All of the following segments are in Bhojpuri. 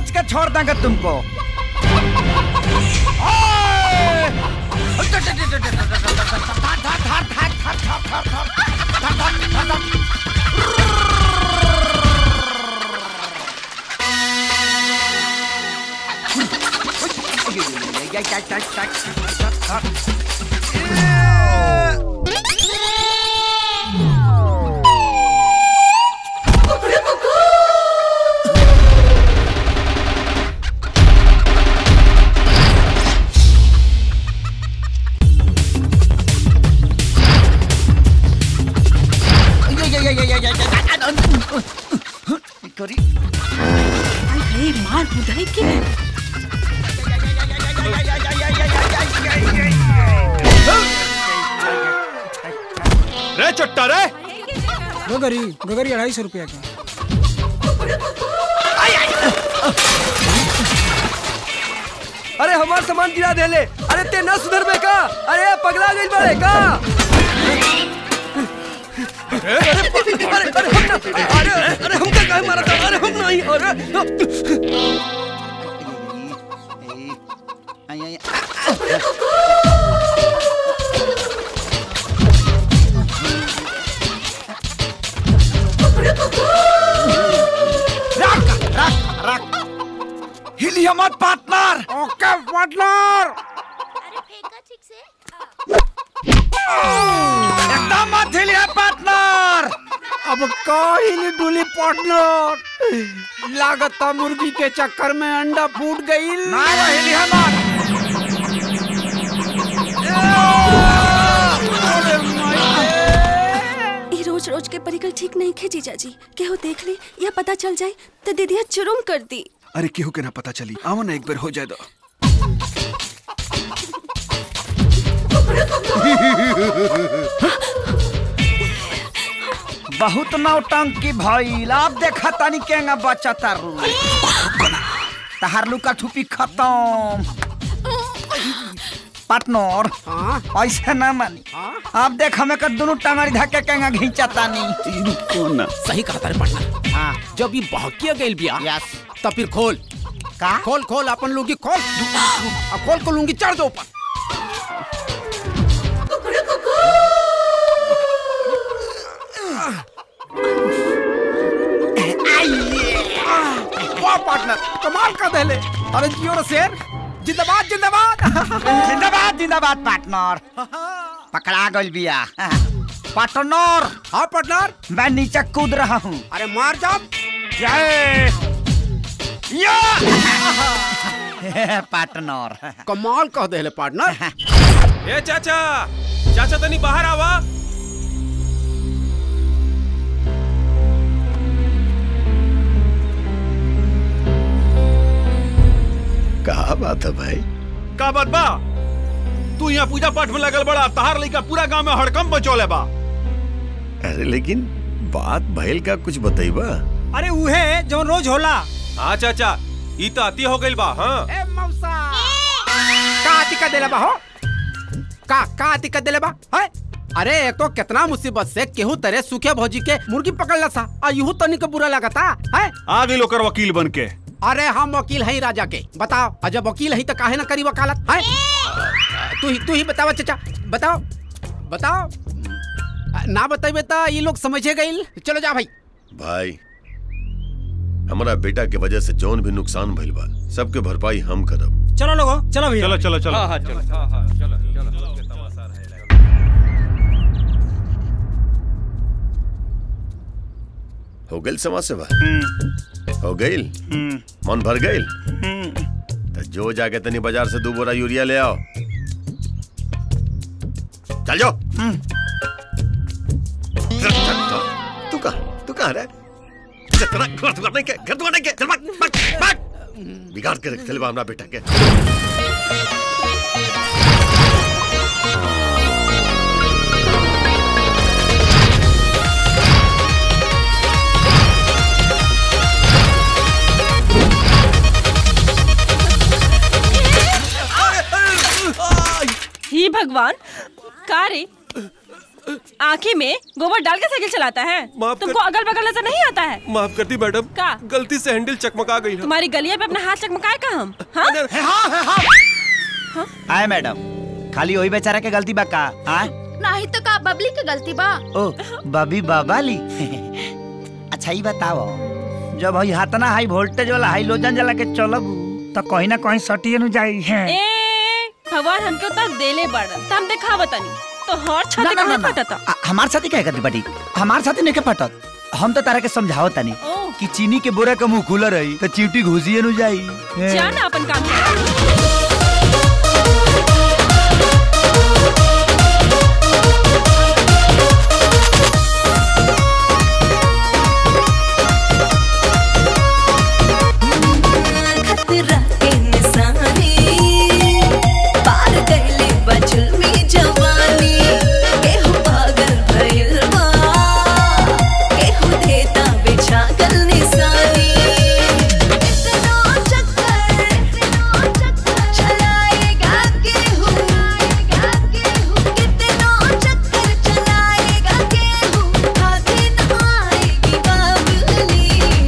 नोच के छोड़ देंगे तुमको करी अरे मार बुधाई के रे चट्टा रे गोगरी गोगरी अढ़ाई सौ रुपया का अरे हमार सामान गिरा देले अरे ते न सुधर बे का अरे पगला गइल बड़े का अरे अरे अरे हम ना अरे अरे हम का काहे मारा था अरे हम नहीं अरे रख रख रख हिलिया मत पार्टनर ओके पार्टनर एकदम मत हिलिया पार्टनर अब काहिली डुली पार्टनर लागता मुर्गी के चक्कर में अंडा फूट गई ना वो हिलिया मत ई रोज रोज के परिकल ठीक नहीं खे जीजा जी केहू देख ली या पता चल जाए तो दीदिया जुर्म कर दी अरे केहू के ना पता चली आओ ना एक बार हो जाए दो बहुत नौटंकी भइल अब देखा तानी केंगा बच्चा तारू तहार लुका ठुपी खत्म पार्टनर ऐसे ना मानी अब देख हमें कर दोनों टंगड़ी धक्के केंगा घींचा तानी रुको ना सही कहा तारे पार्टनर हाँ जब ये बहकिया गइल बिया यस तब फिर खोल का खोल खोल अपन लुंगी खोल आ, खोल को लुंगी चढ़ दो ऊपर वाह पार्टनर कमाल का दहले अरे जियो रे शेर जिंदाबाद जिंदाबाद जिंदाबाद जिंदाबाद पार्टनर पकड़ा गइल बिया पार्टनर हाँ पार्टनर मैं नीचे कूद रहा हूँ अरे मार जाओ जय या पार्टनर कमाल कह दे पार्टनर ए चाचा चाचा तनी बाहर आवा कहा बात है भाई का बात बा तू यहाँ पूजा पाठ में लगल बड़ा तहार लइका पूरा गांव में हड़कम बचौले बा अरे लेकिन बात भइल का कुछ बतईबा अरे उहे जो रोज होला हाँ चाचा ई तो अति हो गइल बा हाँ ए मौसा का दिक्कत देले बा हो का का दिक्कत देले बा है अरे एक तो कितना मुसीबत से केहू तरह सूखे भौजी के मुर्गी पकड़ सा आ यूं तनी के बुरा लगता है आ गई लोकर वकील बन के अरे हम वकील हैं राजा के बताओ और जब वकील हैं तो काहे ना करी वकालत है तू ही तू ही बताओ चाचा बताओ बताओ ना बताइबे तो ये लोग समझे गइल चलो जा भाई भाई हमारा बेटा के वजह से जौन भी नुकसान भइल बा सबके भरपाई हम करब चलो लोगो चलो भैया चलो चलो चलो हाँ हाँ चलो हो गइल समाज सेवा हो गइल मन भर गइल तो जो जाके तनी बाजार से दो बोरा यूरिया ले आओ चल जाओ चल, चल, चल। तू कहा तू कहा रे चल, तेरा घर दुआर नहीं के घर दुआर नहीं के चल भाग भाग भाग बिगाड़ के रख चल बा हमरा बेटा के ही भगवान का रे आँखी में गोबर डाल के साइकिल चलाता है माफ कर- तुमको अगल बगल नजर नहीं आता है माफ करती मैडम का? गलती से हैंडल चकमका गई ना तुम्हारी गलिया पे अपना हाथ चकमकाए का हम हाँ आए मैडम खाली वही बेचारा के गलती बा का आए नहीं तो का बबली के गलती बा ओ बबी बाबाली अच्छा ही बताओ जब हई हाथना हाई वोल्टेज वाला हाई लोजन जला के चलब तो कहीं ना कहीं सटिए नु जाई है ए भगवान हमके उतर देले बड़न त हम देखा बतानी तो हर छत ना, ना, कहाँ ना, ना। फटता आ- हमार साथी कहे करती बाटी हमार साथी नहीं के फटत हम तो तारा के समझाओ तनी ओ कि चीनी के बोरा के मुंह खुला रही तो चीटी घुसिए नु जाई हैं। जा ना अपन काम कर खतरा के निशानी पार कैले बचल में जवानी केहू पागल भइल बा केहू देता बिछागल निशानी इतना चक्कर चलाएगा केहू कितना चक्कर चलाएगा केहू हाथी न आएगी बाबुली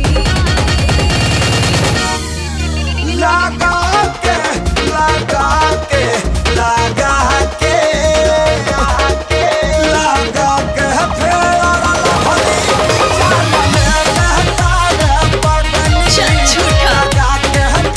लगा के लगा के लगा के लगा के चल झूठा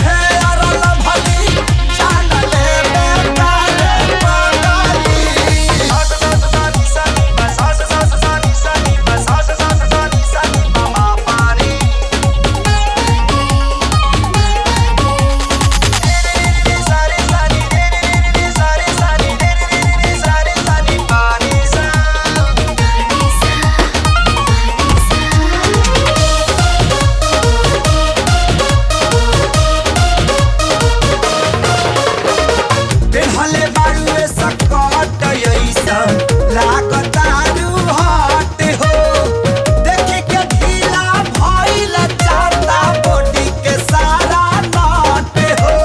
पेहले बाड़ुए सकट ऐसन लागतारू हट हो देखे के ढीला भइल चारता बॉडी के सारा नट हो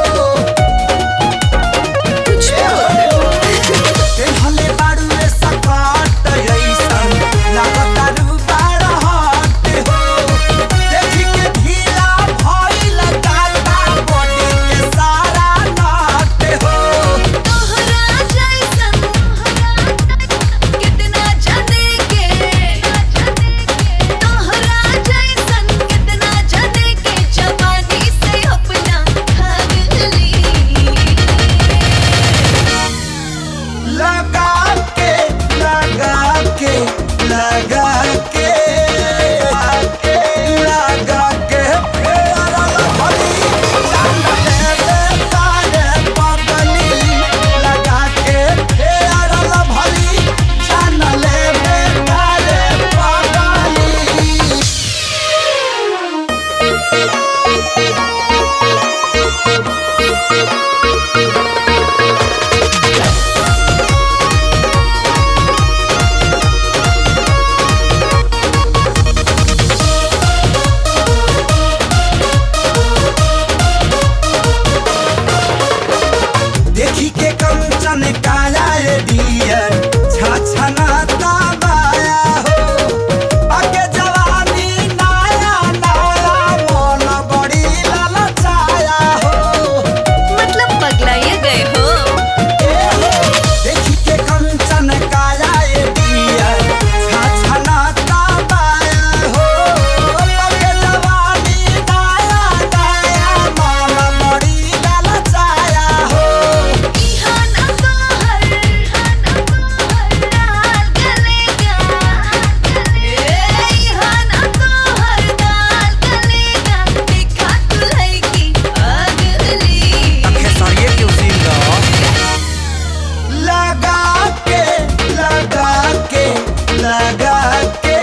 पेहले बाड़ुए सकट ऐसन लागतारू बड़ हट हो देखे के ढीला भइल चारता बॉडी के सारा नट हो तोहरा जैसन कितना जाने के तोहरा जैसन कितना जाने के जवानी से अपना भागली लगा के लगा के लगा के लगा के फेरा भली जान दे दे तारे पगली लगा के फेरा भली जान ले दे तारे पगली देखी के कंचन काला रे डियर छछनाता बाया हो आगे जवानी नाया नाया मन बड़ी ललचाया हो मतलब पगलाए गए हो देखी के कंचन काला रे डियर छछनाता बाया हो आगे जवानी नाया नाया मन बड़ी ललचाया हो इहा ना तोहर डाल गलेगा इहा ना तोहर डाल गलेगा देखा तुलई की अगली खेसारिये के उसील दो लगा के लगा के लगा के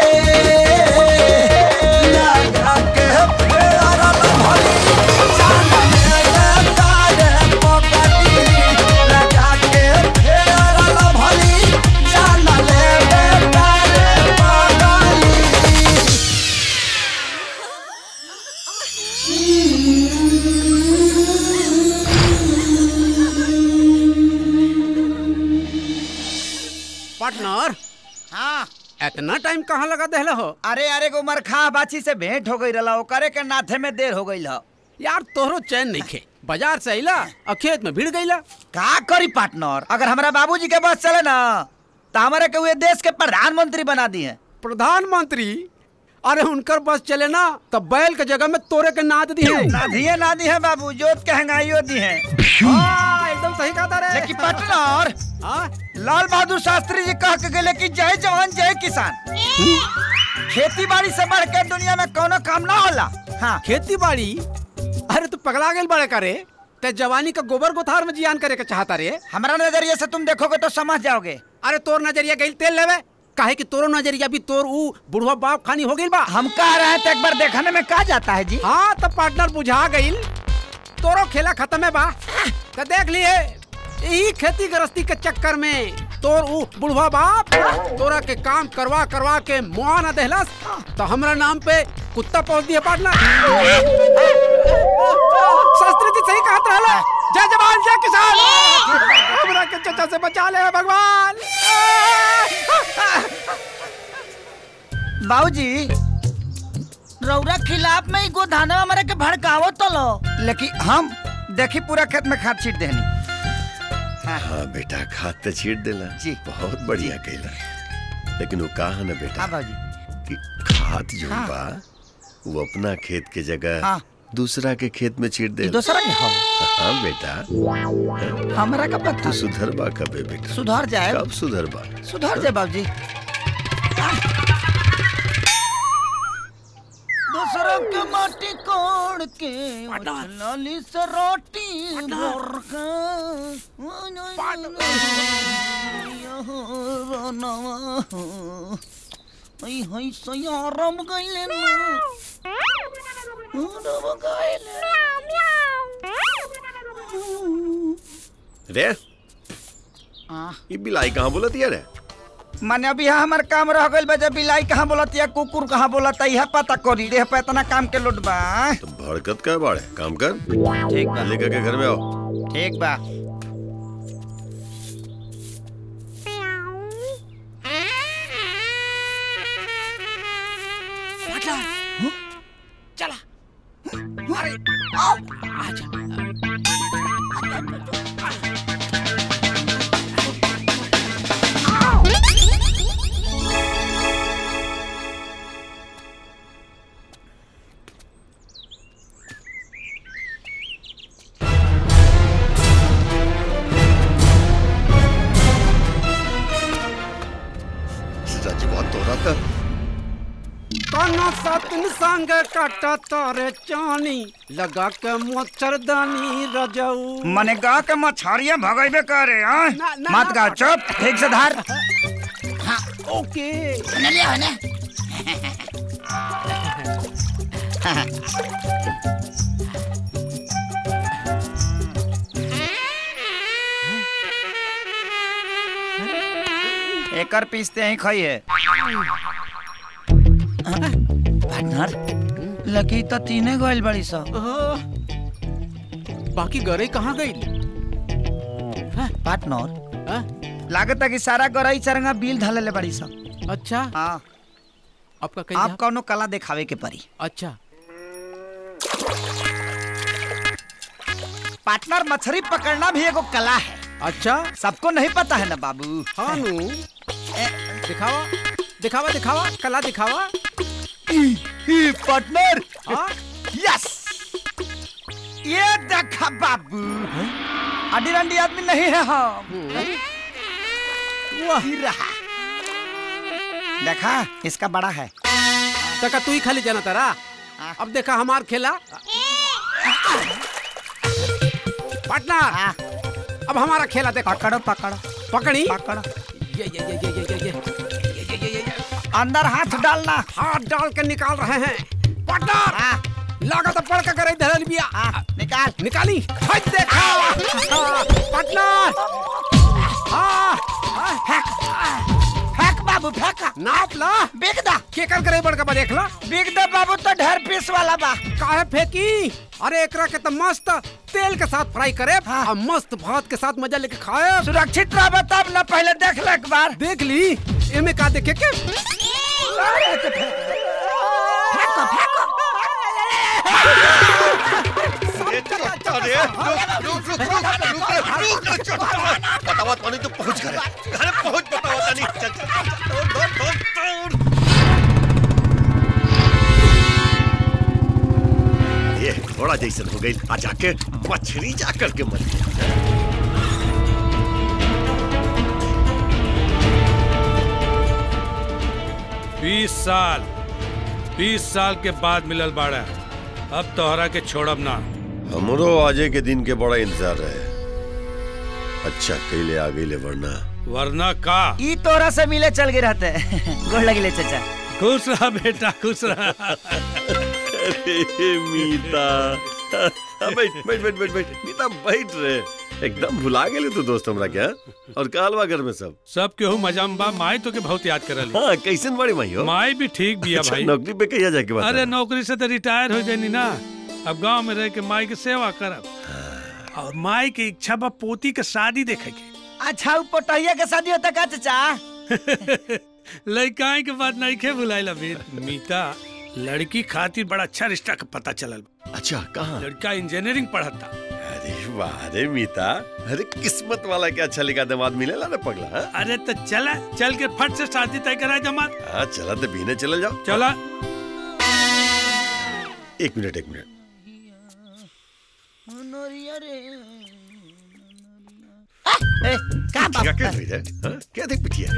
लगा के फेरा भली जान ले तारे पगली लगा के फेरा भली जान ले तारे पगली पार्टनर इतना टाइम कहाँ लगा देहला हो अरे अरे गो मरखा बाछी से भेंट हो गई रहा ओकरे के नाथे में देर हो गई ह यार तोहरो चैन नहीं खे बाजार से अइला और खेत में भीड़ गईला का करी पार्टनर अगर हमारा बाबूजी के बस चले ना तो हमारे के हुए देश के प्रधानमंत्री बना दिए प्रधानमंत्री अरे उनकर बस चले ना तब बैल के जगह में तोरे के नाद दी है ना दिए ना दिए बाबू जोत के हंगाइयो दी है हाँ, एकदम सही कहा रे लेकिन पार्टनर हाँ? लाल बहादुर शास्त्री जी कह के गए कि जय जवान जय किसान खेती बाड़ी से बढ़ के दुनिया में कोनो काम ना होला हाँ खेती बाड़ी अरे तू पगला गेल बड़े करे ते जवानी का गोबर गोथार में जियान करे के चाहता रे हमारा नजरिए से तुम देखोगे तो समझ जाओगे अरे तोर नजरिया गई तेल लेवे काहे कि तोरो नजरिया भी तोर ऊ बुढ़वा बाप खानी हो गई बा हम कह रहे हैं तो एक बार देखने में कहा जाता है जी हाँ तब पार्टनर बुझा गई तोरो खेला खत्म है बा तो देख लिए यही खेती गृहस्थी के चक्कर में तोर ऊ बुढ़वा बाप तोरा के काम करवा करवा के मुआ न देहलस तो हमरा नाम पे कुत्ता पहुंच दिया पार्टनर शास्त्री जी सही कहत रहला जय जवान जय किसान हमरा के चचा से बचा ले भगवान बाबूजी रौरा खिलाफ में ही गोधाना हमारे के भड़कावो तो लो लेकिन हम देखी पूरा खेत में खाद छीट देनी हाँ बेटा खाद तो छीट देला जी। बहुत बढ़िया कैला लेकिन वो कहा ना बेटा हाँ बाबूजी कि खाद जो हाँ। बा वो अपना खेत के जगह हाँ। दूसरा के खेत में छीट दे दूसरा के हो हाँ बेटा हमरा का पता तू सुधर बा कबे बेटा सुधर जाए कब सुधर बा सुधर जाए बाबूजी दूसरों के माटी कोड़ के लाली से रोटी भर के हई सयारम गइले ना रम गइले रे आ ये बिलाई कहाँ बोला दिया रे माने अभी यहाँ हमार काम रह गइल बा जब बिलाई कहाँ बोलत या कुकुर कहाँ बोलत यह पता करी रे पे इतना काम के लोट बा तो भड़कत का बाड़े काम कर ठीक बा लेकर के घर में आओ ठीक बा चला अरे आजा सच बात तो रहा था काना सतन संग काटा तारे चानी लगा के मच्छरदानी रजऊ मने गा के मछरिया भगैबे करे हां ना, ना, मत गा चुप ठीक से धार ओके एकर पीसते ही खाइए पार्टनर लकी तो तीने गोइल बड़ी सा बाकी गरे कहाँ गई पार्टनर लागत है कि सारा गरई चरंगा बिल धले ले बड़ी सा अच्छा हाँ आपका कहीं आप कौनो कला दिखावे के परी अच्छा पार्टनर मछली पकड़ना भी एगो कला है अच्छा सबको नहीं पता है ना बाबू हाँ नु दिखावा दिखावा दिखावा कला दिखावा पार्टनर हाँ यस ये देखा बाबू अडी रंडी आदमी नहीं है हम वाह ही रहा देखा इसका बड़ा है तका तू ही खाली जाना तारा अब देखा हमार खेला पार्टनर हाँ, अब हमारा खेला देखो पकड़ो पकड़ो पकड़ी पकड़ो ये ये ये ये ये ये ये ये ये ये ये अंदर हाथ डालना हाथ डाल के निकाल रहे हैं पार्टनर हाँ, लागत है पड़ के करे धरल बिया हाँ, निकाल निकाली हट देखा पार्टनर हाँ हाँ, फेंक फेंक बाबू बाबू फेंका नाप ला बिक दा केकर करे बड़का बा देख ला बिक दे बाबू तो ढेर पीस वाला बा काहे फेंकी अरे एकरा के तो मस्त तेल के साथ फ्राई करे और मस्त भात के साथ मजा लेके खाए सुरक्षित रह तब ना पहले देख ले एक बार देख ली एमे का देखे के फेंको फेंको अरे रुक रुक रुक रुक रुक रुक रुक रुक बतावा तानी तो पहुंच गए अरे पहुंच बतावा तानी चल चल चल, दौड़ दौड़ दौड़ दौड़ ये घोड़ा जैसन हो गई आ जाके मछली जाकर के मर गया बीस साल बीस साल के बाद मिलल बाड़ा अब तोहरा के छोड़ब ना हमरो आजे के दिन के बड़ा इंतजार रहे अच्छा कैले आ गई ले वरना वरना का ई तोरा से मिले चल गए रहते गोड़ लगिले चाचा खुश रहा बेटा खुश रहा अरे मीता बैठ बैठ बैठ बैठ बैठ मीता बैठ रहे एकदम भुला गेले तू दोस्त हमरा क्या और कालवा घर में सब सब केहू मजा में बा माई तो के बहुत याद करल हाँ कैसन बड़ी माई हो माई भी ठीक बिया अच्छा, भाई नौकरी पे कहिया जाके बात अरे नौकरी से तो रिटायर हो गई ना अब गांव में रह के माई के सेवा करब और माई के इच्छा बा पोती के शादी देखे के अच्छा उ पोटहिया के शादी होता का चाचा लड़काई के बात नहीं खे भुलाइला बेट मीता लड़की खातिर बड़ा अच्छा रिश्ता का पता चलल अच्छा कहाँ लड़का इंजीनियरिंग पढ़ता अरे वाह रे मीता अरे किस्मत वाला क्या अच्छा लिखा दामाद मिलेला ना पगला हाँ? अरे तो चला चल के फट से शादी तय करा जमात हाँ चला तो बीने चले जाओ चला एक मिनट एक मिनट ए, का क्या क्या रही है हाँ? क्या देख पिटिया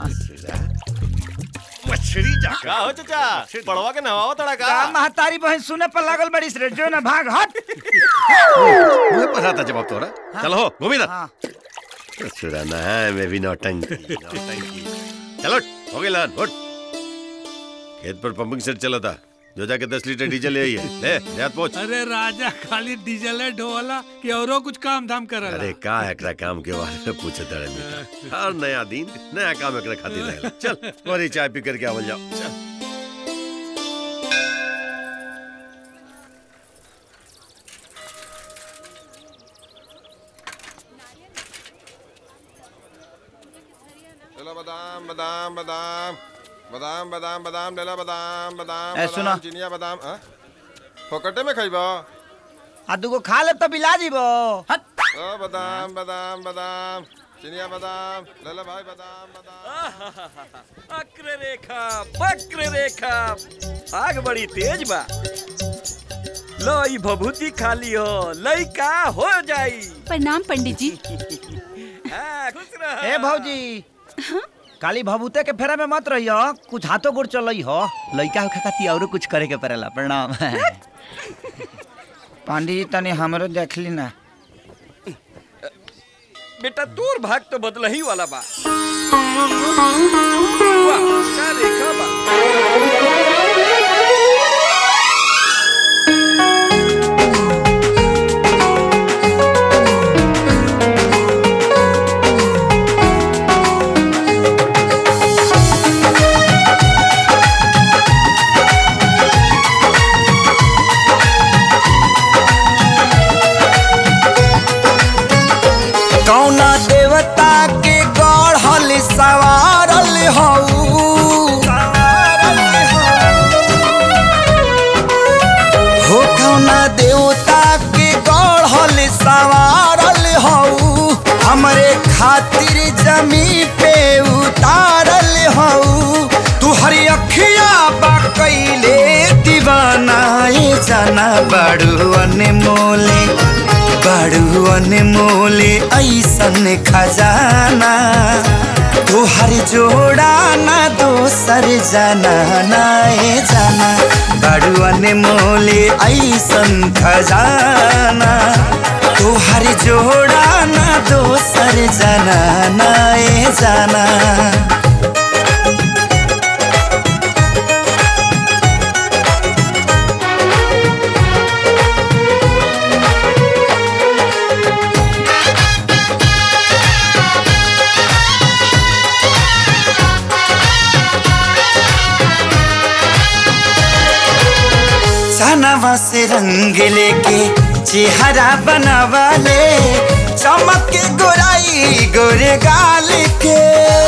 मछली जाकर का हो चाचा पड़वा के नवाओ तड़ा का का महतारी बहन सुने पर लागल बड़ी रे जो ना भाग हट मुझे पता था जवाब तोरा चलो हो गोविंदा हाँ। सुराना है मैं भी नौटंकी नौटंकी चलो हो गई लान उठ खेत पर पंपिंग सेट चला था जो जाके दस लीटर डीजल ले आई है ले जात पहुंच अरे राजा खाली डीजल है ढोला कि औरो कुछ काम धाम करला अरे का एकरा काम के बारे में पूछे तड़े मीठा हर नया दिन नया काम एकरा खातिर रहेला चल वही चाय पी करके आवल जाओ चल चलो बादाम बादाम बादाम बादाम बादाम बादाम लेला बादाम बादाम ए, बादाम, सुनो। चिनिया बादाम हाँ? फोकटे में खइबो आ दूगो खा ले तो बिला जीबो हट ओ बादाम बादाम बादाम चिनिया बादाम लेला भाई बादाम बादाम वक्र रेखा वक्र रेखा आग बड़ी तेज बा लो ई भभूति खाली हो लइका हो जाई प्रणाम पंडित जी हाँ, खुश रह ए भौजी काली भभूते के फेरा में मत रहियो कुछ हाथों गोड़ चलई हो लइका होखे खातिर औरो कुछ करे के पड़ेला प्रणाम पांडी जी तनी हमरो देख ली ना बेटा तोर भाग तो बदलही वाला बा वाह का रेखा बा कौना देवता के गढ़ल सवारल हऊ हो कौना देवता के गढ़ल सवारल हऊ हमरे खातिर जमी पे उतारल हऊ तू हरी अखिया बा कैले दीवानाए जाना बड़ू अनमोले बड़ू अनमोले ऐसन खजाना तोहर जोड़ा ना दोसर जाना नाए जाना बड़ू अनमोले ऐसन खजाना तोहर जोड़ा ना दोसर जाना नाए जाना से रंग लेके चेहरा बनावाले चमक के गोराई गोरे गाल के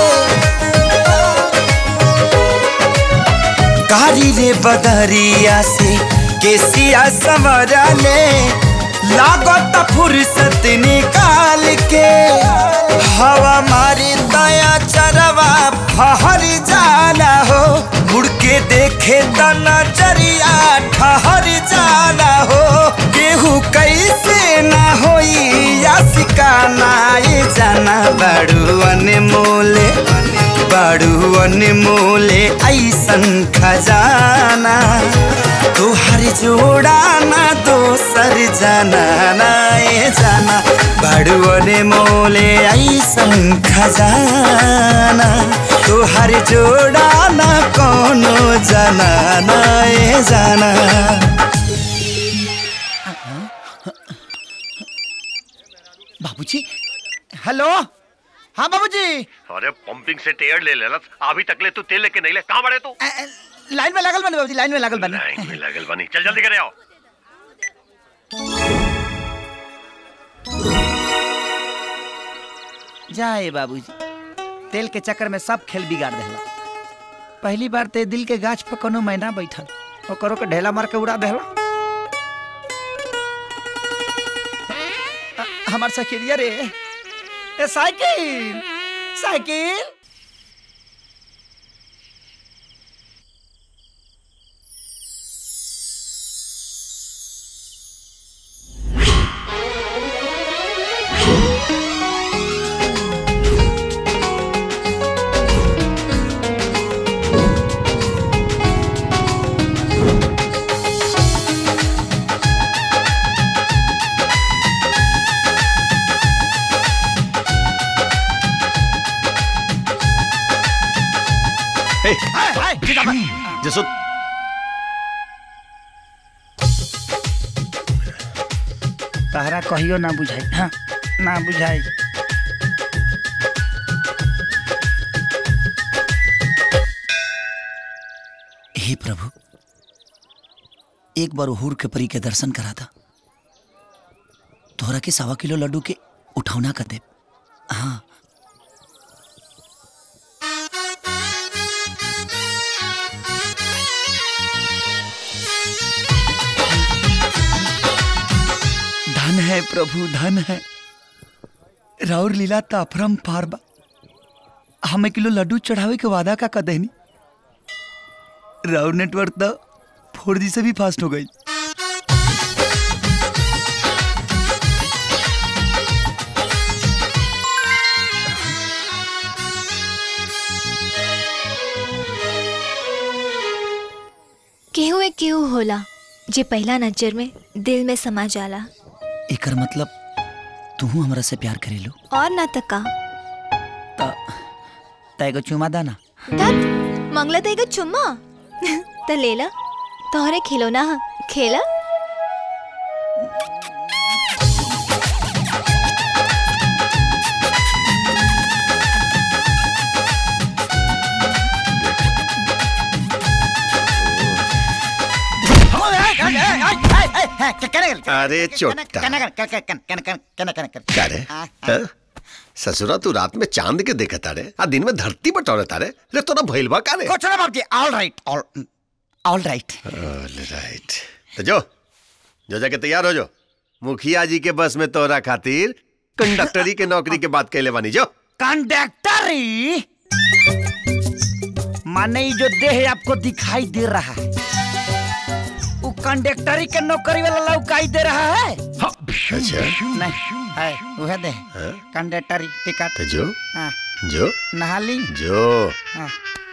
कारी रे बदरिया से केसिया संवरले लागत फुर्सत निकाल के हवा मारी दया चरवा फहर जाना हो मुड़ के देखे त नजरिया ठहर जाना हो केहू कैसे ना होई या सिकाना ये जाना बड़ू अनमोले बड़ू अनमोले ऐसन खजाना तुहर जोड़ा ना दोसर जाना ना ये जाना बड़ू अनमोले ऐसन खजाना तुहर जोड़ा ना कोनो जाना ना ये जाना बाबूजी हेलो हाँ बाबूजी अरे पंपिंग से टेयर ले लेला अभी तक ले तू तेल लेके नहीं ले कहाँ बड़े तू लाइन में लागल बने बाबूजी लाइन में लागल बने लाइन में लगल बनी चल जल्दी करे आओ जाए बाबूजी तेल के चक्कर में सब खेल बिगाड़ देला पहली बार ते दिल के गाछ पर कोनो मैना बैठल ओकरो के ढेला मार के उड़ा देला अ- हमार साइकिलिया रे ए साइकिल साइकिल हे, हाय हाय ठीक है जसो तहरा कहियो ना बुझाई हाँ ना बुझाई हे प्रभु एक बार हुर के परी के दर्शन करा था तोहरा के सवा किलो लड्डू के उठौना कर दे हाँ धन है प्रभु धन है राउर लीला ताफरम पारबा हमें किलो लड्डू चढ़ावे के वादा का कदहनी राउर नेटवर्क तो फोर जी से भी फास्ट हो गई केहू एक केहू होला जे पहला नजर में दिल में समा जाला एकर मतलब तू हमरा से प्यार करेलू और ना तका त तैगो चुमा दाना धत मंगला तेगा चुम्मा त लेला तोहरे खिलौना ह खेला अरे चोट्टा क्या रे हाँ? ससुरा तू रात में चांद के देखा तारे आ दिन में धरती बटोरे तारे रे तोरा भइल बा का रे कुछ ना बाबूजी all right all all right all right तो जो जो जाके तैयार हो जो मुखिया जी के बस में तोरा खातिर कंडक्टरी के नौकरी के बात कैले बानी जो कंडक्टरी माने ये जो देह आपको दिखाई दे रहा है वो कंडक्टरी के नौकरी वाला लौकाई दे रहा है अच्छा नहीं है वह दे हाँ? कंडक्टरी टिकट तो जो हाँ, जो नहा ली जो हाँ।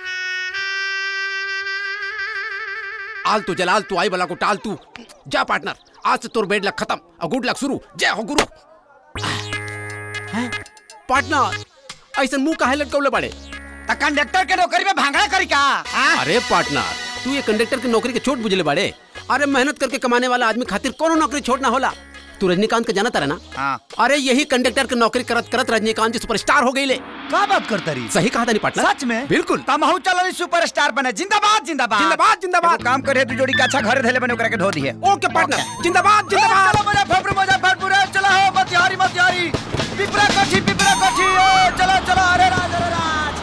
आल तू जलाल तू आई बला को टाल तू जा पार्टनर आज से तोर बेड लक खत्म और गुड लक शुरू जय हो गुरु पार्टनर ऐसा मुंह काहे लटकौले पड़े तो कंडक्टर के नौकरी में भांगड़ा करी का हाँ? अरे पार्टनर तू ये कंडक्टर की नौकरी के छोट बुझले बाड़े अरे मेहनत करके कमाने वाला आदमी खातिर कोनो नौकरी छोड़ना होला तू रजनीकांत का जाना तारा ना हाँ। अरे यही कंडक्टर की नौकरी करत करत रजनीकांत जी सुपरस्टार हो गई ले का बात करता रही सही कहा था नहीं पार्टनर सच में बिल्कुल तमहू चलो सुपरस्टार बने जिंदाबाद जिंदाबाद जिंदाबाद जिंदाबाद एगो काम करे तू जोड़ी का अच्छा घर धैले बने ओकरा के धो दिए ओके पार्टनर जिंदाबाद जिंदाबाद चलो मुजफ्फरपुर मुजफ्फरपुर ए, चलो हो मतिहारी मतिहारी पिपरा कोठी पिपरा कोठी ए, चलो चलो अरे राज अरे राज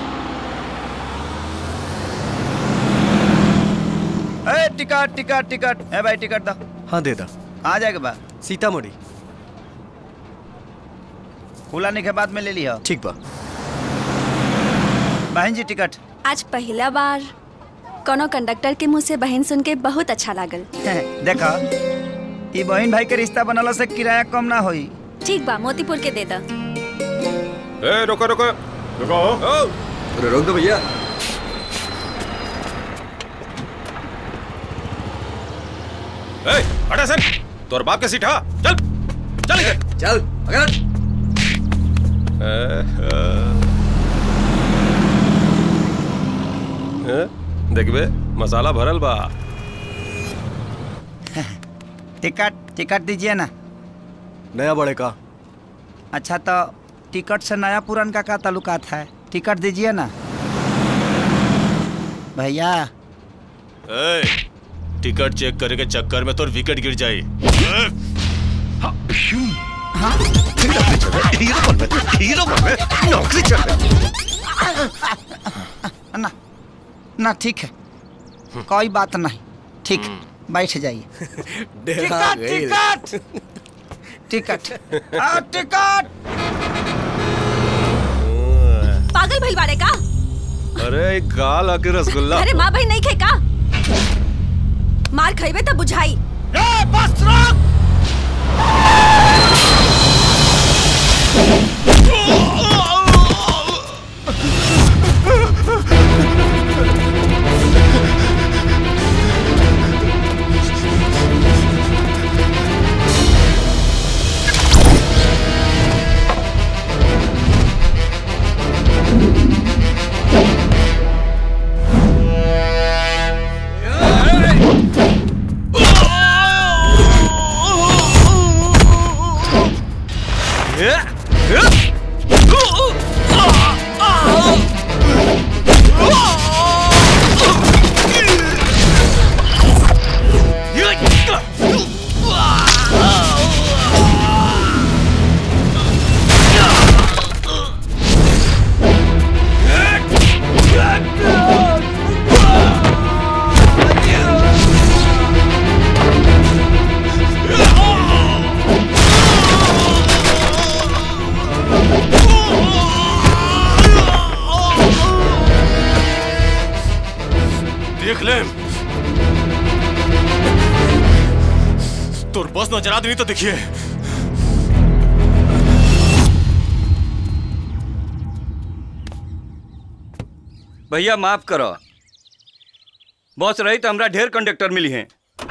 ए टिकट टिकट टिकट ए भाई टिकट दो हाँ दे दा आ जाएगा बा सीतामढ़ी फूलाने के बाद में ले लिया ठीक बा बहन जी टिकट आज पहला बार कोनो कंडक्टर के मुंह से बहन सुन के बहुत अच्छा लागल देखा ई बहन भाई के रिश्ता बनला से किराया कम ना होई ठीक बा मोतीपुर के दे दा ए रुको रुको रुको अरे रोक दो भैया ए हटा सन तोर बाप के सीट हा चल चल इधर चल अगर देखबे मसाला भरल बा टिकट टिकट दीजिए ना नया बड़े का अच्छा तो टिकट से नया पुरान का क्या ताल्लुकात है टिकट दीजिए ना भैया ए, टिकट चेक करे के चक्कर में तोर विकेट गिर जाई हीरो बन बे, हीरो बन बे, नौकरी चल ना ना ठीक है कोई बात नहीं ठीक बैठ जाइए डेरा टिकट गई। टिकट टिकट आ, टिकट पागल भइल बाड़े का अरे एक गाल आके रसगुल्ला अरे माँ बहन नहीं खे का मार खइबे तब बुझाई ए, बस रोक देख ले तोर बस नजर आदमी तो देखिए भैया माफ करो बस रही तो हमरा ढेर कंडक्टर मिली हैं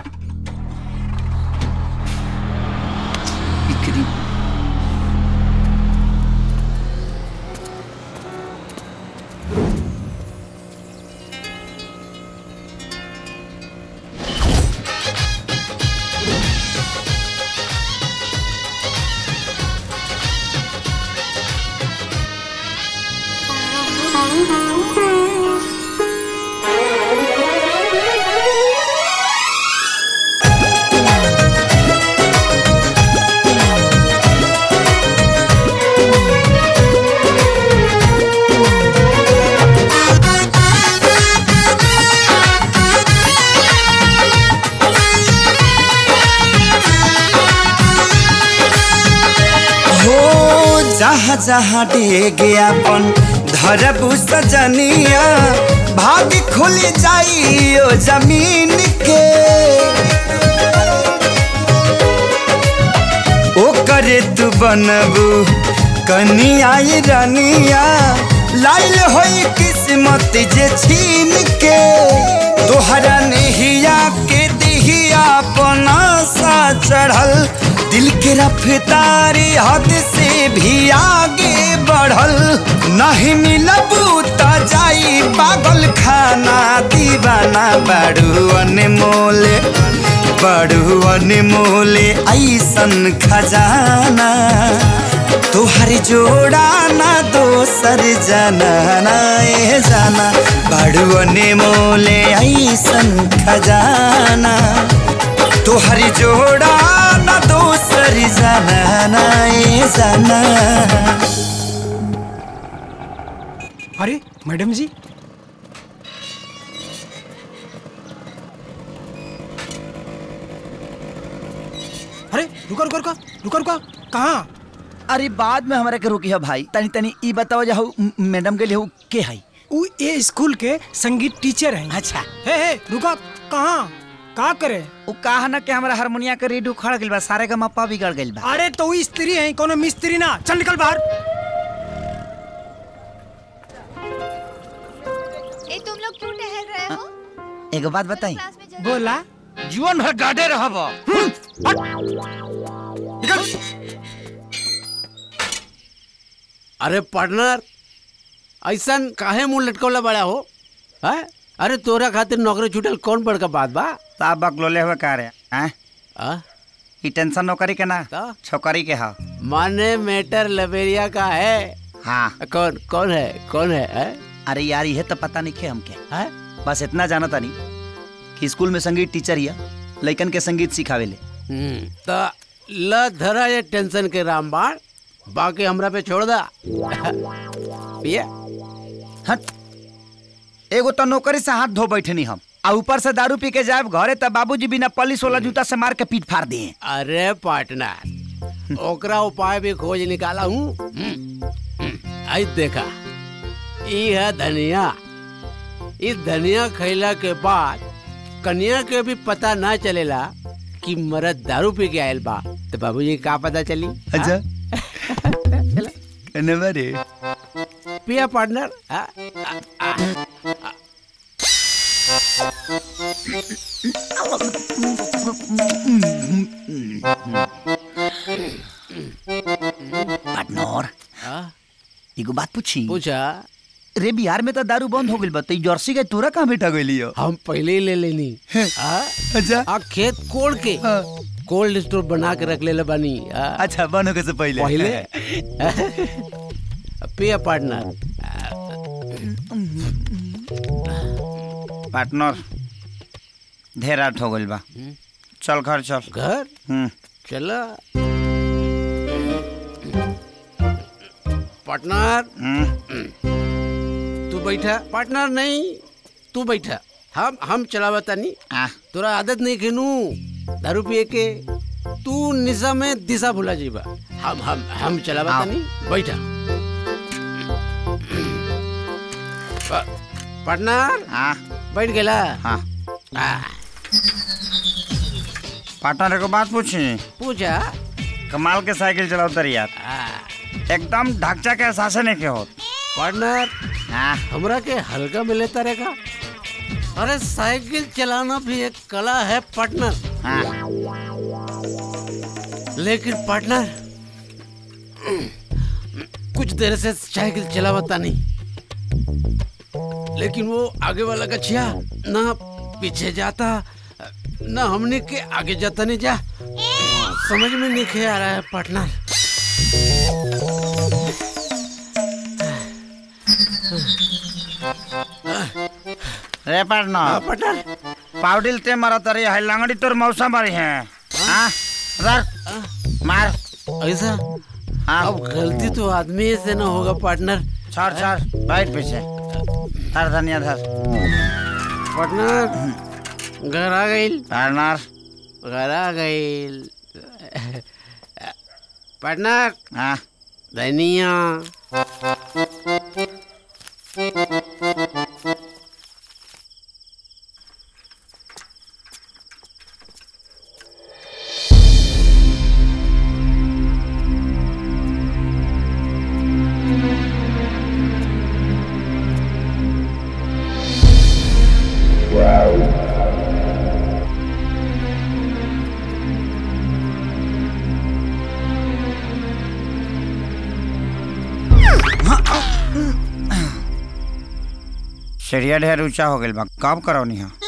हो जहाँ जहाँ डेग अपन धरबू सजनिया भाग खुल जाइयो जमीन के ओ करे तू बनबू कनिया रनिया लाइल होई किस्मत जे छीन के तोहरा नहिया के दिहिया अपना सा चढ़ल दिल के रफ्तारी हद से भी आगे बढ़ल नहीं मिलबू त जाई पागल खाना दीवाना बड़ू अनमोले बड़ू अनमोले ऐसन खजाना तुहर जोड़ा ना दोसर जाना ना ए जाना बाड़ुअने मोले ऐसन खजाना तुहर जोड़ा ना दोसर जाना ना ए जाना अरे मैडम जी अरे रुका रुका रुका रुका रुका कहाँ अरे बाद में हमारे के रुकी है भाई तनी तनी ई बताओ जाओ मैडम के लिए हु के है वो ये स्कूल के संगीत टीचर हैं अच्छा हे हे रुका कहाँ का करे उ कहा ना कि हमारा हारमोनिया के रीड उखड़ गइल बा सारे का मप्पा बिगड़ गइल बा अरे तो वो स्त्री है कोनो मिस्त्री ना चल निकल बाहर ए तुम लोग क्यों टहल रहे हो एगो बात बताई बोला जीवन भर गाड़े रहब अरे पार्टनर ऐसा काहे मुंह लटकौला बड़ा हो है अरे तोरा खातिर नौकरी छूटल कौन बड़का बात बा साहब बकलोले हुए का रे हैं आ? ई टेंशन नौकरी के ना छोकरी के हा माने मैटर लबेरिया का है हाँ कौन कौन है कौन है, है? अरे यार ये तो पता नहीं खे हमके है बस इतना जाना तानी कि स्कूल में संगीत टीचर हिया लइकन के संगीत सिखावेले हम्म, त ल धरा ये टेंशन के रामबाण बाकी हमरा पे छोड़ दा पिया हट एगो तो नौकरी से हाथ धो बैठनी हम आ ऊपर से दारू पी के जाए घरे तब बाबूजी बिना पलिस वाला जूता से मार के पीट फाड़ दिए अरे पार्टनर ओकरा उपाय भी खोज निकाला हूँ आई देखा ई है धनिया इस धनिया खैला के बाद कन्या के भी पता ना चलेला कि मरद दारू पी के आयल बा तो बाबूजी का पता चली अच्छा कन्ने रे पिया पार्टनर आ, आ, आ, पार्टनर आ, एगो बात पूछी पूछा रे बिहार में तो दारू बंद हो गइल बा तो जर्सी के तोरा कहाँ बेटा गइली हो हम पहले ही ले लेनी आ, अच्छा आ खेत कोड़ के कोल्ड स्टोर बना के रख ले बानी आ, अच्छा बन होके से पहले पहले पिया पार्टनर पार्टनर ढेर रात हो गइल बा चल घर चल घर हम्म चला पार्टनर तू बैठा पार्टनर नहीं तू बैठा हम हम चलावा तानी तोरा आदत नहीं खेनू दारू पिए के तू निशा में दिशा भुला जीबा हम हम हम चलावा तानी बैठा पा- पार्टनर हाँ बैठ गेला हाँ आ, पार्टनर को बात पूछी पूछा कमाल के साइकिल चलाओ तर यार एकदम ढांचा के एहसास नहीं के होत पार्टनर हमरा के हल्का मिले तरह का अरे साइकिल चलाना भी एक कला है पार्टनर लेकिन पार्टनर कुछ देर से साइकिल चलावता नहीं लेकिन वो आगे वाला गछिया ना पीछे जाता ना हमने के आगे जाता नहीं जा समझ में नहीं खे आ रहा है पार्टनर रे पार्टनर पार्टनर पाउडिल ते मरा तरी है लंगड़ी तोर मौसा मारी है हाँ रख मार ऐसा हाँ अब गलती तो आदमी से ना होगा पार्टनर छोड़ छोड़ बैठ पीछे धर धनिया धर पार्टनर घर आ गई पार्टनर घर आ गई पार्टनर हाँ धनिया सीढ़िया ढेर ऊंचा हो गइल बा कब करौनी है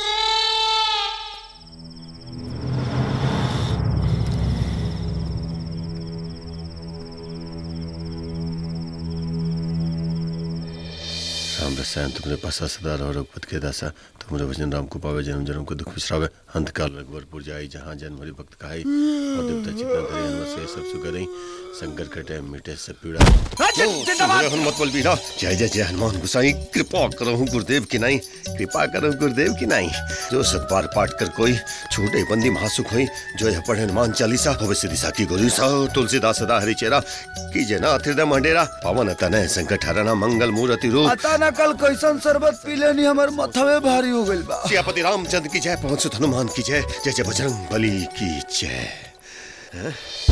राम रसायन तुमरे पासा सदा रहो रघुपत के दासा तुमरे वचन राम को पावे जन्म जन्म को दुख बिसरावे अंत काल रघुवरपुर जाई जहाँ जन्म हरि भक्त खाई और देवता चित्तन धरे हनुमत से सब सुगरई संकर कटे मिटे सब पीड़ा जिंदाबाद। ओ, हनुमत बल बीरा जय जय जय हनुमान गोसाई कृपा करो गुरुदेव की नाई कृपा करो गुरुदेव की नाई जो सतबार पाठ कर कोई छूटे बंदी महासुख होई जो यह पढ़े हनुमान चालीसा होवे सिद्धि साकी गोरी सा तुलसीदास सदा हरि चेरा कीजे ना हृदय मंडेरा पवन तनय संकट हरना मंगल मूर्ति रूप पता ना कल कैसन शरबत पी लेनी हमर मथवे भारी हो गइल बा सियापति रामचंद्र की जय पवन सुत हनुमान की जय जय जय बजरंग बली की जय हैं?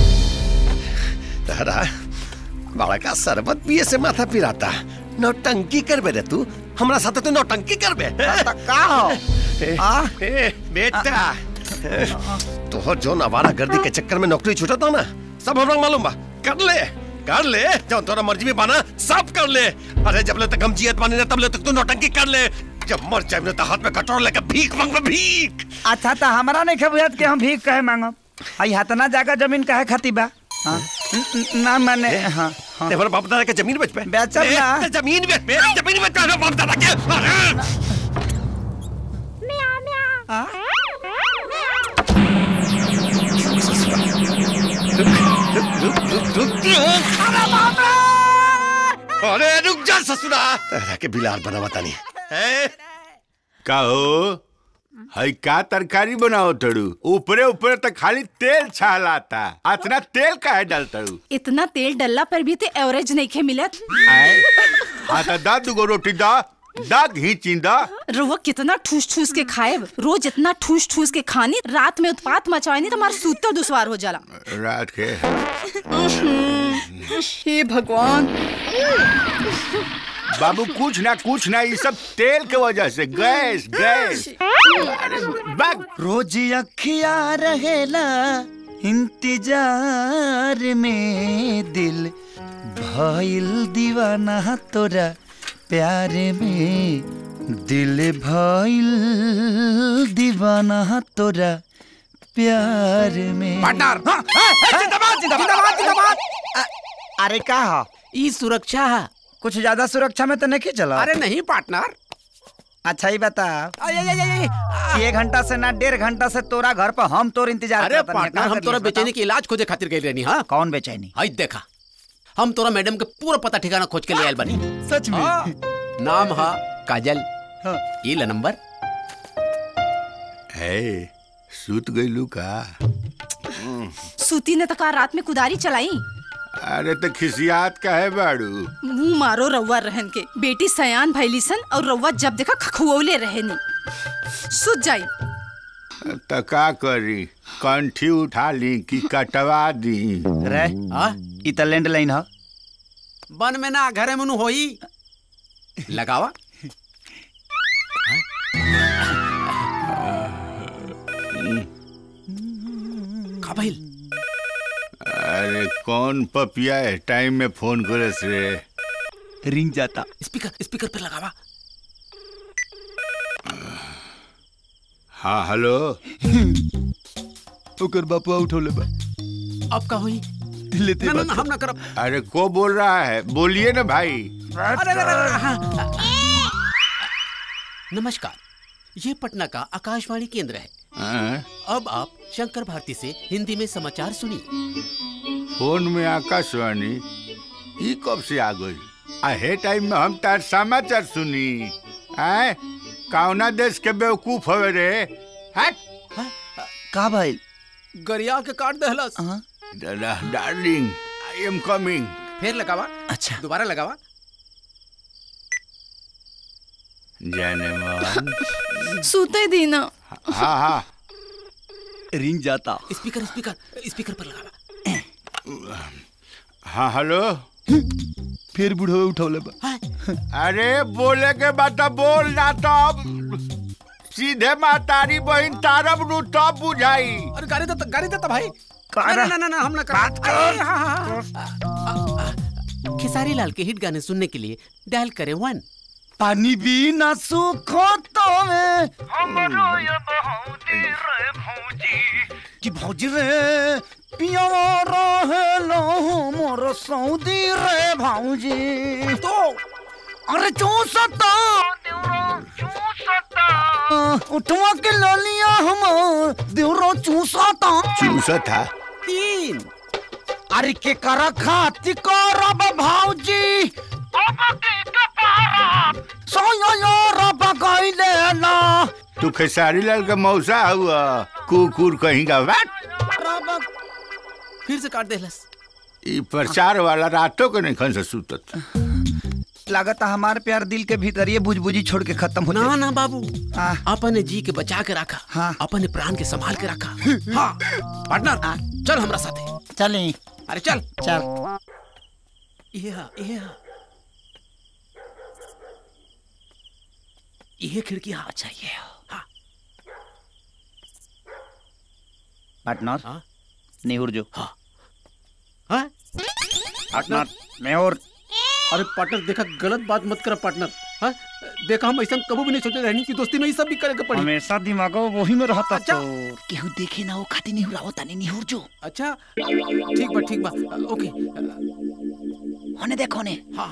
तारा बड़ा का शरबत पिए से माथा पिराता नौटंकी करबे रे तू हमरा साथे तू नौटंकी करबे का हो आ ए बेटा तोहर जो नवारा गर्दी के चक्कर में नौकरी छूटा था ना सब हमरा मालूम बा कर ले कर ले जब तोरा मर्जी में बाना सब कर ले अरे जब ले तक हम जियत बानी ना तब ले तक तू नौटंकी कर ले जब मर जाए ना तो हाथ में कटोर लेके भीख मांगबे भीख अच्छा तो हमारा नहीं खबुआत के हम भीख कहे मांगब आई हतना जागा जमीन कहे खाती बा हाँ? न- न- ना मैंने हाँ हाँ ते हमारे बाप दादा के जमीन बेच पे बेचब ए, ना ते जमीन बेच पे जमीन बेच पे हमारे बाप दादा के अरे! रुक रुक रुक अरे रुक जा ससुरा तेरा के बिलार बना बता नहीं है का हो हई का तरकारी बनाओ तड़ू ऊपरे ऊपरे तो खाली तेल छालाता अतना तेल काहे डालतड़ू इतना तेल डलला पर भी ते एवरेज नहीं खे मिलत आए हाँ तो दा दुगो रोटी दा दा घी चिंदा रुआ कितना ठूस ठूस के खाए रोज इतना ठूस ठूस के खानी रात में उत्पात मचाएनी तो हमारा सूतर दुश्वार हो जाला रात के हे भगवान बाबू कुछ ना कुछ ना ये सब तेल के वजह से गैस गैस रोज अखिया रहेला इंतजार में दिल भइल दीवाना तोरा प्यार में दिल भइल दीवाना तोरा प्यार में पार्टनर जिंदाबाद जिंदाबाद जिंदाबाद अरे का हो ई सुरक्षा है कुछ ज्यादा सुरक्षा में तो नहीं चला अरे नहीं पार्टनर अच्छा ही बता कि एक घंटा से ना डेढ़ घंटा से तोरा घर पर हम तोर इंतजार अरे करत हनी। पार्टनर का हम कर तोरा लियस बेचैनी बताओ? के इलाज खोजे खातिर गई रहनी हाँ कौन बेचैनी हई देखा हम तोरा मैडम के पूरा पता ठिकाना खोज के ले आयल बनी सच में हाँ। नाम हा काजल ये ला नंबर है सूत गईलू का सूती ने तो का रात में कुदारी चलाई अरे तो खिसियात का है बाड़ू मुंह मारो रउआ रहन के बेटी सयान भैली सन और रउआ जब देखा खखुओले रहनी सुत जाई तो का करी कंठी उठा ली कि कटवा दी रे ई त लैंडलाइन ह बन में ना घरे मनु होई लगावा का भइल अरे कौन पपिया है टाइम में फोन करस रे रिंग जाता स्पीकर स्पीकर पे लगावा हाँ हेलो ओकर बापुआ उठौले बा अब का होई लेते ना ना बात ना कर। हम ना करब अरे को बोल रहा है बोलिए ना भाई अरे अरे, अरे, अरे, हाँ। नमस्कार ये पटना का आकाशवाणी केंद्र है हाँ? अब आप शंकर भारती से हिंदी में समाचार सुनिए फोन में आकाशवाणी ई कब से आ गई आहे टाइम में हम तार समाचार सुनी आए कौना देश के बेवकूफ हवे रे हट का भाई गरिया के काट दहलस डार्लिंग आई एम कमिंग फिर लगावा अच्छा दोबारा लगावा जाने मन सूते दीना हाँ हाँ रिंग जाता स्पीकर स्पीकर स्पीकर पर लगावा हाँ हेलो फिर बुढ़वे उठौले बा अरे बोले के बाद तो बोल ना तो अब सीधे मातारी बहन तारब नु तब बुझाई अरे गाड़ी देता गाड़ी देता भाई कारा? ना ना ना हम ना कर बात कर। अरे, हाँ, हाँ, हाँ। खेसारी लाल के हिट गाने सुनने के लिए डायल करें वन पानी भी ना सूखो तो में कि भौजी रे पिया रहे लो मोर सऊदी रे भौजी तो अरे चूसता उठवा के ललिया हम देवरो चूसता चूसा था तीन अरे के कर खाती करब भाऊजी सोयो रब गइले ना तू खेसारी लाल का मौसा हुआ कुकुर कहीं का वाट फिर से काट देलस ई प्रचार वाला रातों के नहीं खन से सुतत लागत हमार प्यार दिल के भीतर ये बुझबुझी छोड़ के खत्म हो ना ना बाबू अपने जी के बचा के रखा हाँ। अपने प्राण के संभाल के रखा हाँ पार्टनर चल हमरा साथे चले अरे चल चल ये हा, ये हा। ये खिड़की हाँ अच्छा ये हाँ पार्टनर नेहुर जो हाँ हाँ पार्टनर नेहुर अरे पार्टनर देखा गलत बात मत कर पार्टनर हाँ देखा हम ऐसा कभी भी नहीं सोचे रहनी की दोस्ती में ये सब भी करेगा पड़ी हमेशा दिमागो वही में रहता अच्छा केहू देखे ना वो खाती नहीं हुआ होता नहीं निहुर जो अच्छा ठीक बा ठीक बा ओके होने देखो ने हाँ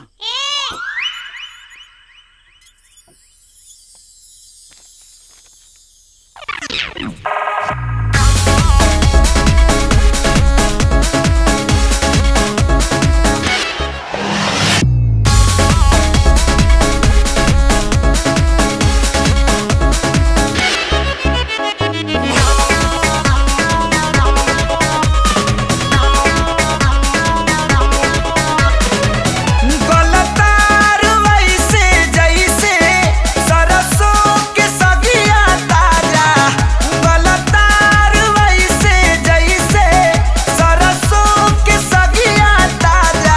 गलतार वैसे जैसे सरसों के सगिया ताजा गलतार वैसे जैसे सरसों के सगिया ताजा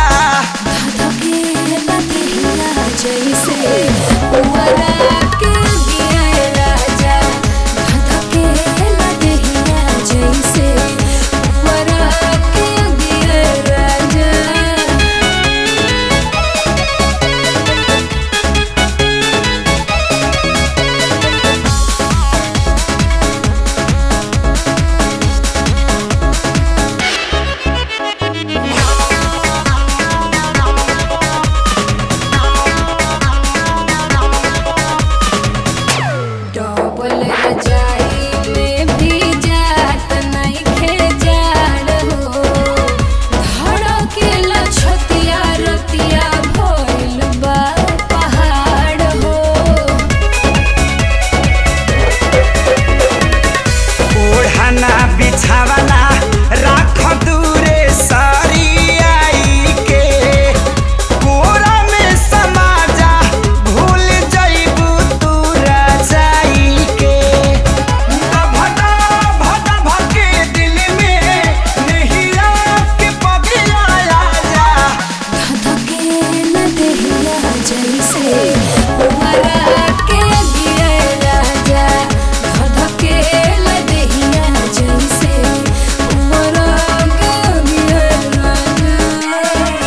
डबल रजाई में भी जात नहीं खेजाड़ हो धड़केला छतिया रतिया भइल बा पहाड़ हो ओढ़ना बिछावना राख दूरे सारी आई के कोरा में समा जा भूल जइबू तू रजाई के भटा भटा भके दिल में नहिया के पगिया जा धधकेला देहिया जैसे उमरा के गिरे राजा धधकेला देहिया जैसे उमरा के गिरे राजा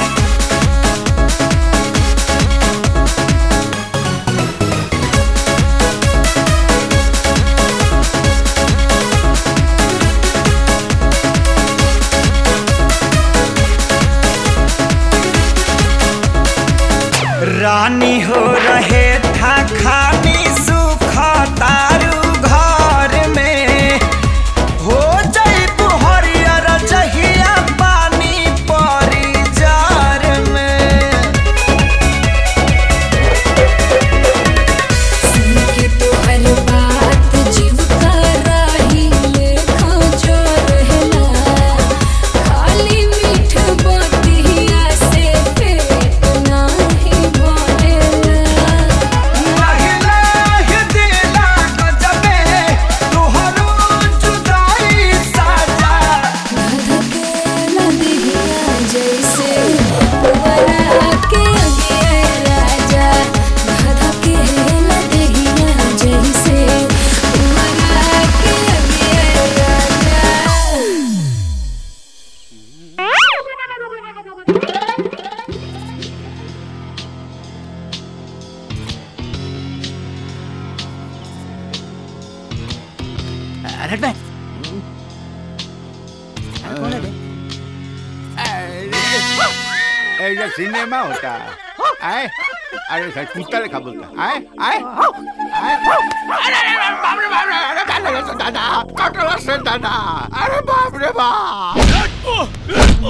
रानी हो रहे था खानी सुख तारू घर में हो जइबू हरियर जहिया पानी परी जार में सुन के तोहर बात जीव का राही लेखा जो रहला खाली मीठ बतिया से पेट नाही भरेला महिला दिला गजबे तोहरो जुदाई साजा धधकेला देहिया जैसे उमरा के गिरे राजा धधकेला देहिया जैसे उमरा के गिरे राजा रेड बैग कौन है बे? ऐसा सिनेमा होता है अरे सर कुत्ता लेखा बोलता आए आए आए अरे अरे अरे, बाप रे बाप रे अरे दादा से दादा कटला से दादा अरे बाप रे बाप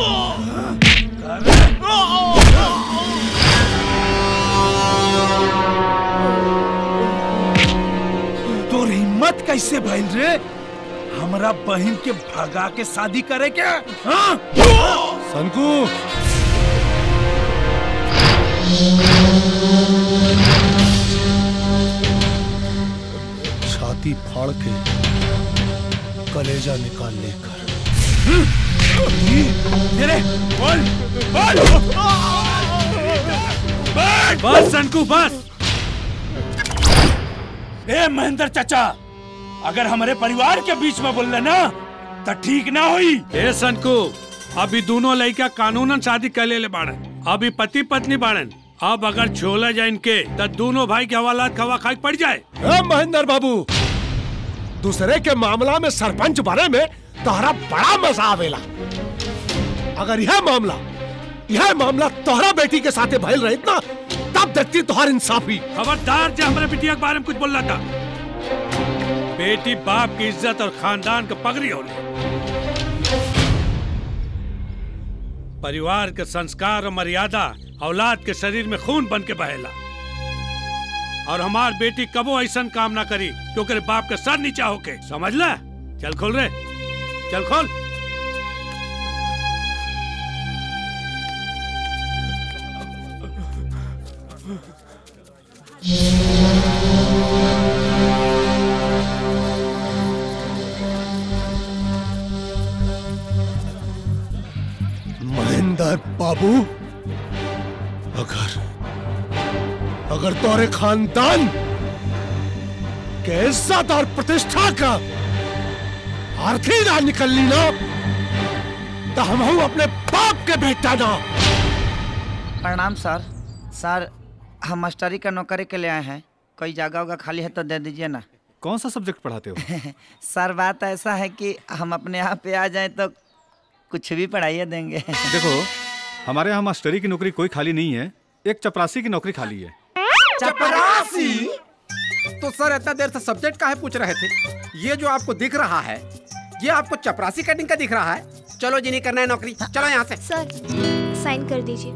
तोर हिम्मत कैसे भइल रे हमरा बहन के भगा के शादी करे के हाँ? सनकू छाती फाड़ के कलेजा निकाल लेकर तेरे बोल बोल बस सनकू बस ए महेंद्र चाचा अगर हमारे परिवार के बीच में बोल ना तो ठीक ना हुई ए सनकू अभी दोनों लड़का कानूनन शादी कर ले बाड़न अभी पति पत्नी बाड़न अब अगर छोला जाए इनके तो दोनों भाई के हवालात खवा खाई पड़ जाए ए महेंद्र बाबू दूसरे के मामला में सरपंच बने में तोहरा बड़ा मजा आवेला अगर यह मामला यह मामला तोहरा बेटी के साथे भइल रहित ना तब देखती तोहर इंसाफी खबरदार जो हमारे बिटिया के बारे में कुछ बोल रहा था बेटी बाप की इज्जत और खानदान का पगड़ी होने परिवार के संस्कार और मर्यादा औलाद के शरीर में खून बन के बहेला और हमार बेटी कबो ऐसा काम ना करी क्योंकि बाप के सर नीचा होके समझ ले चल खोल रे चल खोल महेंद्र बाबू अगर अगर तोरे खानदान के इज्जत और प्रतिष्ठा का आरती ना निकलनी ना तो हम हूं अपने बाप के बेटा ना प्रणाम सर सर हम मास्टरी का नौकरी के लिए आए हैं कोई जगह होगा खाली है तो दे दीजिए ना कौन सा सब्जेक्ट पढ़ाते हो सर बात ऐसा है कि हम अपने यहाँ पे आ जाएं तो कुछ भी पढ़ाइए देंगे देखो हमारे यहाँ मास्टरी की नौकरी कोई खाली नहीं है एक चपरासी की नौकरी खाली है चपरासी तो सर इतना देर से सब्जेक्ट का है पूछ रहे थे ये जो आपको दिख रहा है ये आपको चपरासी कटिंग का दिख रहा है चलो जी नहीं करना है नौकरी चलो यहाँ से सर साइन कर दीजिए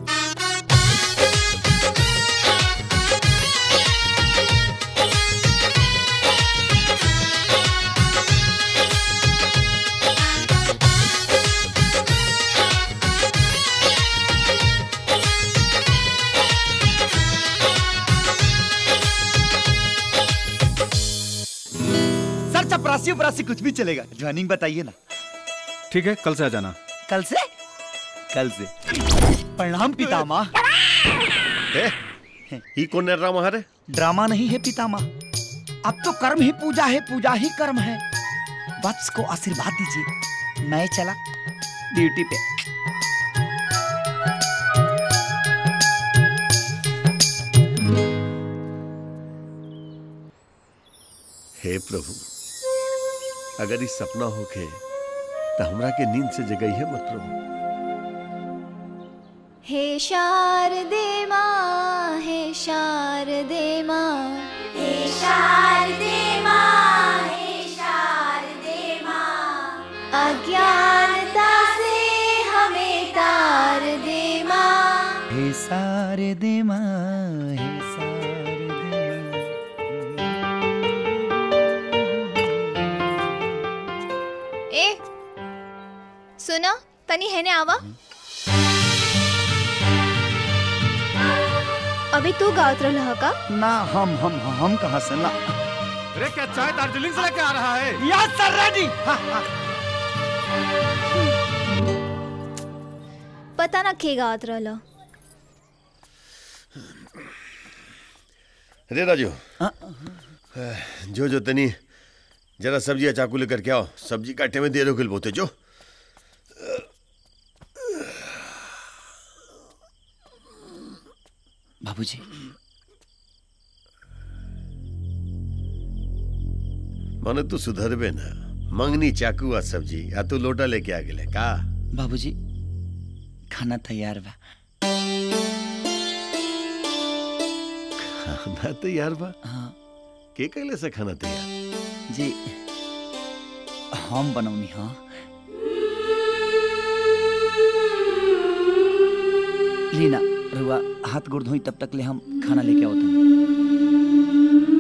सर चपरासी उपरासी कुछ भी चलेगा ज्वाइनिंग बताइए ना ठीक है कल से आ जाना कल से कल से प्रणाम पितामह ए, ई कौन ड्रामा है ड्रामा नहीं है पितामह अब तो कर्म ही पूजा है पूजा ही कर्म है वत्स को आशीर्वाद दीजिए मैं चला ड्यूटी पे हे प्रभु अगर ई सपना होखे तो हमरा के नींद से जगई है मत प्रभु हे शारदे माँ हे शारदे माँ हे शारदे माँ हे शारदे माँ अज्ञानता से हमें तार दे माँ हे सारे दे माँ हे सारे ए सुनो तनी है ने आवा अभी तू गावत रहा का ना हम हम हम कहाँ से ना अरे क्या चाय दार्जिलिंग से लेके आ रहा है यस सर रेडी पता ना के गावत रहला रे राजू जो जो तनी जरा सब्जी या चाकू लेकर के आओ सब्जी काटे में देर हो गई बोते जो बाबूजी माने तू सुधरबे ना मंगनी चाकू आ सब्जी या तू लोटा लेके आ गेले का बाबूजी खाना तैयार बा खाना तैयार बा हाँ के कैले से खाना तैयार जी हम बनौनी हाँ लीना रुआ हाथ गोड़ धोई तब तक ले हम खाना लेके आओ तुम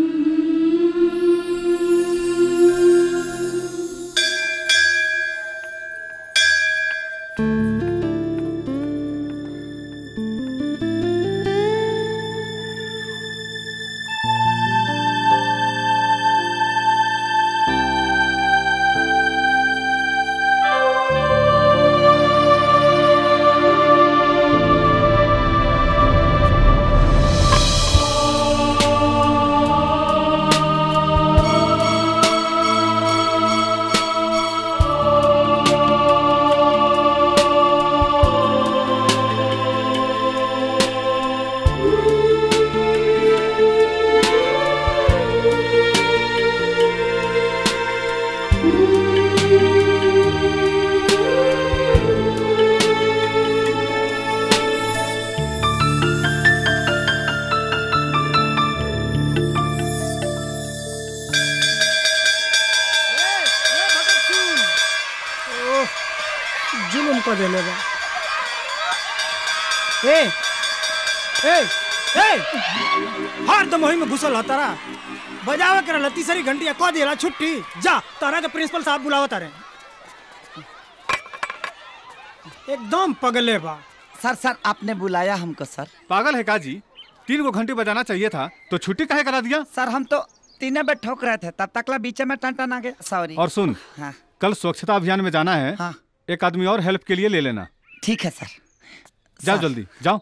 ओह, जुलुम कर देले बा ए ए ए हर दम वही में घुसल हतारा बजावे कर लती सरी घंटिया कह देला छुट्टी जा तारा के प्रिंसिपल साहब बुलावा तारे एकदम पगले बा सर सर आपने बुलाया हमको सर पागल है का जी तीन गो घंटे बजाना चाहिए था तो छुट्टी काहे करा दिया सर हम तो तीने पे ठोक रहे थे तब तकला बीच में टन टन आ गया सॉरी और सुन हाँ कल स्वच्छता अभियान में जाना है हाँ। एक आदमी और हेल्प के लिए ले लेना ठीक है सर जाओ सर। जल्दी जाओ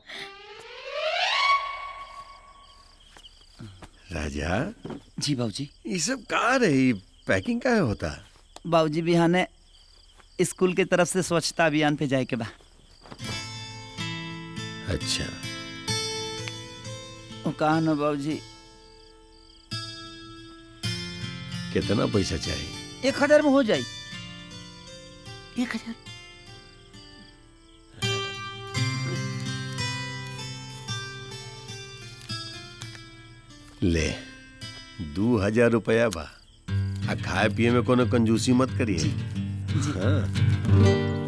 राजा जी बाबूजी ये सब कहाँ रही पैकिंग का होता बाबूजी बिहाने स्कूल की तरफ से स्वच्छता अभियान पे जाए के बा अच्छा वो कहा ना बाबूजी कितना पैसा चाहिए एक हजार में हो जाए एक हजार ले दू हजार रुपया बा आ खाए पिए में कोनो कंजूसी मत करिए हाँ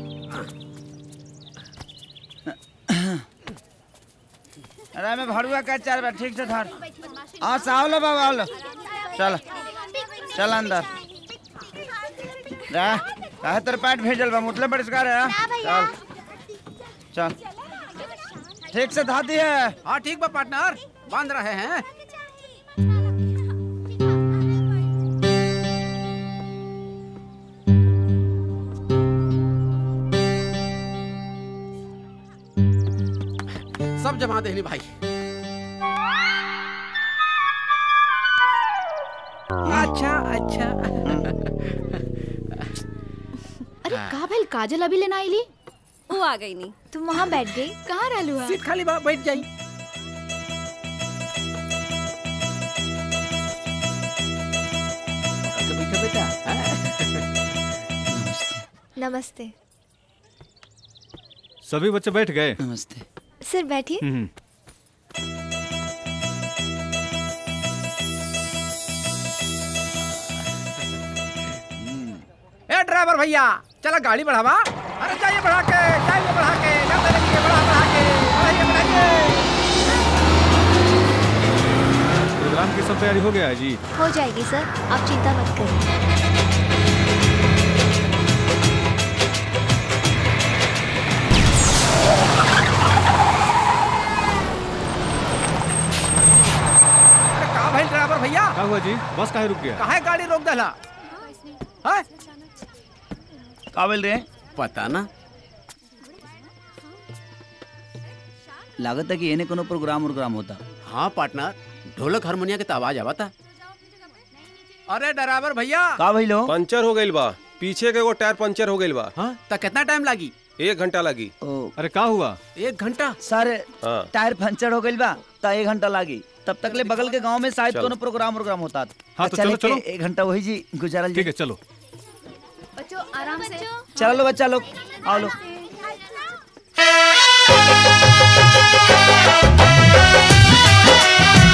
अरे मैं भरुआ का चार बार ठीक से धर हाँ साहब लो बाबा लो चल चल अंदर जा काहे तेरे पैट भेजल बा मुतले परिष्कार है हाँ? चल चल ठीक से धा दी है हाँ ठीक बा पार्टनर बांध रहे हैं सब जमा देनी भाई अच्छा अच्छा अरे का भइल काजल अभी लेना आईली वो आ गई नहीं तुम वहाँ बैठ गई कहाँ रहलू है सीट खाली बा बैठ जाई बैठा बेटा नमस्ते सभी बच्चे बैठ गए नमस्ते सर बैठिए हम्म ए ड्राइवर भैया चला गाड़ी बढ़ावा अरे जाइए बढ़ा के जाइए बढ़ा के जाते रहिए बढ़ा बढ़ा के बढ़ाइए बढ़ाइए प्रोग्राम की सब तैयारी हो गया है जी हो जाएगी सर आप चिंता मत करिए अरे का भाई ड्राइवर भैया क्या हुआ जी बस काहे रुक गया काहे गाड़ी रोक देला हैं का बोल रहे पता ना लागत है कि एने कोनो प्रोग्राम उग्राम होता हाँ पार्टनर ढोलक हारमोनिया के तो आवाज आवता अरे ड्राइवर भैया का भइलो पंचर हो गइल बा पीछे के एगो टायर पंचर हो गइल बा हाँ तो कितना टाइम लागी एक घंटा लगी अरे का हुआ एक घंटा सर हाँ टायर पंचर हो गइल बा त एक घंटा लागी तब तक ले बगल के गांव में शायद चलो। कोनो प्रोग्राम उग्राम होता हाँ, तो चले चलो, के एक घंटा वही जी गुजारल ठीक है चलो बच्चों आराम से चलो लो बच्चा लोग आओ लो Thank you.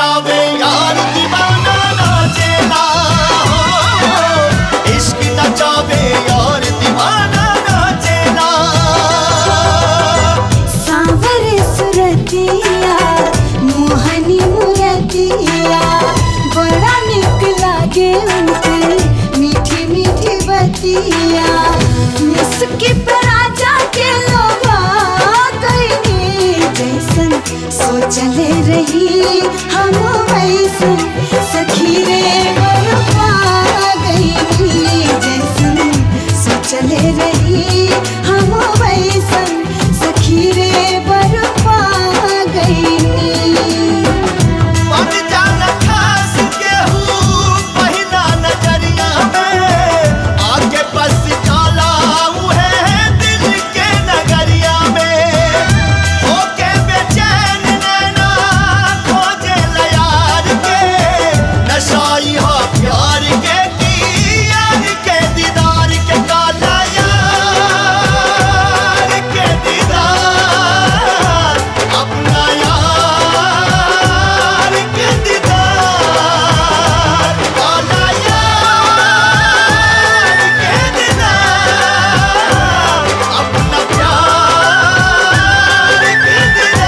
नचावे यार दीवाना नाचेला हो इश्क नचावे यार दीवाना नाचेला सांवर सुरतिया मोहनी मुरतिया बड़ा निक लागे उनके मीठी मीठी बतिया मुस्की पर राजा के लोभा गईनी जैसन सोचले रही हम वैसन सखी रे बरपा गईनी जैसन सोचले रही हम वैसन सखी रे बरपा गईनी बन जाना खास केहू पहिला नजरिया में आगे बस जाला उहे दिल के नगरिया में होके बेचैन नैना खोजे यार के नशाई हा प्यार के की यार के दीदार के काला यार के दीदार अपना यार के दीदार काला यार के दीदार अपना प्यार के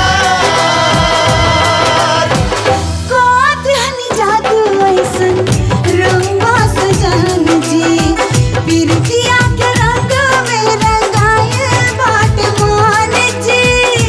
दीदार कोत हनी जादू ऐसन रंगवा सजन जी पिरतिया के रंग में रंगाए बाट मान जी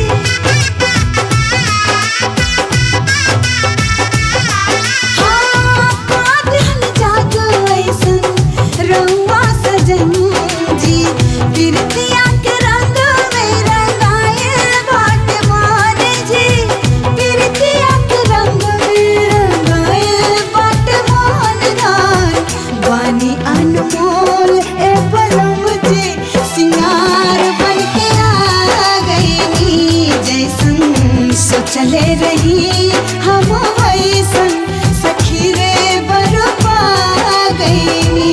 हाँ, कोत हनी जादू ऐसन रंगवा सजन जी पिरतिया के रंग में रंगाए बाट मान जी पिरतिया के रंग में रंगाए बाट मान गान वानी अनमोल ए पलम जी सिंगार बन के आ गई जैसन सोचले रही हम वैसन सखी रे बरपा गई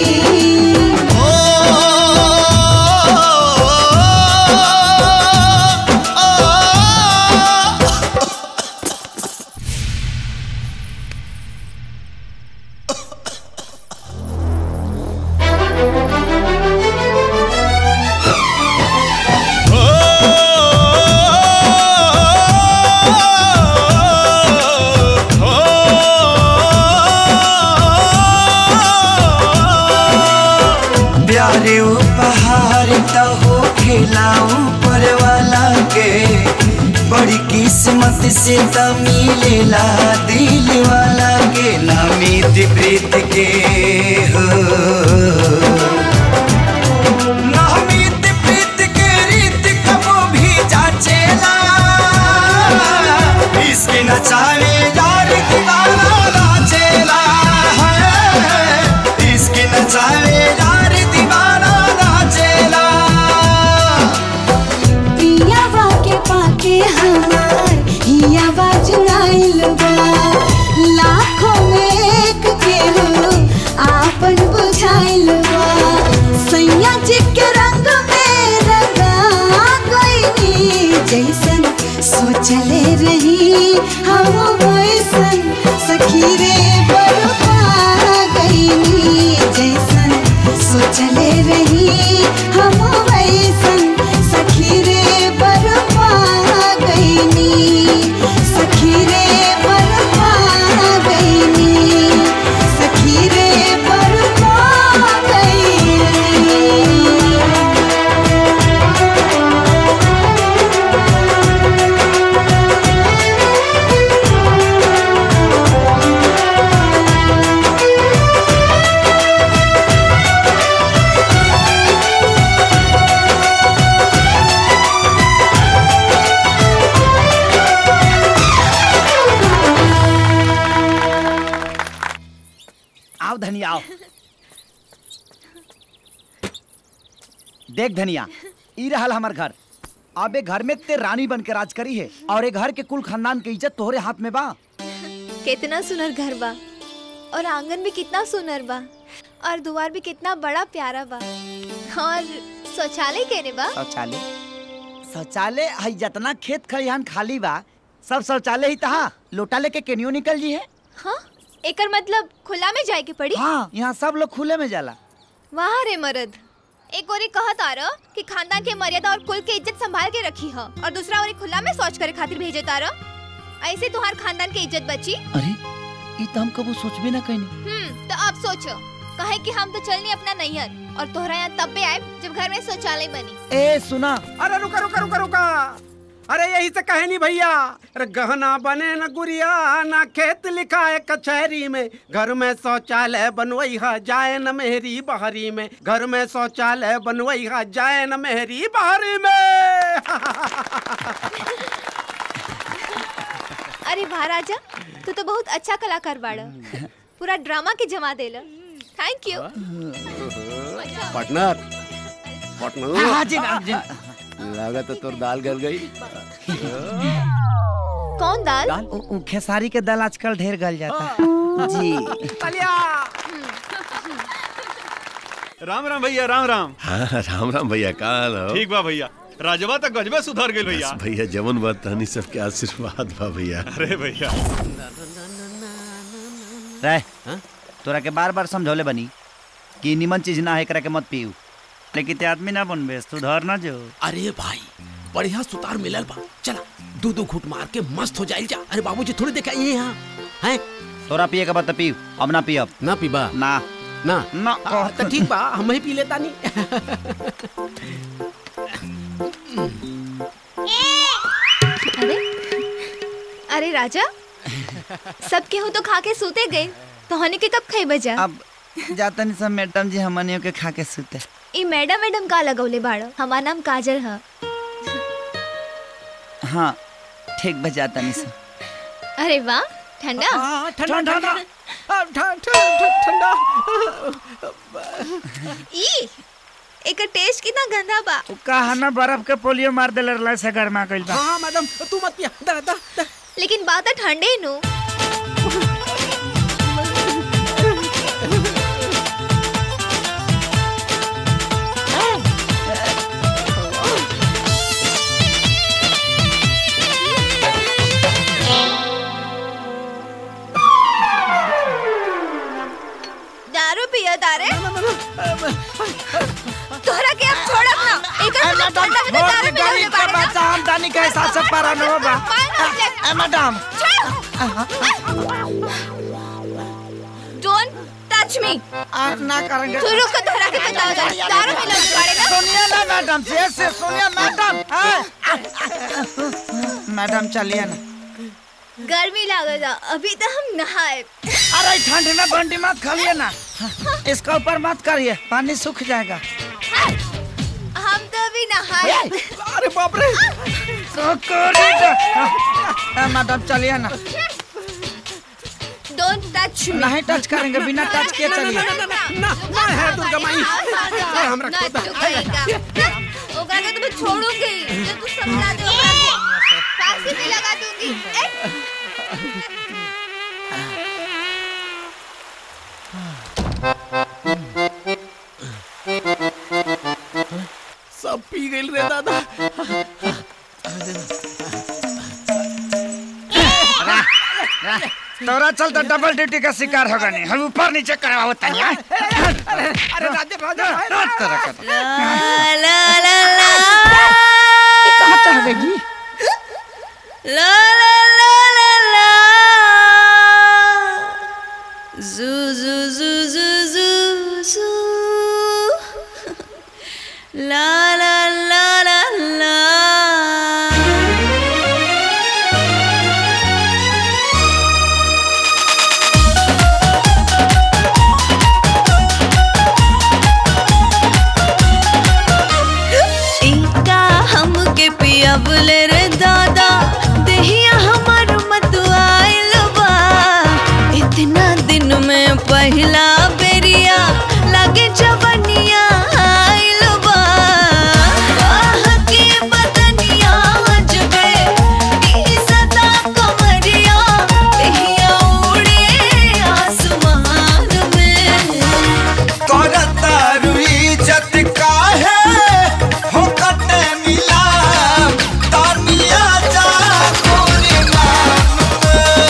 प्यारे उपहार तो हो खिलाऊं पर वाला के बड़ी किस्मत से तो मिलेला दिल वाला के नामित प्रीत के हो नामित प्रीत के रीत कबो भी जाचेला इसके नचावे यार दीवाना नाचेला है इसके नचावे यार दीवाना नाचेला पियावा के पाके हमार हियावा जुड़ाइल बा लाखों में एक के हो आपन बुझाइल बा सैया जी के रंग में रंगा गईनी जैसन सोचले रही हम वैसन सखी रे बरपा गईनी जैसन सोचले रही हम वैसन सखी रे बरपा गईनी सखी रे बरपा गईनी सखी रे बरपा गईनी आओ धनिया आओ देख धनिया ई रहल हमर घर अबे घर में ते रानी बन के राज करी है और ए घर के कुल खानदान के इज्जत तोहरे हाथ में बा कितना सुनर घर बा और आंगन भी कितना सुनर बा और द्वार भी कितना बड़ा प्यारा बा और शौचालय केने बा शौचालय शौचालय हई जितना खेत खलिहान खाली बा सब शौचालय ही तहा लोटा लेके केनियो निकल जी है हाँ एकर मतलब खुला में जाए के पड़ी हाँ यहाँ सब लोग खुले में जाला वाह रे मर्द एक ओरी कहत आ रहा कि खानदान के मर्यादा और कुल के इज्जत संभाल के रखी है और दूसरा ओरी खुला में शौच करे खातिर भेजे तारा ऐसे तुम्हार खानदान के इज्जत बची अरे ये तो हम कबू सोचबे ना कहीं हम्म तो अब सोचो कहे कि हम तो चलनी अपना नैहर और तोहरा यहाँ तब भी आए जब घर में शौचालय बनी ए सुना अरे रुका रुका रुका रुका अरे यही से कहे नहीं भैया अरे गहना बने न गुड़िया ना खेत लिखा है कचहरी में घर में शौचालय बनवई है जाए न मेहरी बहरी में घर में शौचालय बनवई है जाए न मेहरी बहरी में अरे वाह राजा तू तो बहुत अच्छा कलाकार बाड़ा पूरा ड्रामा के जमा देला थैंक यू पार्टनर पार्टनर हाँ जी हाँ जी लगा तो तोर दाल गल गई कौन दाल उ- उ खेसारी के दाल आजकल ढेर गल जाता है जी राम राम भैया राम राम हाँ राम राम भैया का हाल हो ठीक बा भैया राजवा तक गजबे सुधर गेल भैया बस भैया जवन बात तहनी सबके आशीर्वाद बा भैया अरे भैया रह तोरा के बार बार समझौले बनी कि निमन चीज ना है एकरा के मत पीऊ लेकिन ते आदमी ना बनबे सुधर ना जो अरे भाई बढ़िया सुतार मिलल बा चला दो दो घूट मार के मस्त हो जाइल जा अरे बाबूजी थोड़ी देखा ये यहाँ हैं तोरा पिए के बाद तो पीऊ अब ना पियब ना पीबा ना ना ना आ, तो ठीक बा हम ही पी लेता नहीं अरे अरे राजा सब केहू तो खा के सूते गए तो हने के कब खाई बजा अब जाता नहीं सब मैडम जी हमनियों के खा के सुते ई मैडम मैडम का लगौले बाड़ो हमार नाम काजल है हाँ ठीक बजाता नहीं सब अरे वाह ठंडा ठंडा ठंडा ठंडा ई एकर टेस्ट कितना गंदा बा कहा ना बर्फ के पोलियो मार देले रहला से गरमा गइल बा हाँ मैडम तू मत पिया दा दा दा लेकिन बात है ठंडे नु दारू पिया तारे तोहरा के अब छोड़ब ना एकर मतलब ठंडा है तो दारू मिला ले के बच्चा हम दानी के हिसाब से पारा न होबा ए मैडम डोंट टच मी आप ना करेंगे तू रुक तोहरा के बताओ जरा दारू मिला ले पड़ेगा सुनिए ना मैडम से से सुनिए मैडम हाँ। मैडम चलिए ना गर्मी लागेगा अभी तो हम नहाए अरे ठंड में बंडी मत खाइए ना इसका ऊपर मत करिए पानी सूख जाएगा हम तो अभी नहाए अरे बाप रे मैडम चलिए ना डोंट टच मी नहीं टच करेंगे बिना टच किए चलिए ना ना है दुर्गा माई हम ना तू कहेगा ओकरा के तो मैं छोड़ूंगी जो तू समझा दे ओकरा के फांसी भी लगा दूंगी ए! सब पी गइल रे दादा तोरा चल तो डबल ड्यूटी का शिकार होगा नहीं हम ऊपर नीचे करा होता है अरे राजा राजा कहाँ चढ़ेगी ला ला ला ला ला जू जू जू जू जू जू ला ला ला ला ला इनका हमके पियबले रे दादा देहिया हमर मत आइल बा इतना दिन में पहला बेरिया लगे जवनिया आइल बा आह के बदनिया जबे ई सदा कमरिया देहिया उड़े आसमान में करतारू इज्जत काहे हो कते मिला तानिया जा गोरी नाम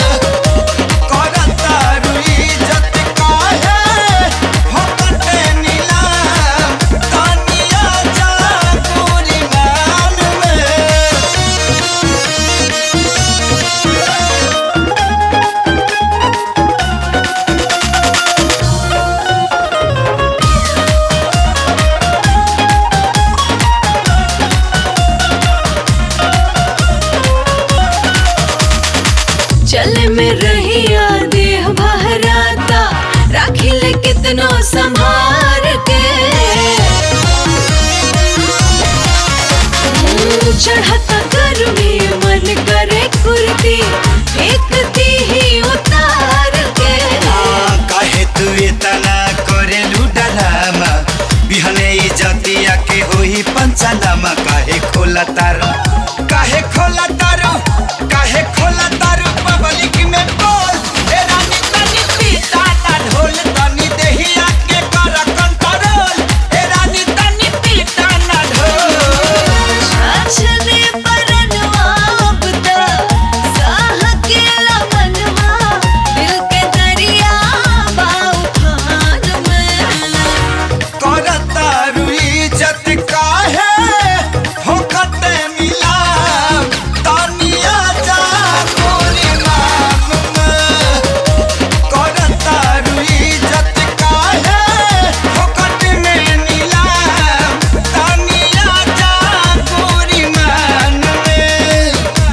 खोला तारू काहे खोला तारू काहे खोला तारू पब्लिक में बोल ए रानी तनी पीता ना ढोल तनी देहिया के कर कंट्रोल ए रानी तनी पीता ना ढोल छाछने परनवा बुता साह के लमनवा दिल के दरिया बाऊ खान में करतारू इज्जत काहे फोकट मिला तानिया जा गोरी नाम में करतारू इज्जत काहे फोकट में मिला तानिया जा गोरी मान में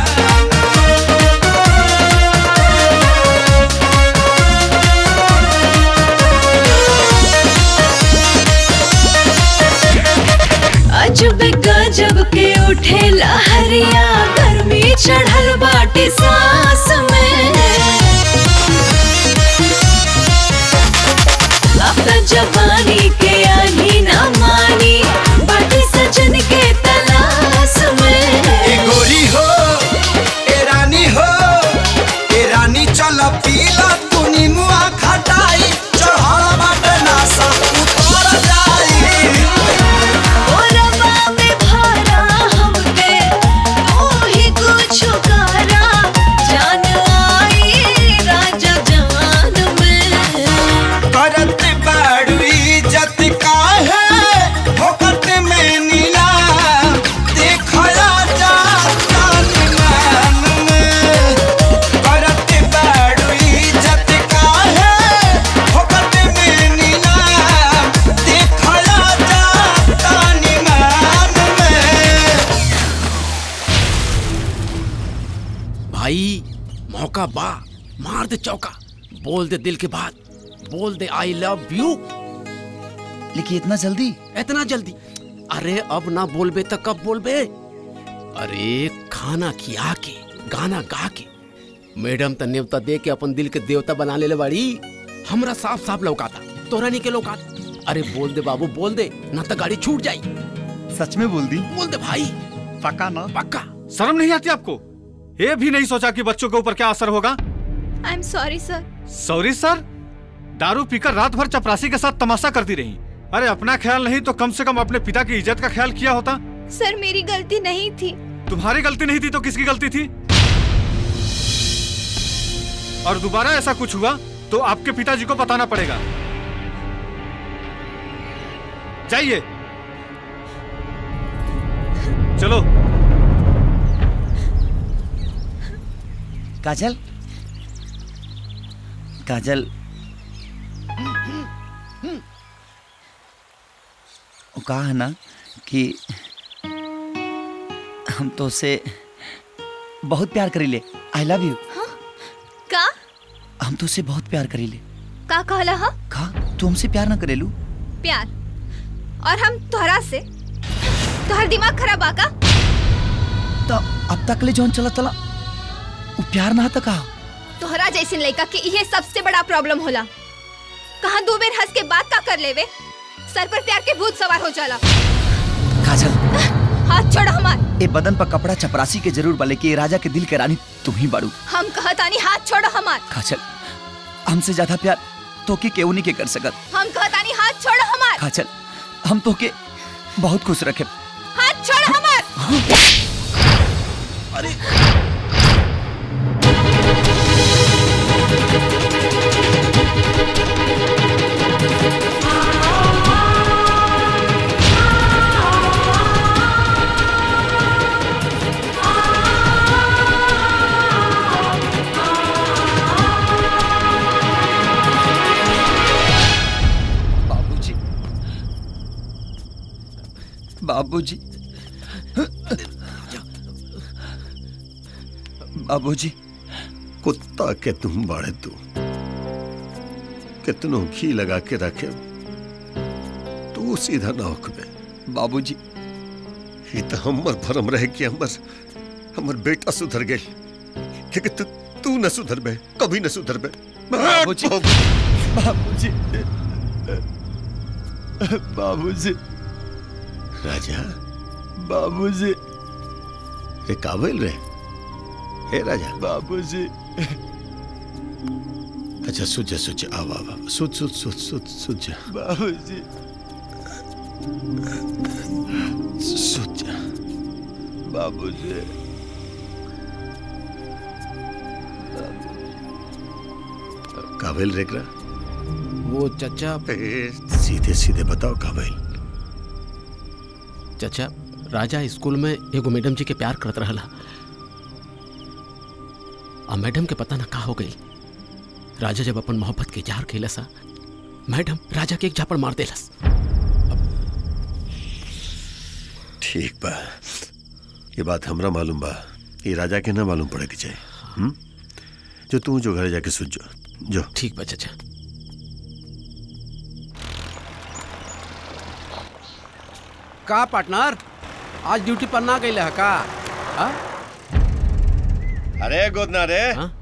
अजब गजब के उठे लहरिया गर्मी चढ़ल बाटे सांस में अब त जवानी के आनी ना मानी बाटे सजन के तलाश में ए गोरी हो ए रानी हो ए रानी चल पीला तू निमुआ खटाई चढ़ल बाटे नासा उतर जाई ओरवा में भरा हमके तू ही कुछ करा जान आई राजा जान में करत बाड़ू इज्जत काहे फोकट में नीला देखया जा जान मान में करत बाड़ू इज्जत काहे फोकट में नीला देखया जा जान मान में भाई मौका बा मार दे चौका बोल दे दिल की बात बोल दे आई लव यू लेकिन इतना जल्दी इतना जल्दी अरे अब ना बोलबे तो कब बोलबे अरे खाना खिया के गाना गा के मैडम त नेवता दे के अपन दिल के देवता बना ले बाड़ी हमरा साफ साफ लौकाता तोरा नहीं के लौकाता अरे बोल दे बाबू बोल दे ना तो गाड़ी छूट जाई सच में बोल दी बोल दे भाई पक्का ना पक्का शर्म नहीं आती आपको ये भी नहीं सोचा कि बच्चों के ऊपर क्या असर होगा I am sorry sir sorry sir दारू पीकर रात भर चपरासी के साथ तमाशा करती रही अरे अपना ख्याल नहीं तो कम से कम अपने पिता की इज्जत का ख्याल किया होता सर मेरी गलती नहीं थी तुम्हारी गलती नहीं थी तो किसकी गलती थी और दोबारा ऐसा कुछ हुआ तो आपके पिताजी को बताना पड़ेगा जाइए चलो काजल काजल वो कहा है ना कि हम तो उसे बहुत प्यार करीले आई लव यू का हम तो उसे बहुत प्यार करीले का कहला हा कहा तू हमसे प्यार ना करेलू प्यार और हम तोहरा से तोहर दिमाग खराब आका तो अब तक ले जौन चला चला वो प्यार ना था कहा तोहरा जैसे लड़का के ये सबसे बड़ा प्रॉब्लम होला कहाँ दो बेर हंस के बात का कर लेवे सर पर प्यार के भूत सवार हो जाला काजल हाथ छोड़ हमार ए बदन पर कपड़ा चपरासी के जरूर बले कि ए राजा के दिल के रानी तुम ही बाड़ू हम कहतानी हाथ छोड़ हमार काजल हमसे ज्यादा प्यार तो के केहू नहीं के कर सकत हम कहतानी हाथ छोड़ हमार काजल हम तो के बहुत खुश रखे हाथ छोड़ हमार अरे बाबूजी बाबूजी बाबूजी कुत्ता के तुम बड़े तू कितनों घी लगा के रखे तू सीधा ना होकबे बाबूजी ये तो हमर भरम रहे कि हमर हमर बेटा सुधर गए लेकिन तू तू न सुधर बे कभी न सुधर बे बाबूजी बाबूजी बाबूजी राजा बाबूजी रे काबिल रे हे राजा बाबूजी अच्छा सुच जा सुच जा आव आव आव। सुच सुच सुच सुच सुच जा बाबूजी सुच जा बाबूजी काबिल रेकरा वो चचा सीधे सीधे बताओ काबिल चचा राजा स्कूल में एगो मैडम जी के प्यार करत रहला आ मैडम के पता ना का हो गई राजा जब अपन मोहब्बत के इजहार कैला सा मैडम राजा के एक झापड़ मार देलस ठीक बा ये बात हमरा मालूम बा ये राजा के ना मालूम पड़े के चाहिए हुँ? जो तू जो घर जाके सुझ जो जो ठीक बा चचा का पार्टनर आज ड्यूटी पर ना गई है का आ? अरे गोदना रे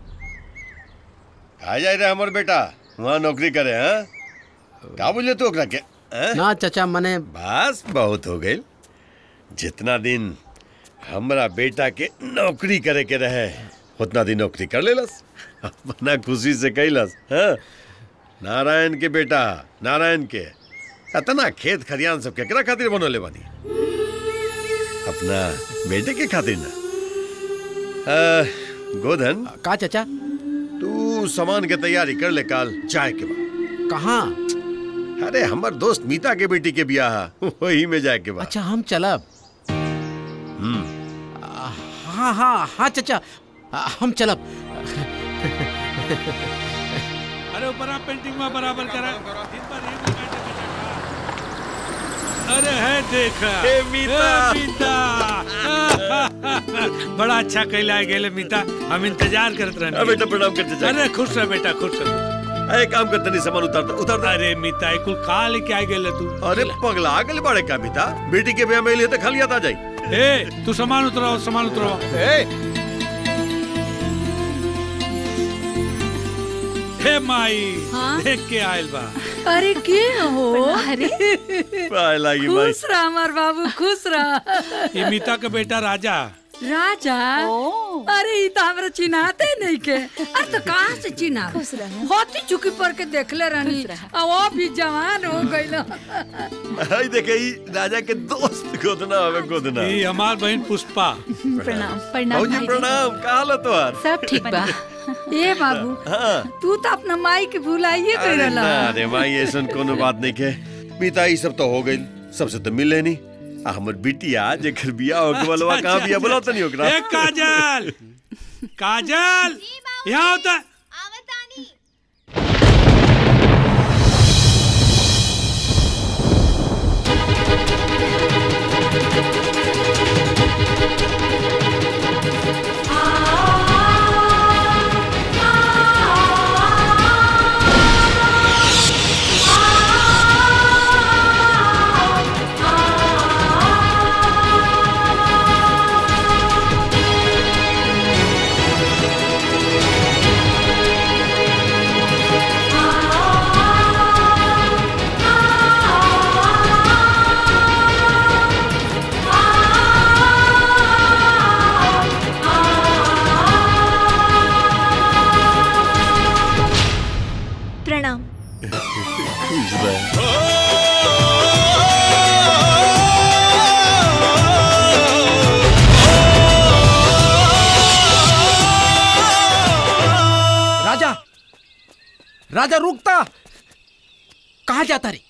कहा जाए रे हमर बेटा वहाँ नौकरी करे हैं का बोले तू ओकरा के हैं? ना चचा मने बस बहुत हो गई जितना दिन हमरा बेटा के नौकरी करे के रहे उतना दिन नौकरी कर लेलस अपना खुशी से कैलस हाँ? नारायण के बेटा नारायण के अतना खेत खरियान सब केकरा खातिर बनोले बानी अपना बेटे के खातिर ना आ, गोधन का चाचा तू सामान के तैयारी कर ले काल चाय के बाद कहाँ अरे हमर दोस्त मीता के बेटी के बियाह है, वही में जाए के बाद अच्छा हम चलब हम्म हाँ हाँ हाँ चचा आ, हम चलब अरे ऊपर आप पेंटिंग में बराबर करा दिन भर एक लगाए थे अरे है देखा हे मीता। हे मीता बड़ा अच्छा कैला है गेले मीता हम इंतजार करत रहने अरे बेटा प्रणाम करते जाए अरे खुश रह बेटा खुश रह अरे काम करते नहीं सामान उतारता उतारता अरे मीता ये कुल का लेके आ गेले तू अरे पगला गल बड़े का मीता बेटी के ब्याह में लिए तो खाली आता जाई ए तू सामान उतराओ सामान उतराओ हे माई हाँ? देख के आयल बा अरे के हो अरे पाए लागी भाई खुश रह हमार बाबू खुश रह ये मीता का बेटा राजा राजा अरे ई तो हमरा चिन्हाते नहीं के अरे तो कहाँ से चिन्हा होती चुकी पर के देखले रहनी आ वो भी जवान हो गइल आई देखे ई राजा के दोस्त गोदना हवे गोदना ये हमार बहन पुष्पा प्रणाम भौजी प्रणाम का हाल है तोहार सब ठीक बा ए बाबू हाँ तू तो अपना माई के भुलाइए अरे गइल ना रे माई ऐसन कोनो बात नहीं के मीता ई सब तो हो गई सबसे तो मिले नहीं आ हमर बिटिया जेकर बियाह हो के बलवा कहां बियाह बोला तनी ओकरा ए काजल काजल यहाँ होता प्रणाम खुश रह राजा राजा रुकता कहाँ जाता रे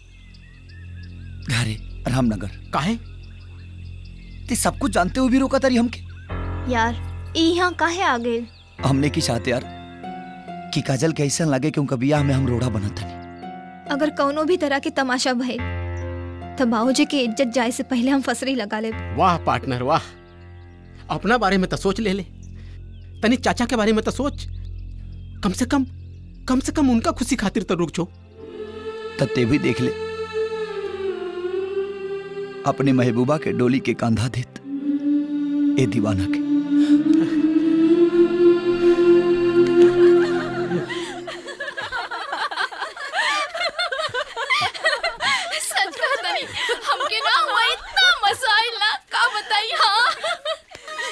घरे रामनगर काहे ते सब कुछ जानते हुए भी रोका तारी हमके यार ई यहाँ काहे आ गए हमने की चाहते यार कि काजल के ऐसा लगे कि उनका बियाह में हम रोड़ा बना था अगर कौनो भी तरह के तमाशा भइल तो बाबूजी की इज्जत जाए से पहले हम फसरी लगा ले वाह पार्टनर वाह अपना बारे में तो सोच ले ले तनी चाचा के बारे में तो सोच कम से कम कम से कम उनका खुशी खातिर तो रुक जो तत्ते भी देख ले अपने महबूबा के डोली के कांधा देत ए दीवाना के सच कहता नहीं हमके ना हुआ इतना मजा आइला का बताई हाँ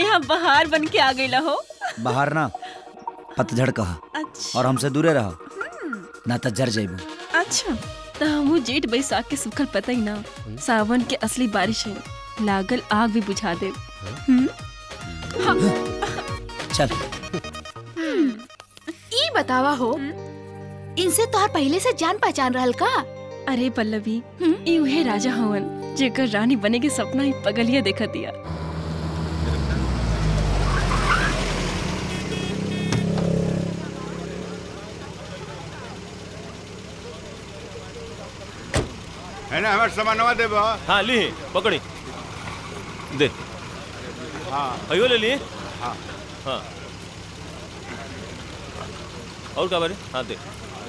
यहाँ बहार बन के आ गई हो बाहर ना पतझड़ कहा अच्छा और हमसे दूरे रहो ना तो जर जाइबू अच्छा तो हमू जेठ बैसाख के सुखल पता ही ना सावन के असली बारिश है लागल आग भी बुझा दे हम्म? चल ई बतावा हो इनसे तोहर पहले से जान पहचान रहल का अरे पल्लवी ई उहे राजा हवन जेकर रानी बने के सपना ही पगलिया देखा दिया है ना हमार सामानवा देबो हाँ ली पकड़ी दे हाँ अयो ले लिए हाँ हाँ और क्या बारे हाँ दे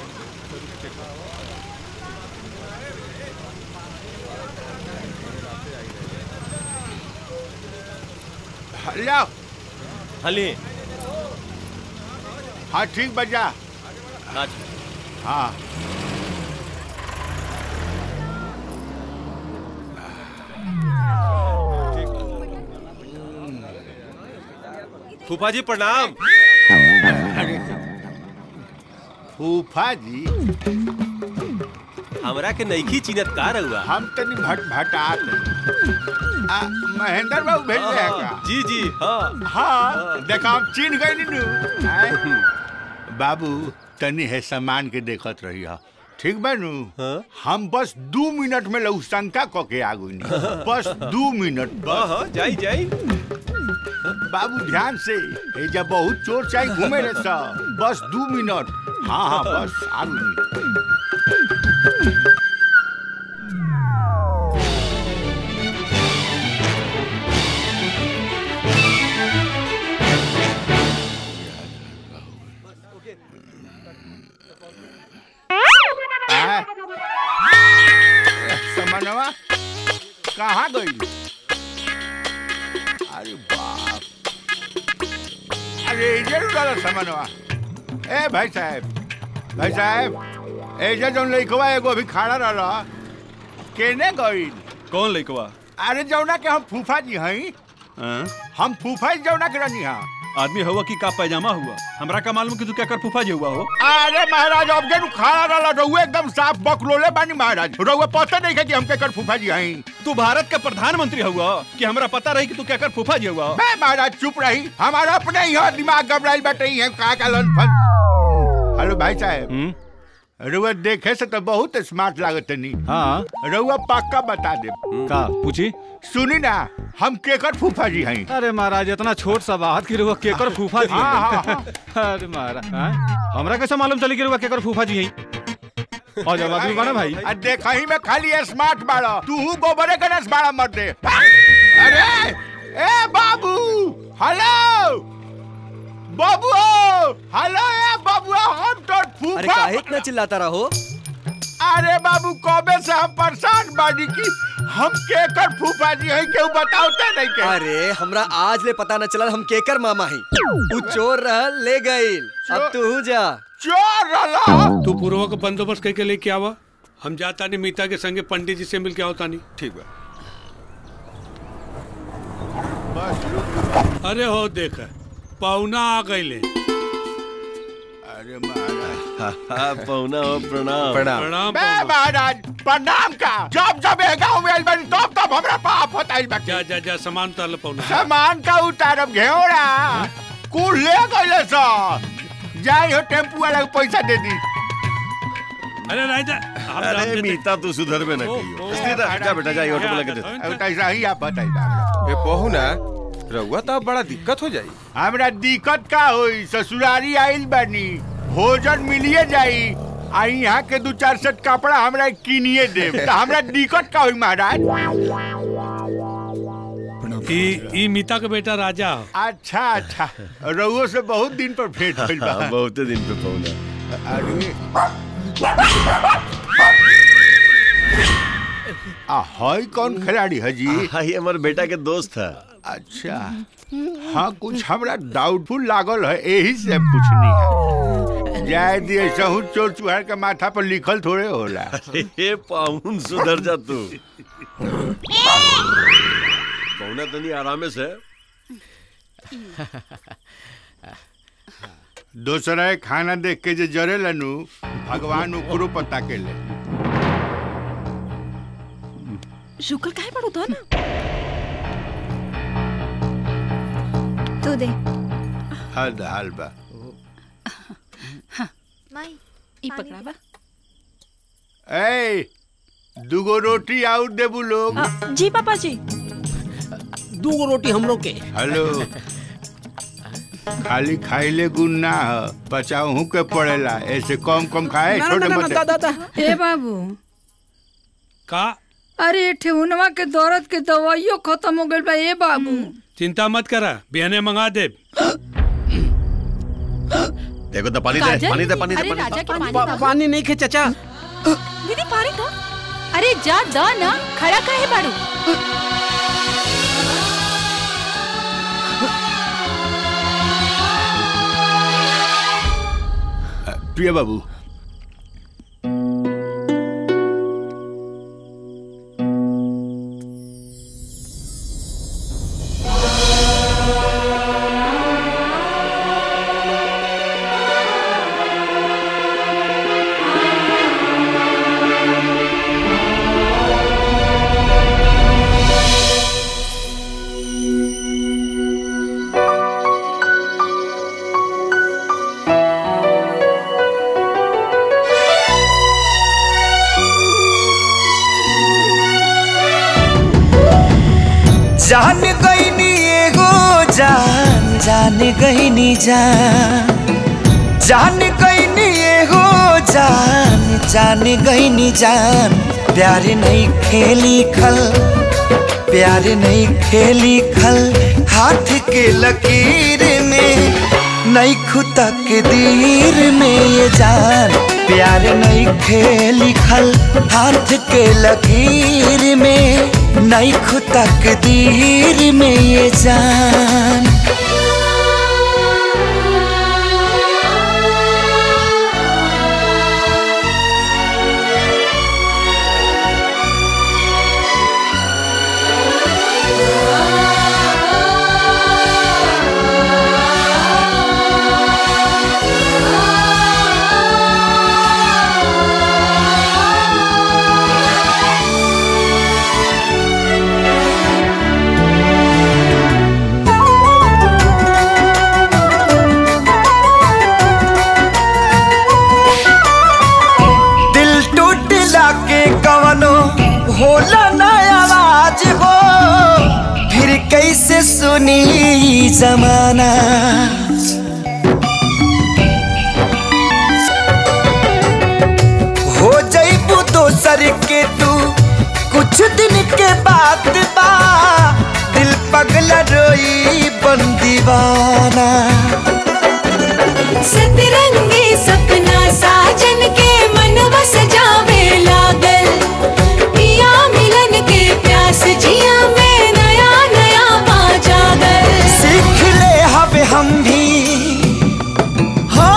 लाओ हाँ लिए हाँ ठीक बजा हाँ हाँ फूफा जी प्रणाम फूफा जी हमरा के नईखी चिनत का रहुआ हम तनी भट भटात आ महेंद्र बाबू भेज रहे हैं का जी जी हाँ हाँ देखा हम चिन्ह गए नु आय। बाबू तनी है सामान के देखत रही हा ठीक बा नु हम बस दू मिनट में लऊ शंका क के आगू बस दू मिनट हाँ हाँ जाई जाई बाबू ध्यान से ए जब बहुत चोर चाहे घूमे रे सब बस दू मिनट हाँ हाँ बस आगू आ? समनवा कहाँ गई अरे बाप अरे इधर उड़ा समनवा ए भाई साहब भाई साहब एजा जौन लइकवा एगो अभी खड़ा रहला केने गई कौन लइकवा अरे जौना के हम फूफा जी हई हाँ? हम फूफा जी जौना के रहनी हा आदमी हुआ कि का पैजामा हुआ हमरा का मालूम कि तू क्या कर फूफा जी हुआ हो अरे महाराज अब जनु खड़ा रहला रहुए एकदम साफ बकलोले बानी महाराज रहुए पता नहीं है कि हम केकर फूफा जी हई तू भारत का प्रधानमंत्री हुआ कि हमरा पता रही कि तू क्या कर फूफा जी हुआ मैं महाराज चुप रही हमारा अपने ही है, दिमाग घबराइल बैठे ही है का का लन फन हेलो भाई साहब रउआ देखे से तो बहुत स्मार्ट लागत नहीं हाँ रउआ पक्का बता दे का पूछी सुनी ना हम केकर फूफा जी हई अरे महाराज इतना छोट सा बात की रुआ केकर फूफा जी हाँ, हाँ, हैं। अरे महाराज हाँ? हमरा कैसे मालूम चली कि रुआ केकर फूफा जी हैं और जब आदमी बना भाई आ देखा ही में खाली स्मार्ट बाड़ा तू गोबरे के नस बाड़ा मर दे अरे ए बाबू हेलो बाबू हेलो ए बाबू हम तो फूफा अरे काहे इतना चिल्लाता रहो अरे बाबू कबे से हम परेशान बानी की हम केकर फूफा जी हैं केहू बताओते नहीं के अरे हमरा आज ले पता न चलल हम केकर मामा ही तू चोर रहल ले गइल अब तू जा चोर रहला तू पूर्व का बंदोबस्त करके लेके आवा हम जाता नहीं मीता के संगे पंडित जी से मिल के आवता नहीं ठीक बा अरे हो देख पौना आ गईले अरे महाराज पौना हो प्रणाम प्रणाम बे महाराज प्रणाम का जब जब ए गांव में आइल बानी तब तब हमरा पाप होता आइल बाटे जा जा जा सामान उतार पौना सामान का उतारब घेवड़ा कुल ले गइले सा जाई हो टेम्पू वाला के पैसा दे दी अरे राजा अरे मीता तू सुधर में न कहियो इसलिए जा जा बेटा जा ये ऑटो में लगे दे अब कैसा ही आप बताई ए पहू ना रउआ तो अब बड़ा दिक्कत हो जाई हमरा दिक्कत का होई ससुरारी आइल बानी भोजन मिलिए जाई आ यहाँ के दू चार सेट कपड़ा हमरा किनिए देब त हमरा दिक्कत का होई महाराज ई ई मीता का बेटा राजा हो अच्छा अच्छा रउओ से बहुत दिन पर भेंट भइल बा हाँ, बहुते दिन पे पौना अरे आ हई कौन खिलाड़ी है जी हाँ ये हमारे बेटा के दोस्त है अच्छा हाँ कुछ हमरा डाउटफुल लागल है यही से पूछनी है जाए दिए सहू चोर चुहार के माथा पर लिखल थोड़े होला अरे पाउन सुधर जा तू पौना तनी आरामे से दूसरा खाना देख के जे जरे लनु भगवान ऊपरो पता के ले शुक्र काहे पड़ो तो ना तू दे हद हाल बा माई ई पकड़ावा ए दुगो रोटी आउट देबू लोग जी पापा जी दूगो रोटी हम लोग के हेलो खाली खाइले गुण ना ह बचाऊ के पड़ेला ऐसे कम कम खाए ना, छोटे ना, ना, मोटे दा, दा, दा। ए बाबू का अरे ठेहुनवा के दर्द के दवाइयो खत्म हो गइल बा ए बाबू चिंता मत करा बिहने मंगा दे देखो तो पानी दे पानी दे पानी दे अरे राजा के पानी पा- बाबू। पानी नहीं खे चाचा दीदी पानी का अरे जा द ना खड़ा काहे बाड़ू प्रिय बाबू जान गईनी एगो जान जान गईनी जान जान गईनी एगो जान जान गईनी जान प्यार नहीं खेली खल प्यार नहीं खेली खल हाथ के लकीर में नहीं खुता के दीर में ये जान प्यार नहीं खेली खल हाथ के लकीर में नहीं खुता के दीर में ये जान दिल टूटला के कवनो होला ना आवाज हो फिर कैसे सुनी ई जमाना हो जईबू दोसर के तू कुछ दिन के बाद बा दिल पगला रोई बन दीवाना सतरंगी सपना साजन के मनवा सजावे लागल पिया मिलन के प्यास जिया में नया नया पा जागल सीख ले हब हम भी हाँ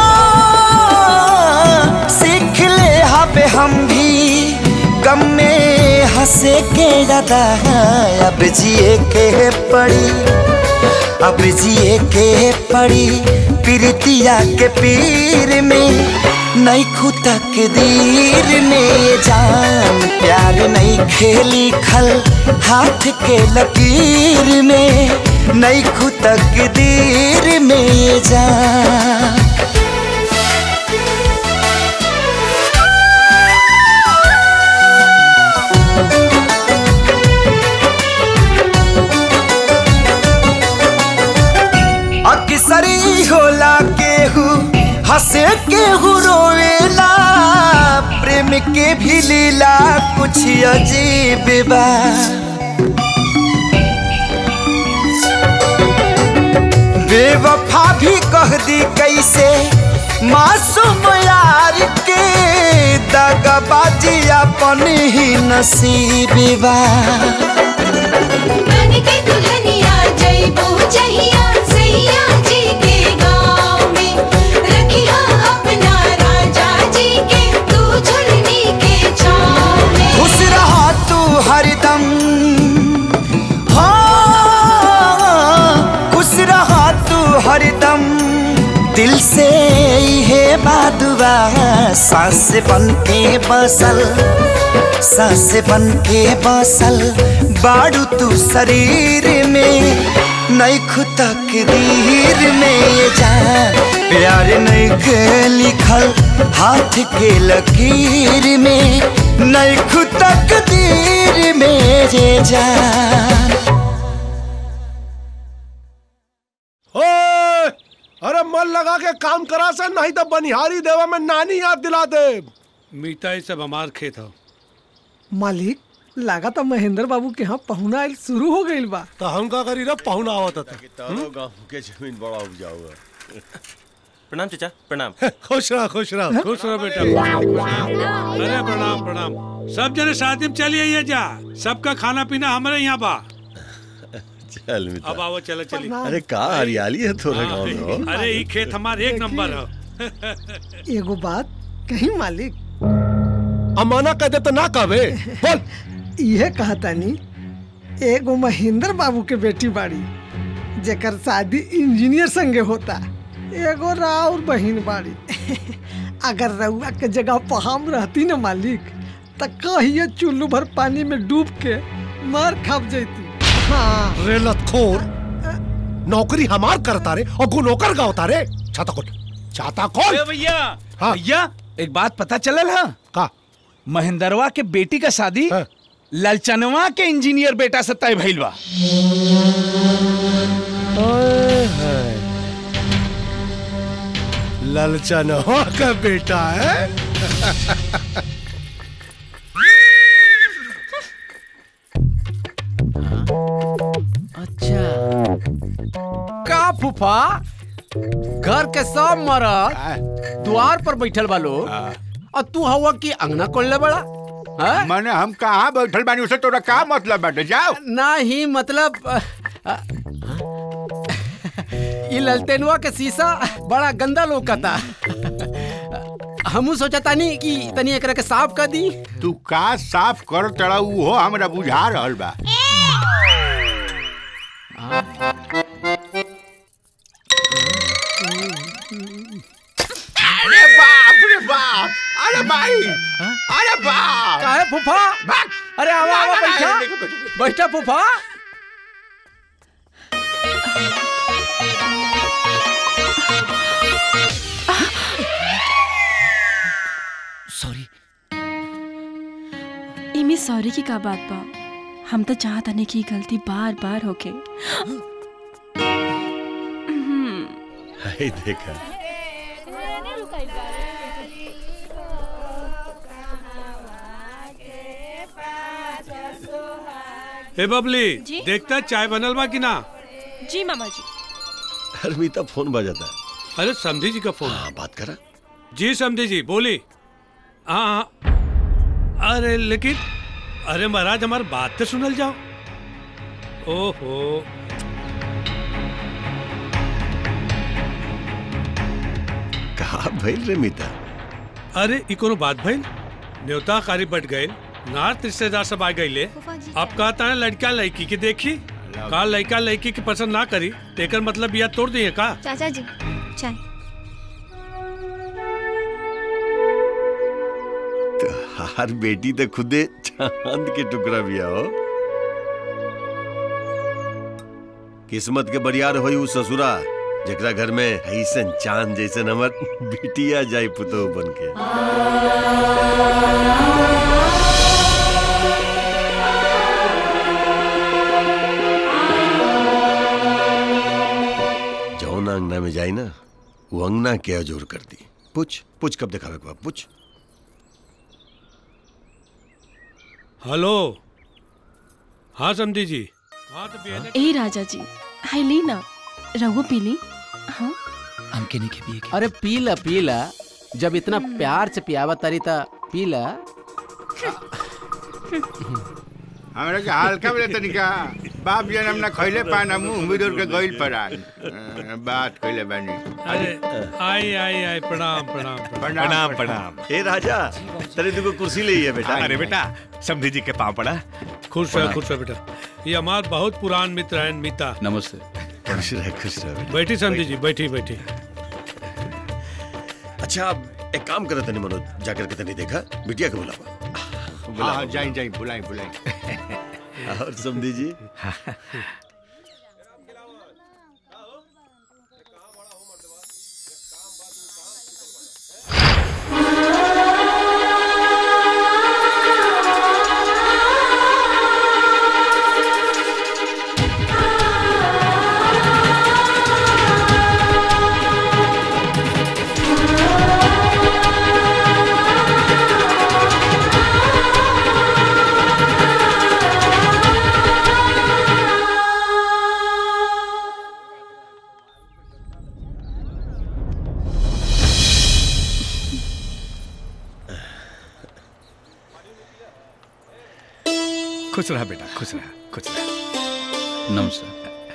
सीख ले हब हम भी गम में हंसे के ज्यादा अब जिए के पड़ी अब जिए के पड़ी प्रीतिया के पीर में नहीं खुदा के दीर में ये जान प्यार नहीं खेली खल हाथ के लकीर में नहीं खुदा के दीर में ये जान अक्सरी होला केहू हंसे केहू रोवेला प्रेम के भी लीला कुछ अजीब बा बेवफा भी कह दी कैसे मासूम यार के दगाबाजी अपन ही नसीब बा बन के दुल्हनिया जइबो जहिया सैया जी के गाँव में रखिया अपना राजा जी के तू झुलनी के छाँव में खुश रहा तू हरदम हाँ खुश रहा हरदम दिल से है बादुआ सांस बन के बसल सांस बन के बसल बाड़ू तू शरीर में नैख तकदीर में ये जान प्यार नैख लिखल हाथ के लकीर में नैख तकदीर में ये जान ओए, अरे मन लगा के काम करा से नहीं तो बनिहारी देवा में नानी याद दिला दे मीता ये सब हमार खेत हो मालिक लगा तो महेंद्र बाबू के यहाँ पहुना आइल शुरू हो गइल बा तो हम का करी रे पहुना आवत था तारो गांव के जमीन बड़ा उपजाऊ है प्रणाम चाचा प्रणाम खुश रहा खुश रहा खुश रहो बेटा अरे प्रणाम प्रणाम सब जने शादी में चली आइए जा सबका खाना पीना हमारे यहाँ बा चल मित्र अब आओ चलो चली अरे का हरियाली है थोड़ा गांव में हो अरे ये खेत हमारे एक नंबर है एगो बात कहीं मालिक अमाना कह दे तो ना कहबे बोल इहे कहतानी एगो महेंद्र बाबू के बेटी बाड़ी जेकर शादी इंजीनियर संगे होता एगो राउर बहिन बाड़ी अगर रउआ के जगह पर हम रहती न मालिक त कहिए चुल्लू भर पानी में डूब के मर खप जैती हाँ रे लतखोर नौकरी हमार करता रे और गु नौकर का होता रे छाता खोल छाता खोल भैया भैया एक बात पता चलल है का महेंद्रवा के बेटी का शादी ललचनवा के इंजीनियर बेटा से तय भइल बा ललचन हो का बेटा है अच्छा का फूफा घर के सब मरद द्वार पर बैठल बालो और तू हवा की अंगना खोलने बड़ा मैंने हम कहाँ बैठल बानी उसे तोरा का मतलब बाटे जाओ नहीं मतलब अ, अ, ये ललटेनुआ के शीशा बड़ा गंदा लोकता हमू सोचा तानी कि तनी एकरा के साफ कर दी तू का साफ कर तड़ा उहो हमरा बुझा रहल बा अरे बाप रे बाप अरे भाई अरे बाप काहे फूफा अरे आवा आवा बैठा बैठा फूफा सॉरी इमे सॉरी की का बात बा हम तो चाहत नहीं की गलती बार बार होके हाय देखा हे बबली जी? देखता चाय बनल बा कि ना जी मामा जी हरमीता फोन बजाता है अरे समझी जी का फोन हाँ बात करा जी समझी जी बोली हाँ हाँ अरे लेकिन अरे महाराज हमारी बात तो सुनल जाओ ओहो कहा भइल रे मीता अरे ई कोनो बात भइल न्योता कारी बट गए नार्थ रिश्तेदार सब आ गईले अब कहता है लड़का लड़की के देखी का लड़का लड़की के पसंद ना करी तेकर मतलब बिया तोड़ दिए का चाचा जी चाय हर बेटी तो खुदे चांद के टुकड़ा भी हो किस्मत के बरियार होई उ ससुरा जकरा घर में ऐसन चांद जैसन हमर बिटिया जाई पुतो बन के जौन अंगना में जाई ना वो अंगना के अजोर कर दी पूछ पूछ कब दिखावे के बा पूछ हेलो हाँ समझी जी हाँ तो बिया ए राजा जी हाय ली ना रघु पीली हाँ हमके नहीं के पिए अरे पी ला पी ला जब इतना प्यार से पियावा तारी ता पी ला हमरा के हल्का में तनिका बाप जनम ना खइले पाना मुंह बिदुर के गइल परान अ, बात कइले बानी अरे आई आई आई प्रणाम प्रणाम प्रणाम प्रणाम ए राजा तेरे दुगो कुर्सी ले है बेटा अरे बेटा समझी जी के पाँव पड़ा खुश रहो खुश रहो बेटा ये हमार बहुत पुरान मित्र हैं मीता नमस्ते खुश रहे खुश रहे बेटा। बैठी समझी जी बैठी बैठी अच्छा अब एक काम करत नहीं मनोज जाकर के तनी देखा बिटिया के बुलावा हाँ हाँ जाई जाई बुलाई बुलाई और समझी जी खुश रहा बेटा खुश रहा खुश रहा नमस्कार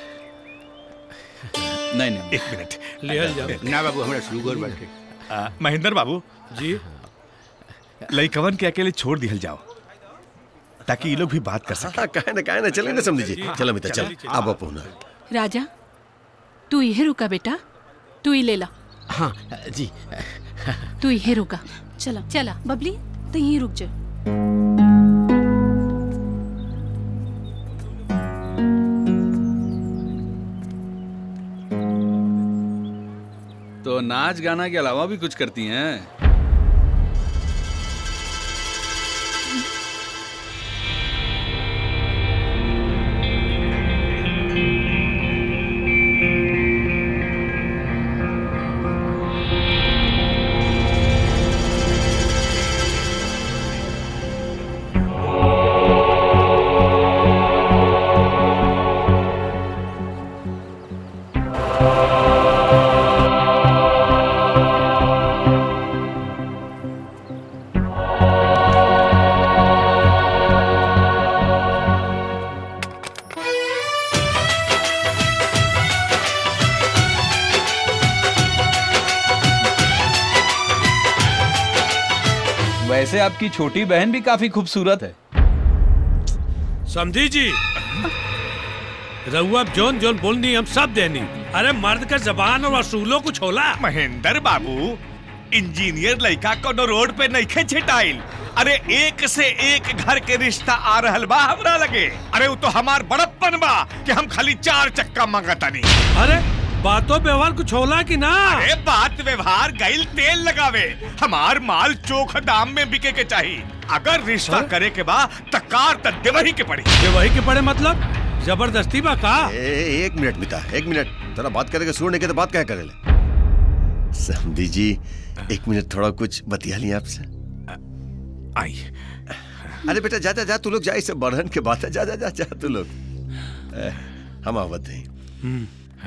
नहीं नहीं एक मिनट लिहल जाओ। ना बाबू हमरा शुगर बाटे आ, महेंद्र बाबू जी लइकवन के अकेले छोड़ दिहल जाओ ताकि ये लोग भी बात कर सके हाँ कहे ना कहे ना चले ना समझी जी चलो मित्र चल अब अपू ना राजा तू यही रुका बेटा तू ही ले ला हाँ जी तू यही रुका चला चला बबली तो यहीं रुक जा तो नाच गाना के अलावा भी कुछ करती हैं वैसे आपकी छोटी बहन भी काफी खूबसूरत है समझी जी रहुआ जोन जोन बोलनी हम सब देनी अरे मर्द का जबान और असूलों कुछ होला महेंद्र बाबू इंजीनियर लड़का कोनो रोड पे नहीं छिटाइल अरे एक से एक घर के रिश्ता आ रहल बा हमरा लगे अरे वो तो हमार बड़प्पन बा कि हम खाली चार चक्का मांगतानी अरे बातों व्यवहार कुछ होला कि ना अरे बात व्यवहार गैल तेल लगावे हमार माल चोख दाम में बिके के चाहिए अगर रिश्ता करे के बा तकार त देवही के पड़ी देवही के पड़े मतलब जबरदस्ती बा का ए, एक मिनट मिता एक मिनट थोड़ा बात करेगा सुनने के तो बात क्या करे ले समझी जी एक मिनट थोड़ा कुछ बतिया लिया आपसे आई अरे बेटा जा जा जा तू लोग जा इसे बढ़न के बात है जा जा जा जा तू लोग ए, हम आवत हैं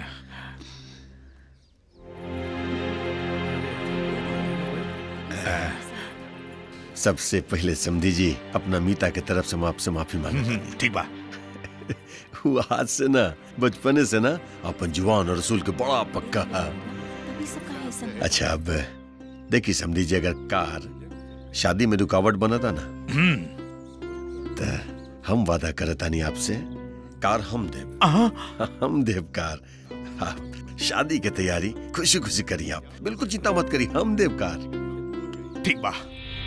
सबसे पहले समझी जी अपना मीता के तरफ से हम आपसे माफी मांगे ठीक बा वो आज से ना बचपने से ना अपन जुआन और रसूल के बड़ा पक्का है अच्छा अब देखिए समझी जी अगर कार शादी में रुकावट बना था ना तो हम वादा करता नहीं आपसे कार हम देव हम देव कार आप शादी की तैयारी खुशी खुशी करिए आप बिल्कुल चिंता मत करिए हम देव कार ठीक बा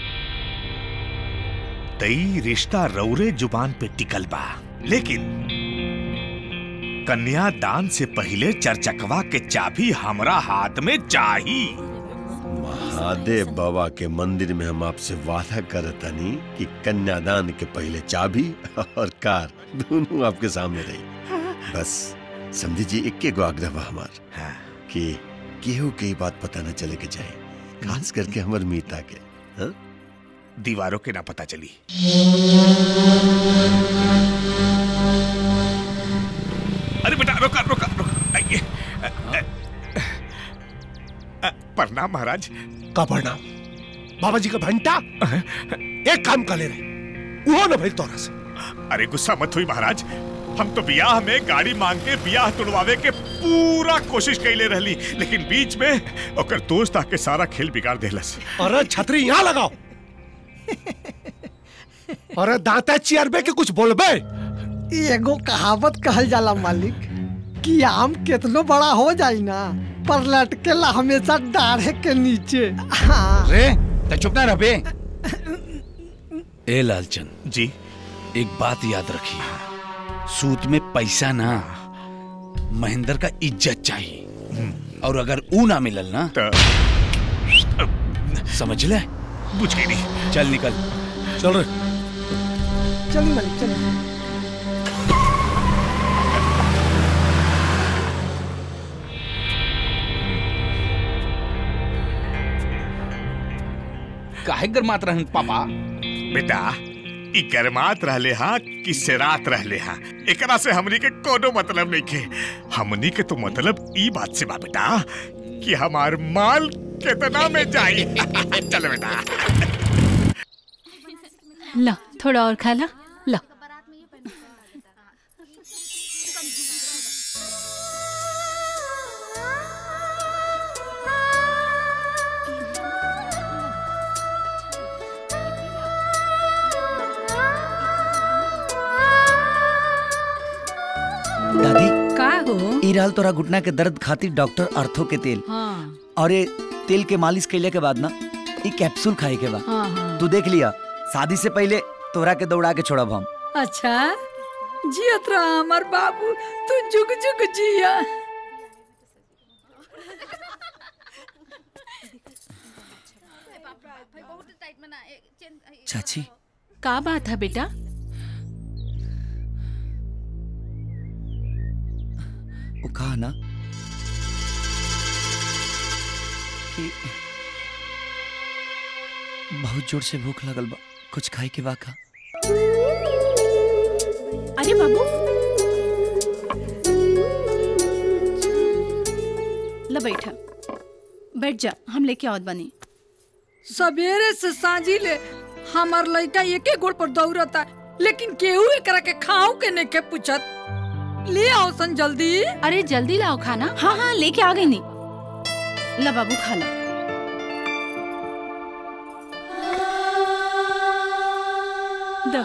तई रिश्ता रौरे जुबान पे टिकल बा लेकिन कन्यादान से पहले चर्चकवा के चाबी हमरा हाथ में चाही महादेव बाबा के मंदिर में हम आपसे वादा करतनी कि कन्यादान के पहले चाबी और कार दोनों आपके सामने रही बस समझी जी इक्के गो आग्रह बा हमार कि केहू के ही बात पता न चले के चाहे खास करके हमर मीता के हाँ? दीवारों के ना पता चली अरे बेटा रोका रोका रोका आइए अ, अ, अ, प्रणाम महाराज का प्रणाम बाबा जी का घंटा एक काम कर ले रहे वो ना भाई तोरा से अरे गुस्सा मत हुई महाराज हम तो बियाह में गाड़ी मांग के बियाह तुड़वावे के पूरा कोशिश कैले रहली लेकिन बीच में ओकर दोस्त आके सारा खेल बिगाड़ देलस अरे छतरी यहाँ लगाओ अरे दांता चियरबे के कुछ बोलबे एगो कहावत कहल जाला मालिक कि आम कितनो बड़ा हो जाई ना पर लटकेला हमेशा डाढ़े के नीचे हाँ रे तो चुप ना रह बे ए लालचंद जी एक बात याद रखिए सूत में पैसा ना महेंद्र का इज्जत चाहिए और अगर ऊ ना मिलल ना समझ ले बुझ गई नहीं चल निकल चल रे चलिए मालिक चलिए काहे गरमात रहन पापा बेटा ई गरमात रहले हा कि सेरात रहले हा एकरा से हमनी के कोनो मतलब नहीं के हमनी के तो मतलब ई बात से बा बेटा कि हमार माल कितना में जाई चल बेटा ला थोड़ा और खा ला ला दादी का हो ई रहल तोरा घुटना के दर्द खातिर डॉक्टर अर्थो के तेल हाँ और ये तेल के मालिश कैले के बाद ना ई कैप्सूल खाए के बा हाँ हाँ तू देख लिया शादी से पहले तोरा के दौड़ा के छोड़ब हम अच्छा जियत रहा हमार बाबू तू जुग जुग जिया चाची का बात है बेटा वो कहा ना कि बहुत जोर से भूख लगल बा कुछ खाए के बा का अरे बाबू ला बैठा बैठ जा हम लेके आवत बनी सवेरे से सांझी ले हमार लड़का एके गोड़ पर दौड़ता लेकिन केहू एकरा के खाओ के नहीं के पूछत ले आओ सन जल्दी अरे जल्दी लाओ खाना हाँ हाँ लेके आ गई नहीं ला बाबू खा ला दो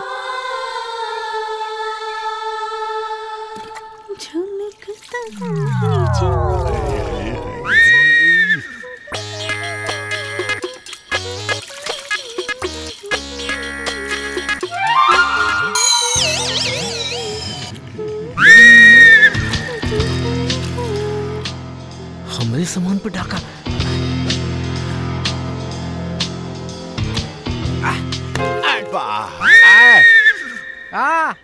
हमरे सामान पे डाका आ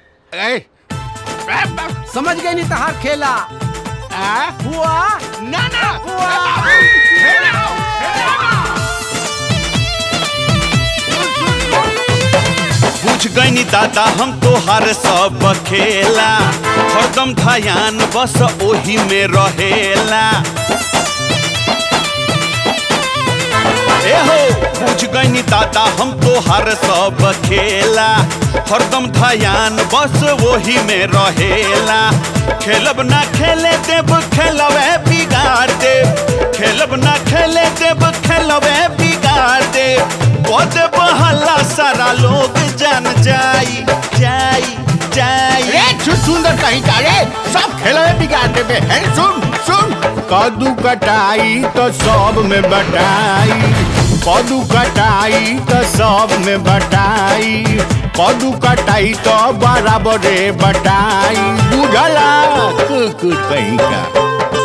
समझ गई नहीं तहार खेला हुआ ना ना बुझ गईनी दादा हम तोहार सब खेला हरदम ध्यान बस ओही में रहेला ए हो बुझ गईनी दादा हम तोहार सब खेला हरदम ध्यान बस वही में रहेला खेलब ना खेले देब खेलवे बिगाड़ देब खेलब ना खेले देब खेलवे बिगाड़ देब पद बहला सारा लोग जान जाई जाई जाई रे सु- सुंदर कहीं का रे सब खेलवे बिगाड़ देबे है सुन सुन कदू कटाई तो सब में बटाई कदू कटाई तो सब में बटाई कदू कटाई तो बराबरे बटाई बुझला कुकुर कहीं का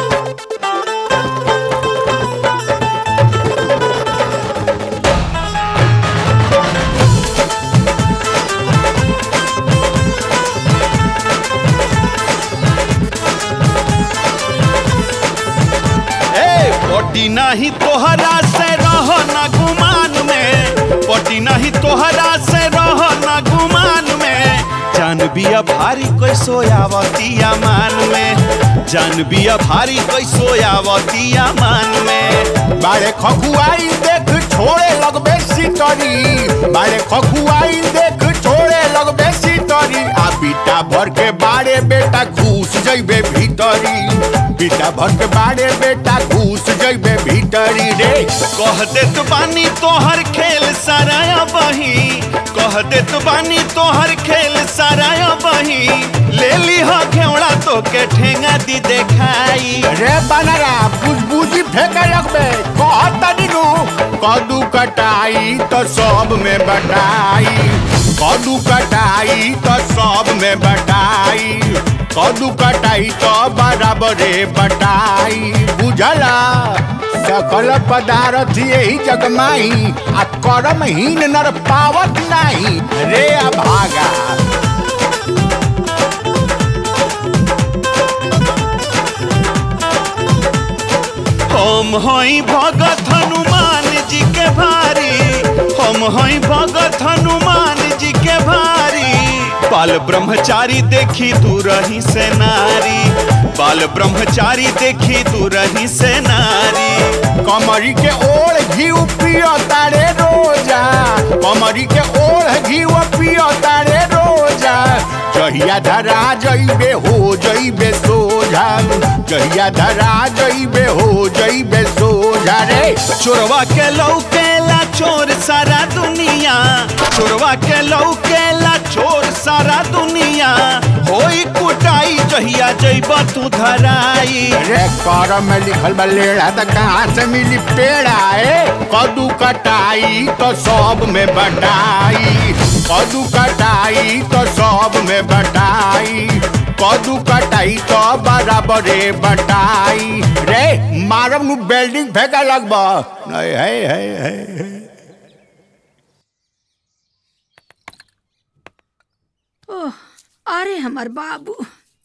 ए पटी नहीं तोहरा से रह ना गुमान में पटी नहीं तोहरा से रह ना गुमान में जान बिया भारी कैसो आवतिया मान में जान बिया भारी कैसो आवतिया मान में बारे खखुआई देख छोड़े लगबे सितरी बारे खखुआई देख छोड़े लगबे सितरी आ बीटा भर के बारे बेटा घुस जइबे भीतरी बीटा भर के बारे बेटा घुस जइबे भीतरी टरी रे कह देत बानी तोहर खेल सारा बही कह देत बानी तोहर खेल सारा बही ले ली हो घेवड़ा तो के ठेंगा दी देखाई रे बनरा बुझबुझी फेंके लगबे कहत तनी नु कदू कटाई तो सब में बटाई कदू कटाई तो सब में बटाई कदू कटाई तो बराबरे बटाई बुझला सकल पदार्थ यही जगमाई आ करम हीन नर पावत नहीं रे अभागा हम हई भगत हनुमान जी के भारी हम हई भगत हनुमान जी के भारी बाल ब्रह्मचारी देखी तू रही से नारी बाल ब्रह्मचारी देखी तू रही से नारी कमरी के ओढ़ घी पियो तारे रोजा कमरी के ओढ़ घी पियो तारे रोजा जहिया धरा जइबे हो जइबे सोझा जहिया धरा जइबे हो जइबे सोझा रे चोरवा के लौकेला चोर सारा दुनिया चोरवा के लौकेला चोर सारा दुनिया होई कुटाई जहिया जइब तू धराई रे कर में लिखल बा लेड़ा त कहाँ से मिली पेड़ा ए कदू कटाई तो सब में बटाई कदू कटाई तो सब में बटाई कदू कटाई तो बराबरे बटाई रे मारम नु बिल्डिंग फेंका लगबा नहीं है है है, है। ओह अरे हमार बाबू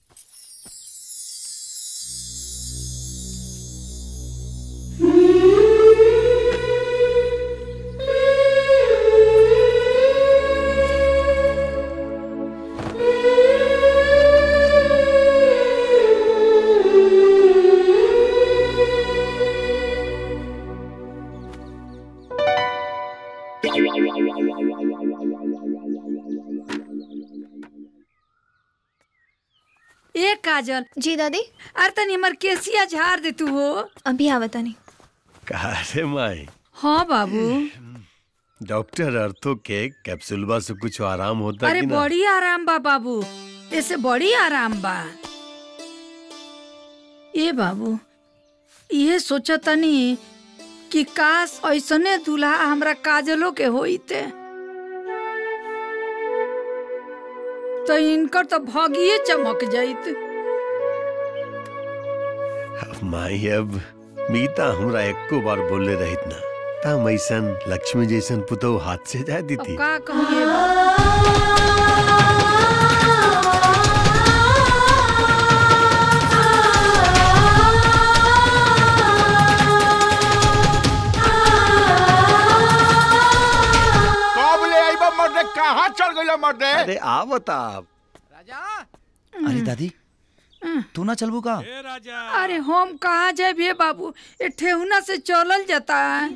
ए काजल जी दादी अरे तनी हमर केसिया झाड़ दे तू हो अभी आवता नहीं कहा रे माई हाँ बाबू डॉक्टर अर्थो के कैप्सूलबा से कुछ आराम होता अरे कि ना बड़ी आराम बा बाबू ऐसे बड़ी आराम बा ए बाबू ये सोचा तनी कि काश ऐसने दूल्हा हमरा काजलो के होइते तो इनकर तो भगिए चमक जाइत अब माई अब मीता हमरा एको बार बोले रहित ना तम ऐसन लक्ष्मी जैसन पुतौ हाथ से जा दी अब थी का कहिए कब ले आइबा मर्दे कहाँ चल गइला मर्दे अरे आ बता अरे दादी तू ना चलबू का अरे हम कहाँ जाए बाबू ये ठेहुना से चलल जाता है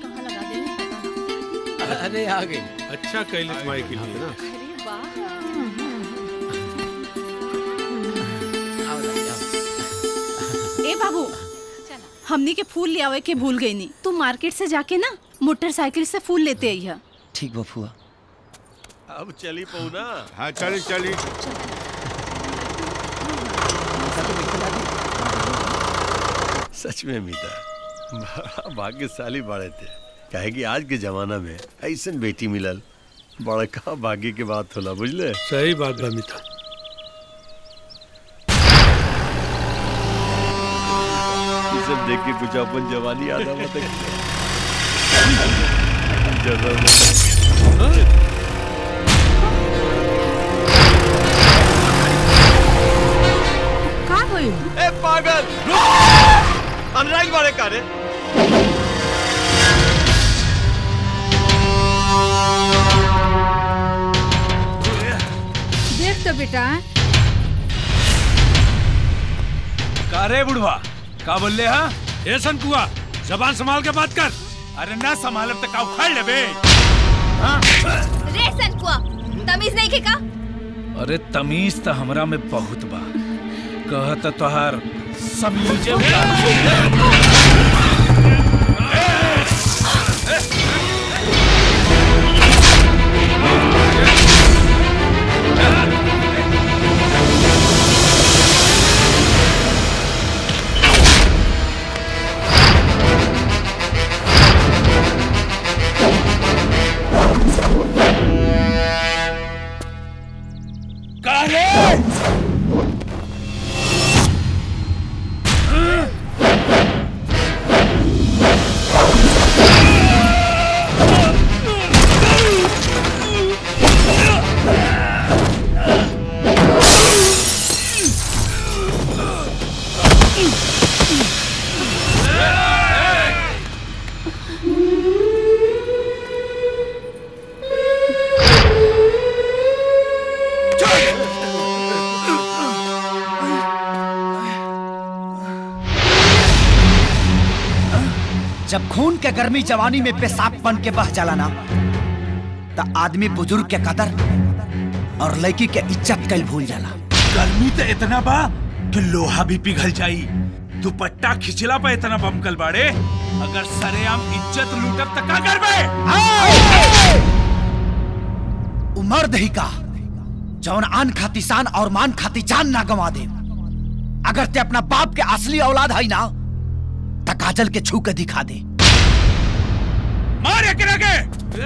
अरे आ गई अच्छा कैलिस माई के लिए ना ए बाबू हमनी के फूल ले आवे के भूल गई नी तू मार्केट से जाके ना मोटरसाइकिल से फूल लेते आई है ठीक बफुआ अब चली पऊ ना हाँ चली चली सच में मीता बड़ा भाग्यशाली बड़े थे काहे कि आज के जमाना में ऐसन बेटी मिलल बड़का भाग्य के बात होला बुझले सही बात बा मिता ये सब देख के कुछ अपन जवानी याद आ मत का होई ए पागल अनुराग वाले का रे देख तो बेटा का रे बुढ़वा का बोल ले हा ए संकुआ जबान संभाल के बात कर अरे ना संभालब तो का उखाड़ लेबे रे सनकुआ तमीज नहीं के का अरे तमीज तो हमरा में बहुत बा कहत तोहार समीजे उतार जब खून के गर्मी जवानी में पेशाब बन के बह जाला ना तो आदमी बुजुर्ग के कदर और लड़की के इज्जत कल भूल जाला गर्मी तो इतना बा कि लोहा भी पिघल जाई दुपट्टा खिंचला पे इतना बमकल बाड़े अगर सरेआम इज्जत लूटब त का करबे उमर ही का जौन आन खाती शान और मान खाती जान ना गवा दे अगर ते अपना बाप के असली औलाद है ना तो काजल के छू के दिखा दे मार एकरा के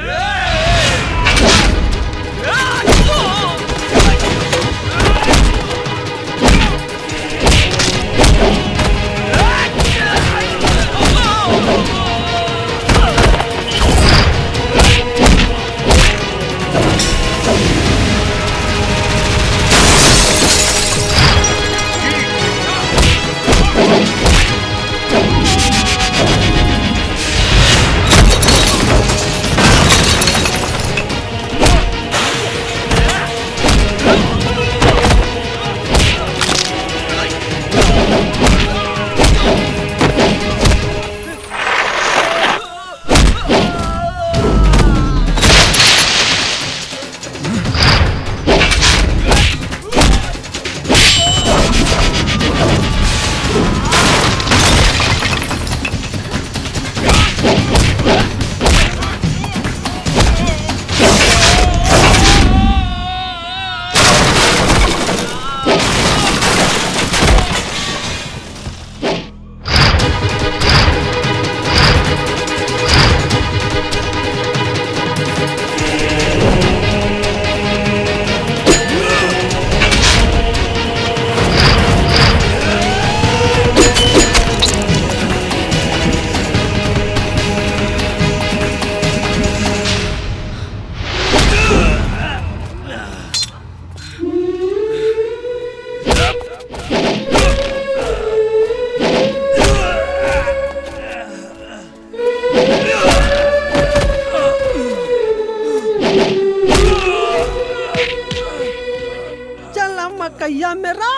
चला मकैया मेरा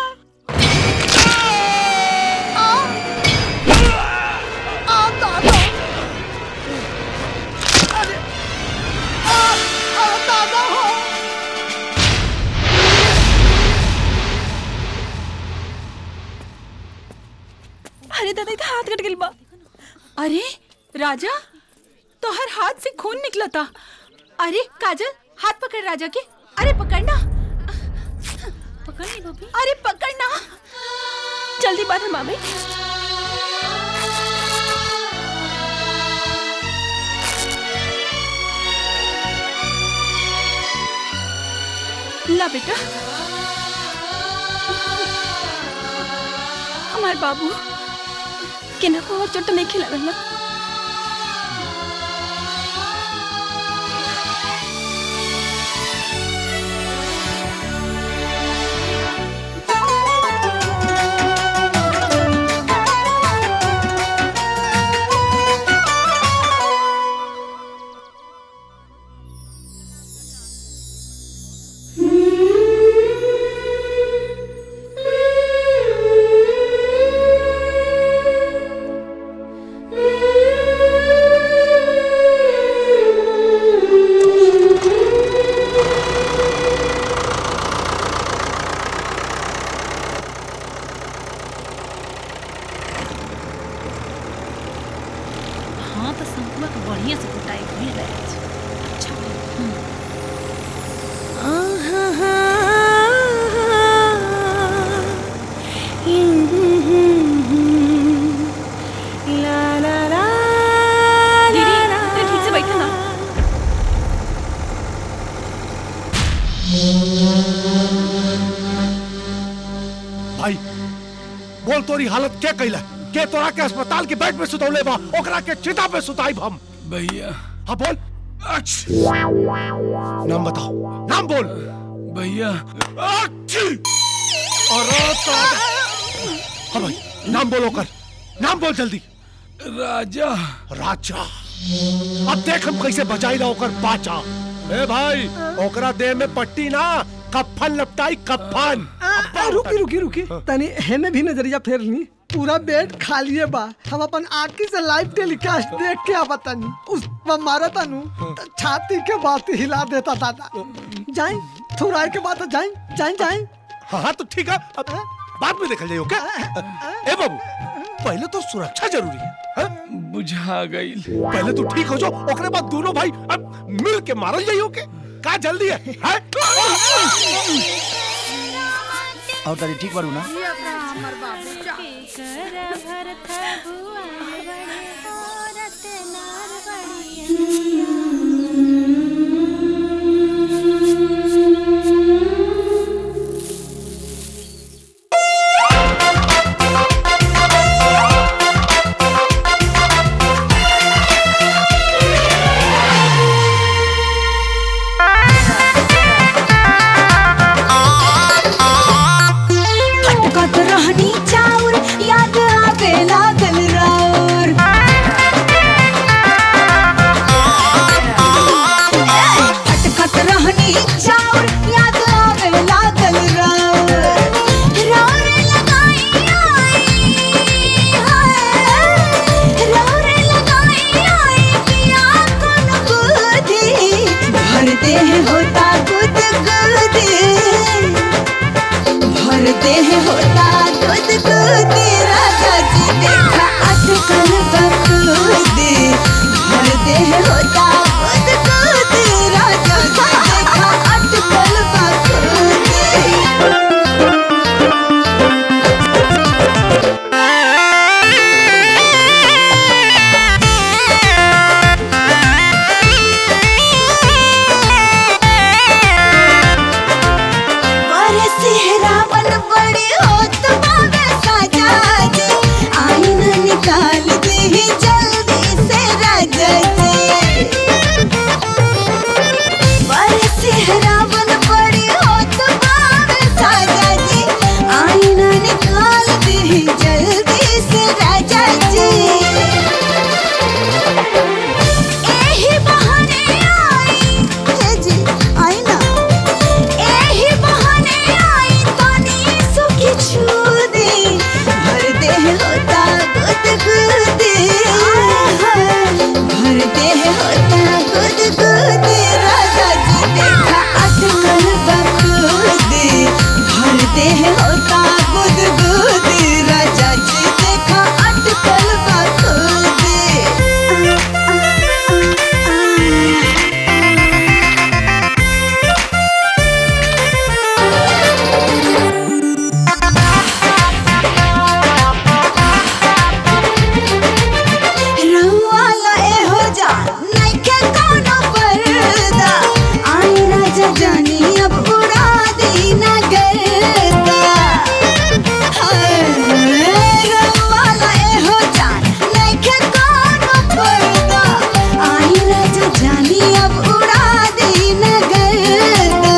अरे दादा इधर हाथ कट गइल बा अरे राजा तोहर हाथ से खून निकला था अरे काजल हाथ पकड़ राजा के अरे पकड़ना पकड़नी भाभी अरे पकड़ना जल्दी बात है मामी ला बेटा हमार बाबू केना को और चोट तो नहीं खिला ना हाँ तो संकुआ के बढ़िया से कुटाई भूल गए अच्छा दीदी तू ठीक से बैठा ना भाई बोल तोरी हालत क्या कैला के तोरा के अस्पताल के बेड पे सुतौले बा ओकरा के चिता पे सुताई हम भैया हाँ बोल नाम बताओ नाम बोल भैया अरे तो हाँ भाई नाम बोलो कर नाम बोल जल्दी राजा राजा अब देख हम कैसे बचाई ला ओकर बाचा ए भाई ओकरा देह में पट्टी ना कफन लपटाई कफन आ, रुकी रुकी रुकी तनी हेने भी नजरिया फेर ली पूरा बेड खाली है बा हम अपन आँखी से लाइव टेलीकास्ट देख के आ बतानी उस पर मारा तानू तो छाती के बात हिला देता दादा जाए थोड़ा के बाद जाए जाए जाए हाँ हाँ तो ठीक है अब बाद में देखल जाइयो क्या ए बाबू पहले तो सुरक्षा जरूरी है हाँ? बुझा गई पहले तो ठीक हो जाओ ओकरे बाद दोनों भाई अब मिल के मारल जाइयो के का जल्दी है, है? और तारी ठीक बारू ना फटकत रहनी चाउर याद आवे लागल राउर फटकत रहनी चाउर याद आवे लागल राउर राउर लगाई आई हाय राउर लगाई आई पिया कोन बुद्धि भरते हैं होता गुद गुदी भरते हैं होता दूध दूध राजा जी देखा अटकल बकूदी भरते हैं होता दूध दूध राजा जी देखा अटकल बड़े सेहरावन बड़े होत बावे साजा जी आईना निकाल दे जल्दी से राजा जी बड़े सेहरावन बड़े होत बावे साजा जी आईना निकाल दे जल्दी से राजा जी एही बहाने आई हे जी आईना एही बहाने आई तनी सुखी छूदी भर दे होता गुद गुदी भर दे होता गुद गुदी राजा जी देखा अटकल बखूदी भर दे होता गुद गुदी राजा जी देखा अटकल बखूदी रउआला एहो जा नइखे कोनो पर्दा आई राजा जानी अब उड़ा दी ना गर्दा हाय, रउआला एहो जा नइखे कोनो पर्दा आई राजा जानी अब उड़ा दी ना गर्दा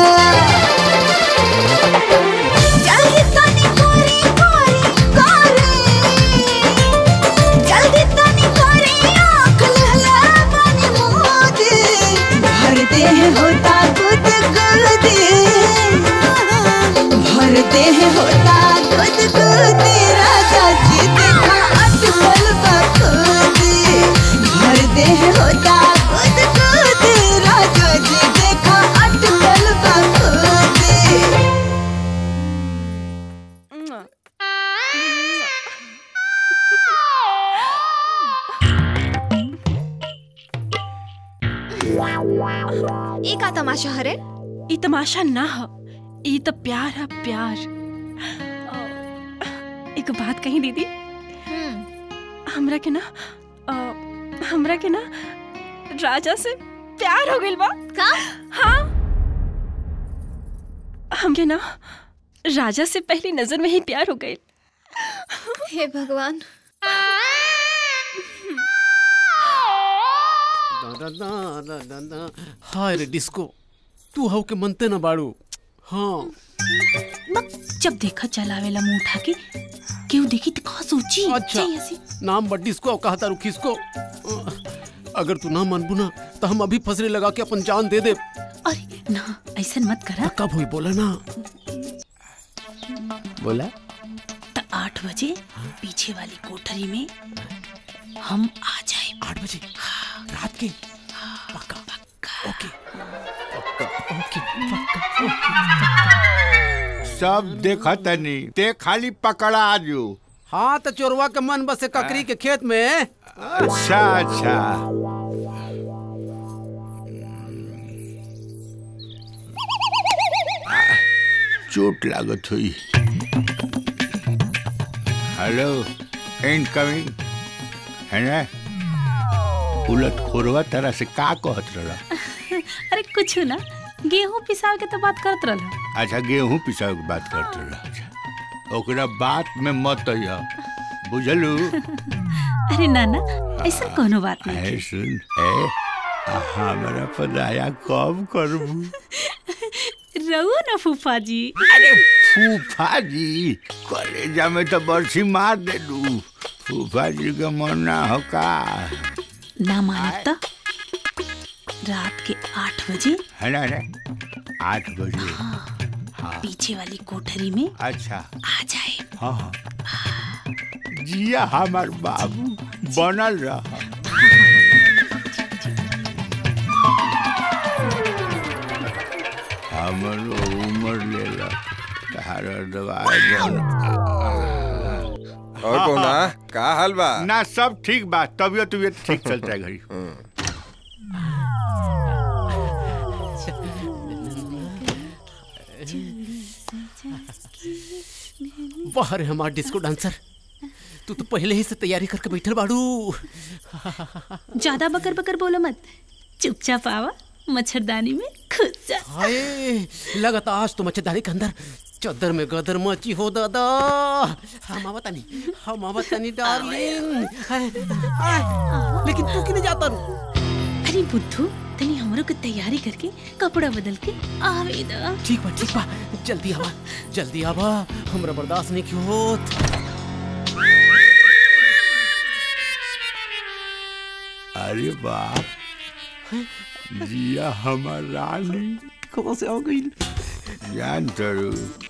जल्दी तनी कोरी कोरी कोरी जल्दी तनी कोरी आँख लहला बनी मोदी भरते हैं होता गुद गुदी भरते हैं होता गुद गुदी राजा जी देखा अटकल बखूदी भरते हैं होता गुद गुदी राजा जी देखा अटकल बखूदी ये का तमाशा हरे ई तमाशा ना ह ई तो प्यार है प्यार अ, एक बात कही दीदी हमरा के ना अ, हमरा के ना राजा से प्यार हो गइल बा का हाँ हमके ना राजा से पहली नजर में ही प्यार हो गइल हे भगवान दादा दादा दादा हाय रे डिस्को तू हव के मनते ना बाड़ू हाँ जब देखा चलावेला मुंह उठा के केहू देखी तो का सोची अच्छा चाहिए ऐसी। नाम बट डिस्को कहा तारू खिसको अगर तू ना मनबू ना तो हम अभी फसरे लगा के अपन जान दे दे अरे ना ऐसा मत करा कब हुई बोला ना बोला तो आठ आठ बजे पीछे वाली कोठरी में हम आ जाए आठ बजे रात के पक्का ओके ओके सब देखा तनी ते खाली पकड़ा जो हाँ तो चोरवा के मन बसे ककरी के खेत में अच्छा अच्छा चोट लागत हुई हेलो इनकमिंग है ना उलट खोरवा तरह से का कहत रहा अरे कुछ ना गेहूं पिसाव के तो बात करत रहल अच्छा गेहूं पिसाव के बात करत रहा अच्छा ओकरा बात में मत अइहा बुझलू अरे नाना ऐसा कोनो बात नहीं है सुन है हमारा पदाया कब करबू रहो ना फूफा जी अरे फूफा जी कलेजा में तो बरसी मार दे दू फूफा जी का मन ना हो का ना मानत तो रात के आठ बजे है ना है आठ बजे हाँ पीछे वाली कोठरी में अच्छा आ जाए हाँ हाँ जिया हमार बाबू बनल रहा हमरो उम्र लेला तारा दवाई बन और कौना का हाल बा ना सब ठीक बा तबियत तबियत ठीक चलता है घड़ी वाह रे हमार डिस्को डांसर तू तो पहले ही से तैयारी करके बैठल बाड़ू ज्यादा बकर बकर बोलो मत चुपचाप आवा मच्छरदानी में खुद जा हाय लगता आज तो मच्छरदानी के अंदर चद्दर में गदर मची हो दादा हम आवत नहीं हम आवत नहीं डार्लिंग हाय, हाय, लेकिन तू क्यों नहीं जाता रू अरे बुद्धू तनी हमरो के तैयारी करके कपड़ा बदल के आवे दा ठीक बा ठीक बा जल्दी आवा जल्दी आवा हमरा बर्दाश्त नहीं क्यों होत अरे बाप जिया हमार रानी कहाँ से आ गई जान तरू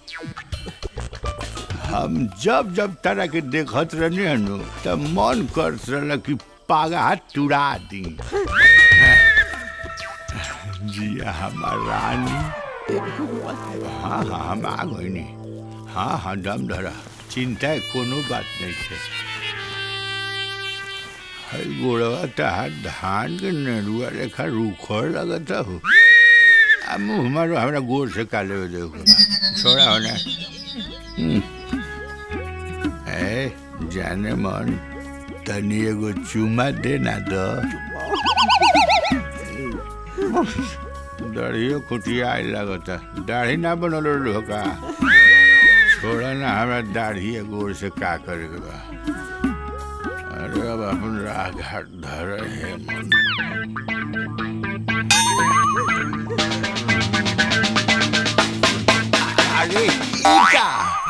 हम जब जब तरह के देखत रहने हनु तब मन करत रहल कि पागा तुड़ा दी जिया हमार रानी हाँ हाँ हम आ गई हाँ हाँ दम धरा चिंता कोनो बात नहीं है हर गोड़वा तहार धान के नेरुआ रेखा रूखर लगता हो आ मुँह मारो हमरा गोर से काले हो देखो छोड़ा हो ना हम्म। ए जाने मन तनी एगो चुमा दे ना दो दाढ़ियो खुटिया आए लगता दाढ़ी ना बनल रहो का छोड़ा ना हमरा दाढ़ी गोर से का करे के बा अरे अब अपन राह घाट धर है मन अरे ईका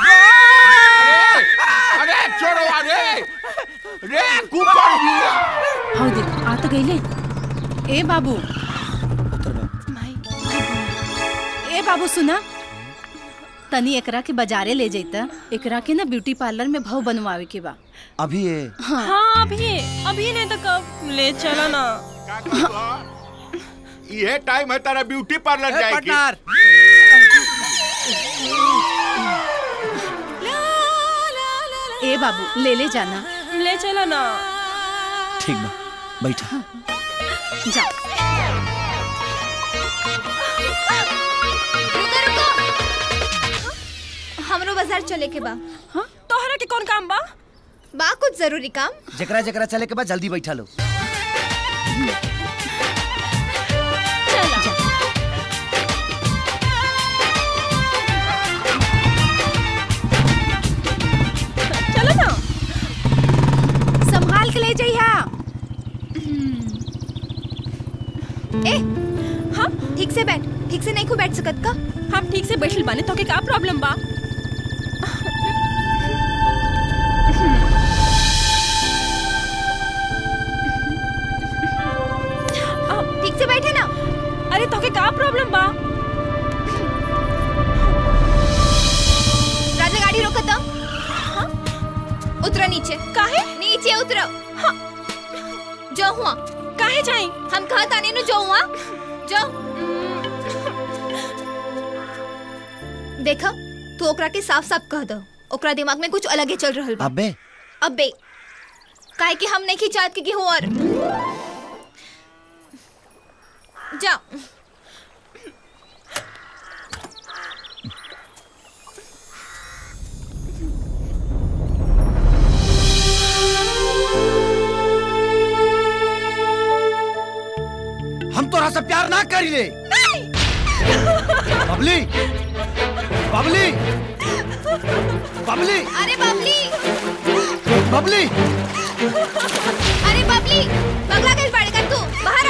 अरे छोड़ो अरे रे कुकर बिया हाउ दे आ तो गईले ए बाबू ए बाबू सुना तनी एकरा के बाजारे ले जैता एकरा के ना ब्यूटी पार्लर में भाव बनवावे के बा अभी ये हाँ, हाँ अभी अभी नहीं तो कब ले चला ना ये टाइम है तारा ब्यूटी पार्लर जाए की ए बाबू ले ले जाना ले चला ना ठीक बा बैठा जा हमरो बाजार चले के बा हाँ तोहरा के कौन काम बा बा कुछ जरूरी काम जकरा जकरा चले के बाद जल्दी बैठा लो चलो ना संभाल के ले जइहा ए हाँ ठीक से बैठ ठीक से नहीं को बैठ सकत का हम ठीक से बैठल बाने तो के का प्रॉब्लम बा ठीक से बैठे ना अरे तो के का प्रॉब्लम बा राजा गाड़ी रोकत नीचे काहे नीचे उतरो हाँ जो हुआ काहे जाई हम कहा ताने नु जो हुआ जो देखा तू ओकरा के साफ साफ कह दो ओकरा दिमाग में कुछ अलग ही चल रहल बा अबे अबे काहे कि हम नहीं खिंचात के गेहूं और जा हम तोरा से प्यार ना करी ले बबली बबली बबली अरे बबली बबली अरे बबली पगला कैसे पड़ेगा तू बाहर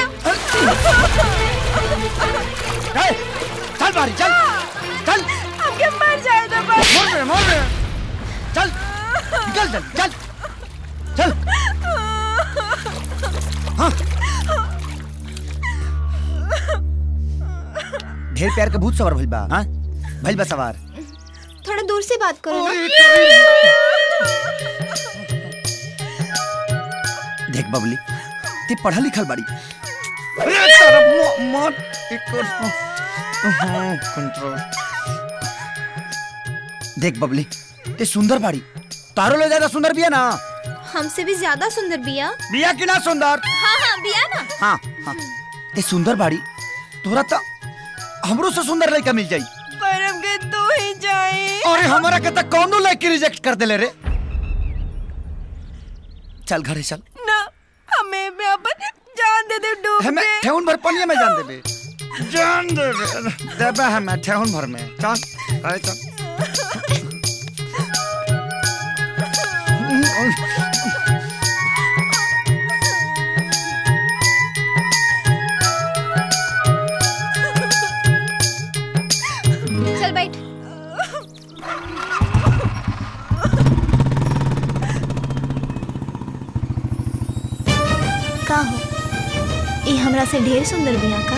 आ ए, चल बारी चल चल हमके मर जाए तो बस मोर में मोर में चल निकल चल चल चल हाँ ढेर प्यार के भूत सवार भइल बा हाँ भइल बा सवार थोड़ा दूर से बात करो ना देख बबली ते पढ़ा लिखल बाड़ी अरे तारा मो- मत एक हाँ कंट्रोल देख बबली ते सुंदर बाड़ी तारो ले ज्यादा सुंदर बिया ना हमसे भी ज्यादा सुंदर बिया बिया की ना सुंदर हाँ हाँ बिया ना हाँ हाँ ते सुंदर बाड़ी तोरा तो हमरो से सुंदर लड़का मिल जाई पर हमके तू ही जाई अरे हमारा के तो कौनो लड़की रिजेक्ट कर देले रे चल घरे चल ना हमें भी अपन जान दे दे डूब हमें के ठेहुन भर पनिया में जान देबे जान देबे देबे हमें ठेहुन भर में चल अरे चल चल बैठ का हो ये हमरा से ढेर सुंदर बिया का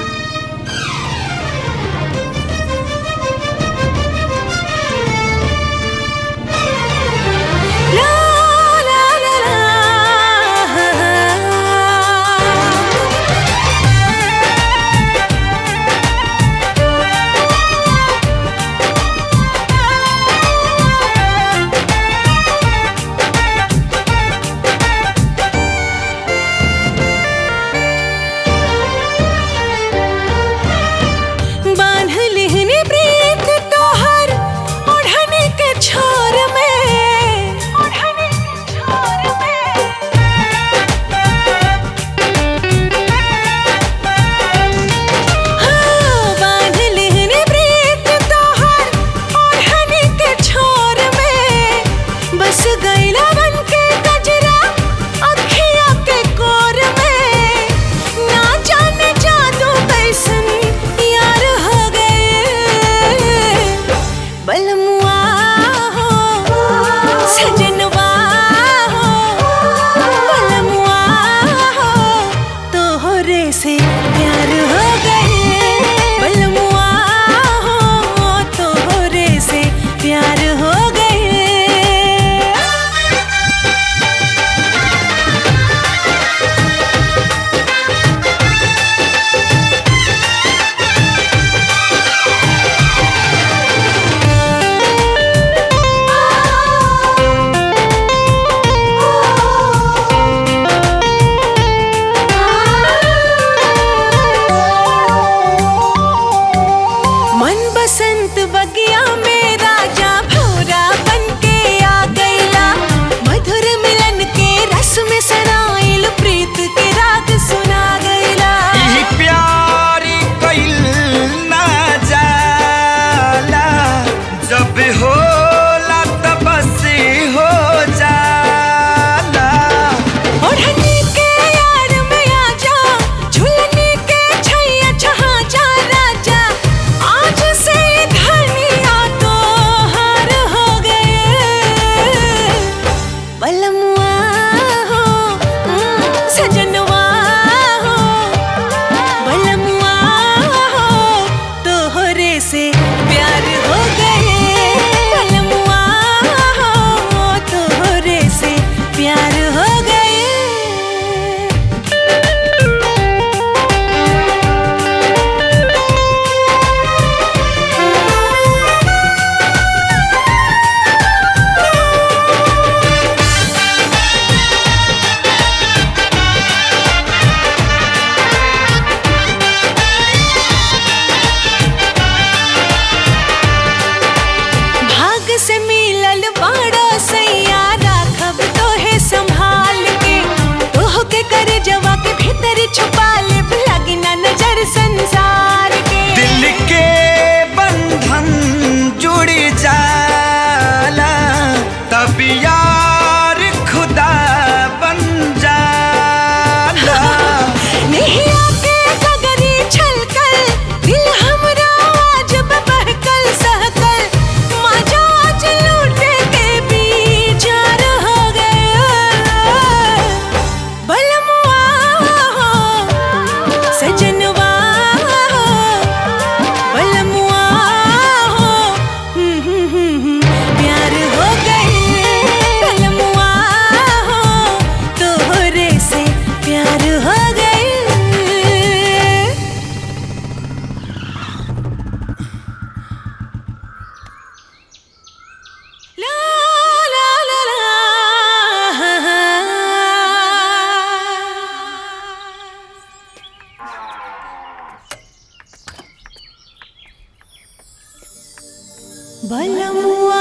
बलमुआ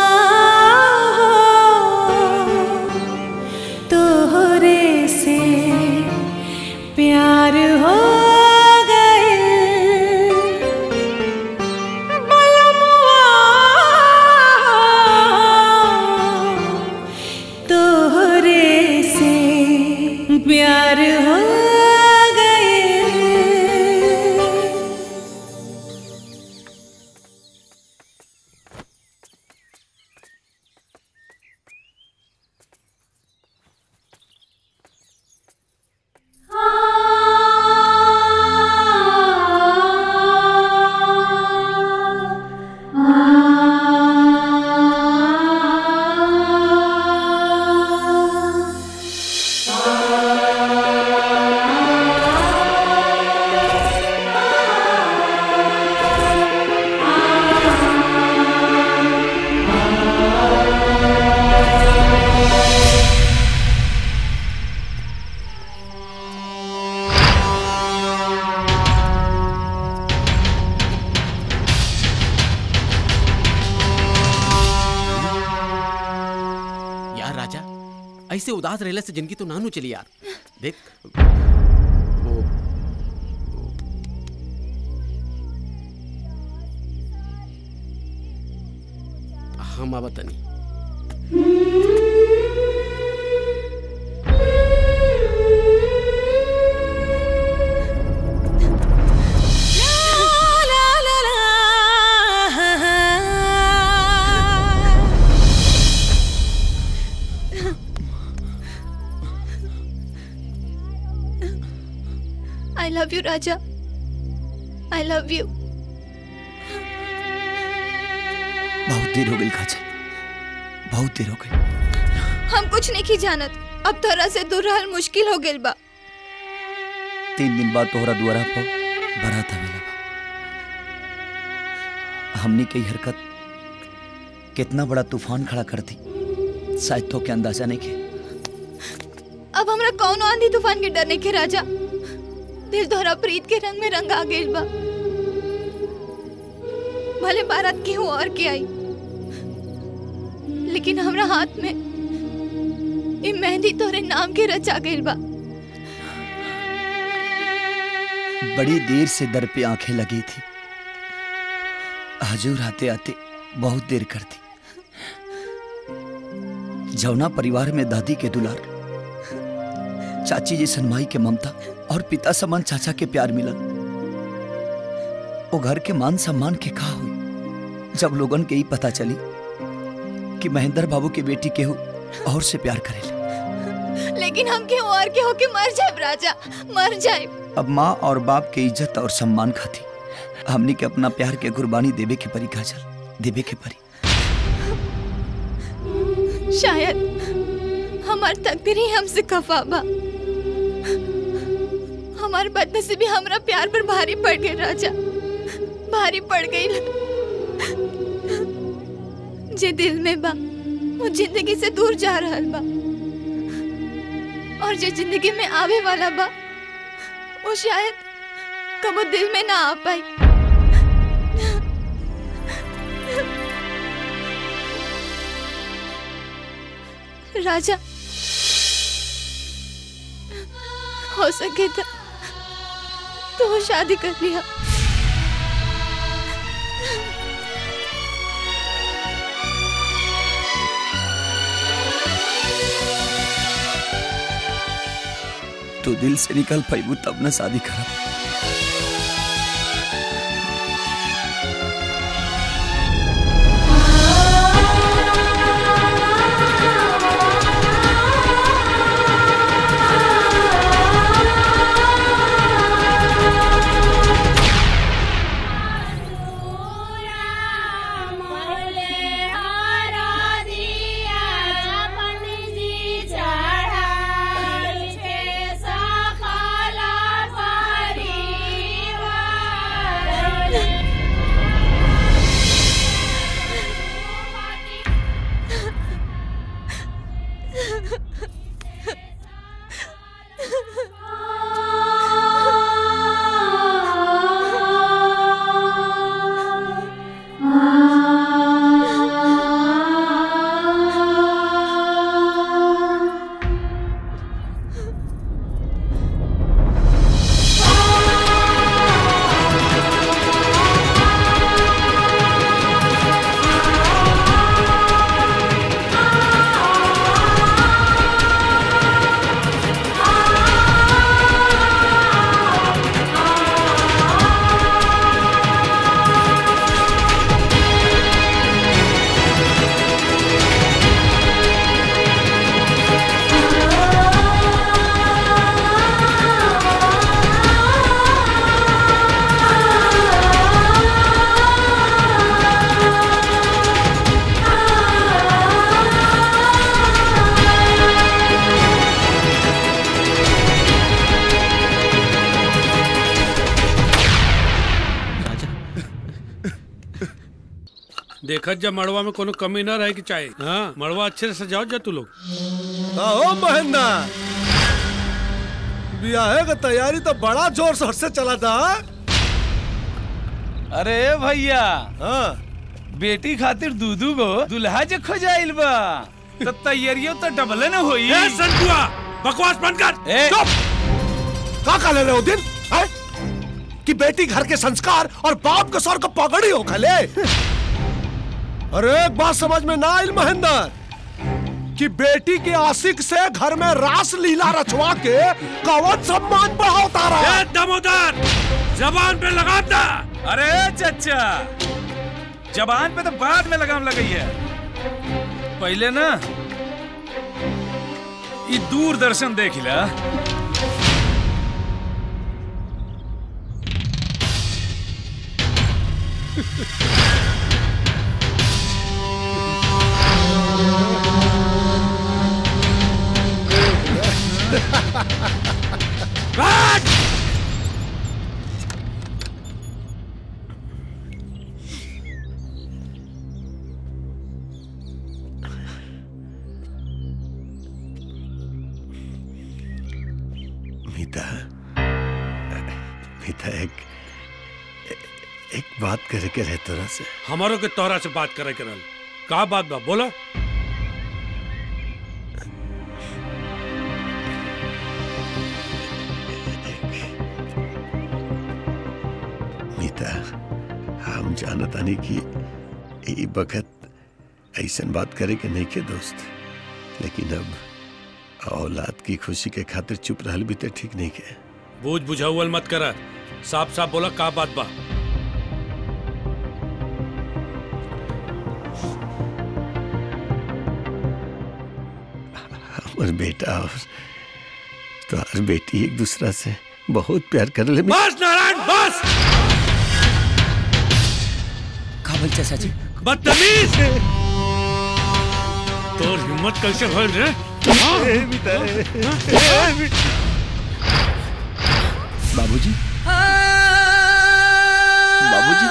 तोहरे से प्यार हो गए बलमुआ तोहरे से प्यार हो गए यार राजा ऐसे उदास रहने से जिंदगी तो नानू चली यार देख वो हम अब तनी आई लव यू राजा आई लव यू बहुत देर हो गई काजल बहुत देर हो गई हम कुछ नहीं की जानत अब तोरा से दूर रहल मुश्किल हो गेल बा तीन दिन बाद तोहरा दुआरा पर बारात आवेला बा हमनी के ई हरकत कितना बड़ा तूफान खड़ा कर दी शायद तो के अंदाजा नहीं के अब हमरा कौनो आंधी तूफान के डरने के राजा दिल तोहरा प्रीत के रंग में रंग आ गेल बा भले बारात केहू और के आई लेकिन हमरा हाथ में ई मेहंदी तोहरे नाम के रचा गेल बा बड़ी देर से दर पे आंखें लगी थी हजूर आते आते बहुत देर कर दी जौना परिवार में दादी के दुलार चाची जी सनमाई के ममता और पिता समान चाचा के प्यार मिलल वो घर के मान सम्मान के का हुई जब लोगन के ही पता चली कि महेंद्र बाबू की बेटी केहू और से प्यार करेले लेकिन हम केहू और के होके मर जाए राजा मर जाए अब माँ और बाप के इज्जत और सम्मान खाती हमनी के अपना प्यार के कुर्बानी देवे के परी काजल देवे के परी शायद हमार तकदीर ही हमसे खफा बा हमार बदनसीबी हमरा प्यार पर भारी पड़ गई राजा भारी पड़ गई जे दिल में बा वो जिंदगी से दूर जा रहल बा और जो जिंदगी में आवे वाला बा वो शायद कबो दिल में ना आ पाई राजा हो सके तो तो वो शादी कर लिया तू दिल से निकल पैबू तब न शादी करब चढ़ाई छे सखला पारी देखत जब मड़वा में कोनो कमी ना रहे की चाहे हाँ मड़वा अच्छे से सजाओ जा तू लोग हो महेंद्र ब्याह का तैयारी तो बड़ा जोर शोर से चला था अरे भैया हाँ बेटी खातिर दूधू गो दुल्हा जे खोजाइल बा तो तैयारियों तो डबल न होई ए संतुआ बकवास बंद कर ए का का ले रहे हो दिन है? कि बेटी घर के संस्कार और बाप के सर को पगड़ी हो खले अरे एक बात समझ में ना आइल महेंद्र कि बेटी के आशिक से घर में रास लीला रचवा के कवच सम्मान बढ़ाता रहा ए दमोदर जबान पे लगाता अरे चचा जबान पे तो बाद में लगाम लगाई है पहले ना ये दूरदर्शन देख ला मीता मीता एक एक बात करे के रहे तोरा से हमारो के तोहरा से बात करे करल का बात बा बोला मीता हम जानतानी कि ई बखत ऐसन बात करे के नहीं के दोस्त लेकिन अब औलाद की खुशी के खातिर चुप रहल भी तो ठीक नहीं के बूझ बुझाउल मत कर साफ साफ बोला का बात बा हमर बेटा और तोहर बेटी एक दूसरा से बहुत प्यार कर ले बस नारायण बस काबल चाचा जी बदतमीज तोर हिम्मत कैसे भइल रे हाँ? बाबूजी बाबूजी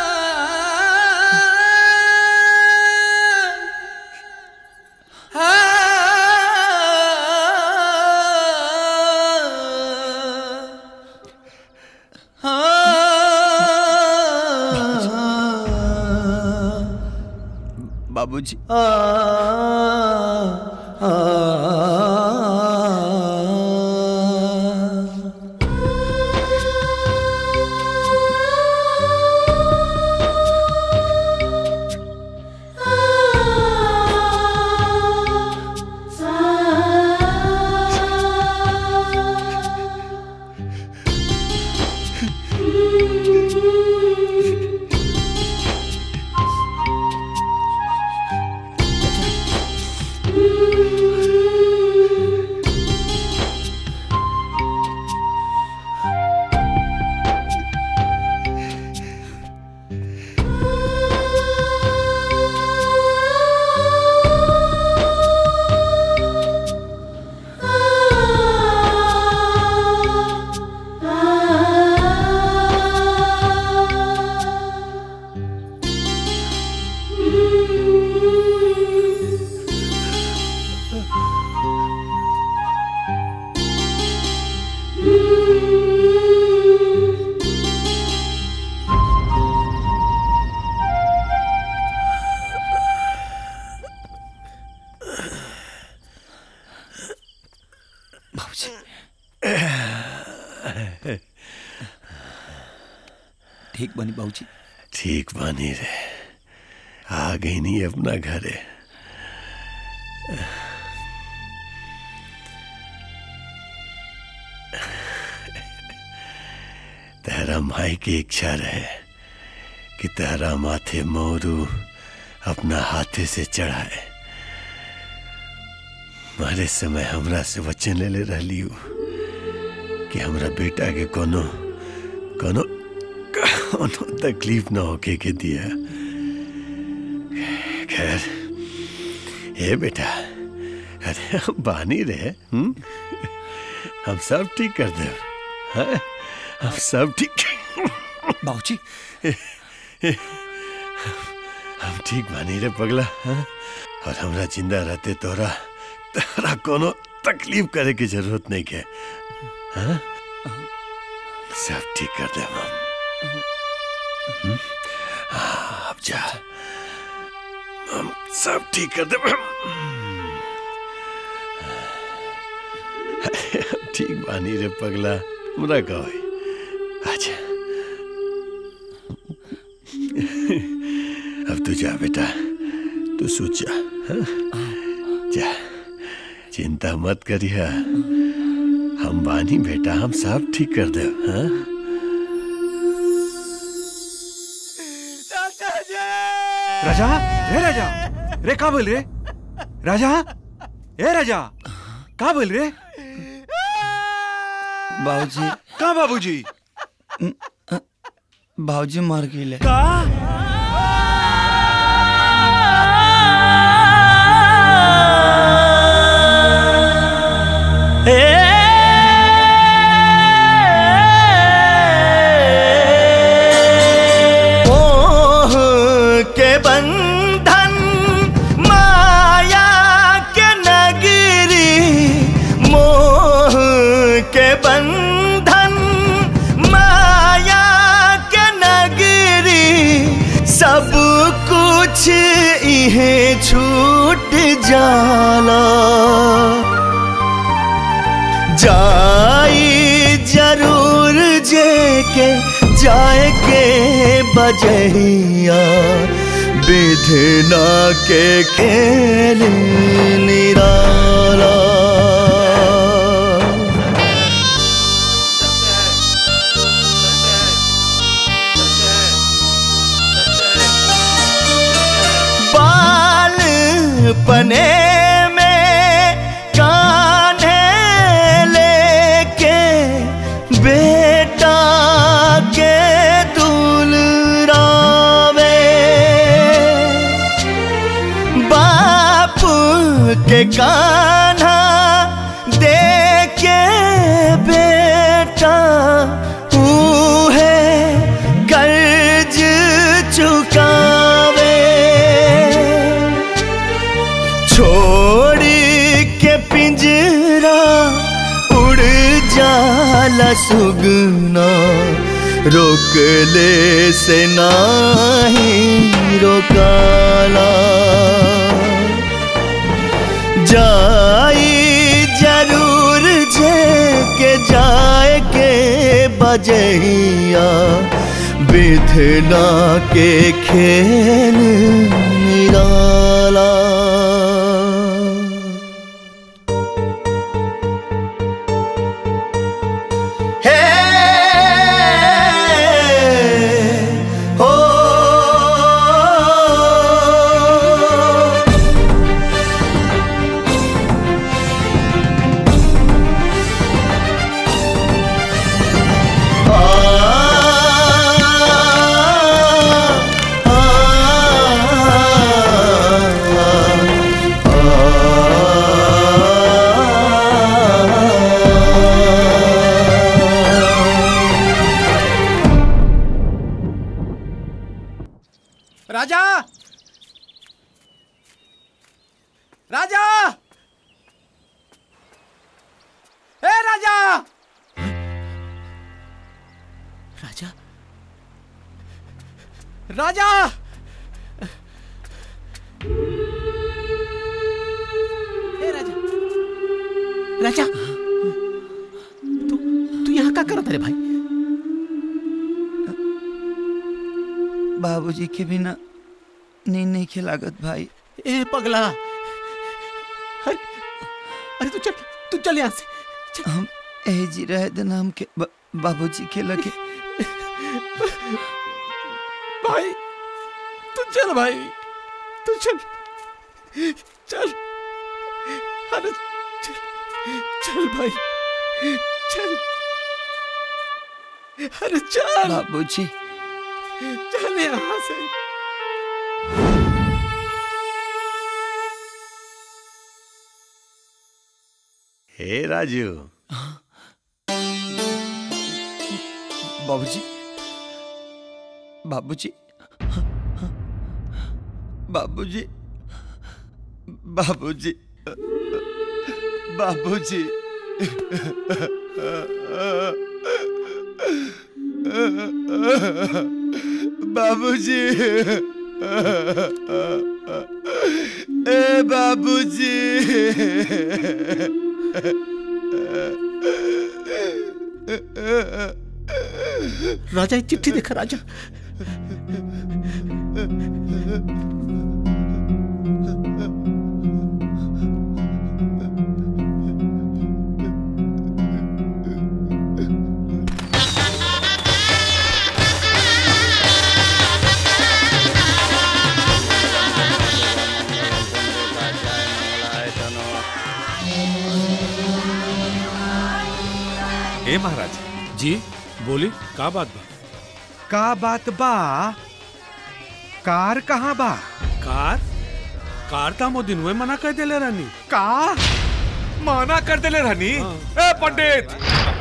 बाबूजी ठीक बनी बाबूजी ठीक बानी रे आ गई नहीं अपना घर है तेरा माई की इच्छा रहे कि तेरा माथे मोरू अपना हाथे से चढ़ाए मारे समय हमरा से वचन ले ले रही हूँ कि हमरा बेटा के कोनो कोनो कोनो तकलीफ ना होके के दिया खैर हे बेटा अरे हम बानी रहे हम हम सब ठीक कर दे हाँ? हम सब ठीक बाबूजी हम ठीक बानी रे पगला हाँ? और हमरा जिंदा रहते तोरा तोरा कोनो तकलीफ करे की जरूरत नहीं के हाँ? सब ठीक कर दे हम हम्म? हाँ, अब जा हम सब ठीक कर दे ठीक बानी रे पगला हमरा कहो अच्छा अब तू जा बेटा तू सोच जा हाँ? जा चिंता मत करिया हम बानी बेटा हम सब ठीक कर दे हाँ राजा रे राजा रे का बोल रे राजा ए राजा का बोल रे बाबूजी का बाबूजी बाबूजी मर गए का मोह के बंधन माया के नगरी मोह के बंधन माया के नगरी सब कुछ इहे छूट जाला जाई जरूर जे के जाए के बजहिया विधना के खेल निराला बाल पने में कान्हे लेके बेटा के दुलरावे बाप के कान्हा दे के बेटा है कर्ज चुकावे छोड़ी के पिंजरा उड़ जाला सुगना रोक ले से नाही रोकाला जाई जरूर जे के जाए के बजहिया विधना के खेल निराला हो राजा राजा ए राजा राजा राजा ए राजा राजा तू तू यहाँ क्या करत रे भाई बाबूजी के बिना नींद नहीं खिलागत भाई ए पगला अरे अरे तू चल तू चल यहाँ से हम ए जी रहे दिन हम के ब- बाबूजी के लगे भाई तू चल भाई तू चल चल अरे चल चल भाई चल अरे चल बाबूजी चल यहाँ से हे राजू बाबूजी बाबूजी बाबूजी बाबूजी बाबूजी बाबूजी ए बाबूजी राजा एक चिट्ठी देखा राजा ए महाराज जी बोली का बात बा का बात बा कार कहाँ बा कार कार था मो दिन मना कर देले रानी का माना कर देले रहनी ए पंडित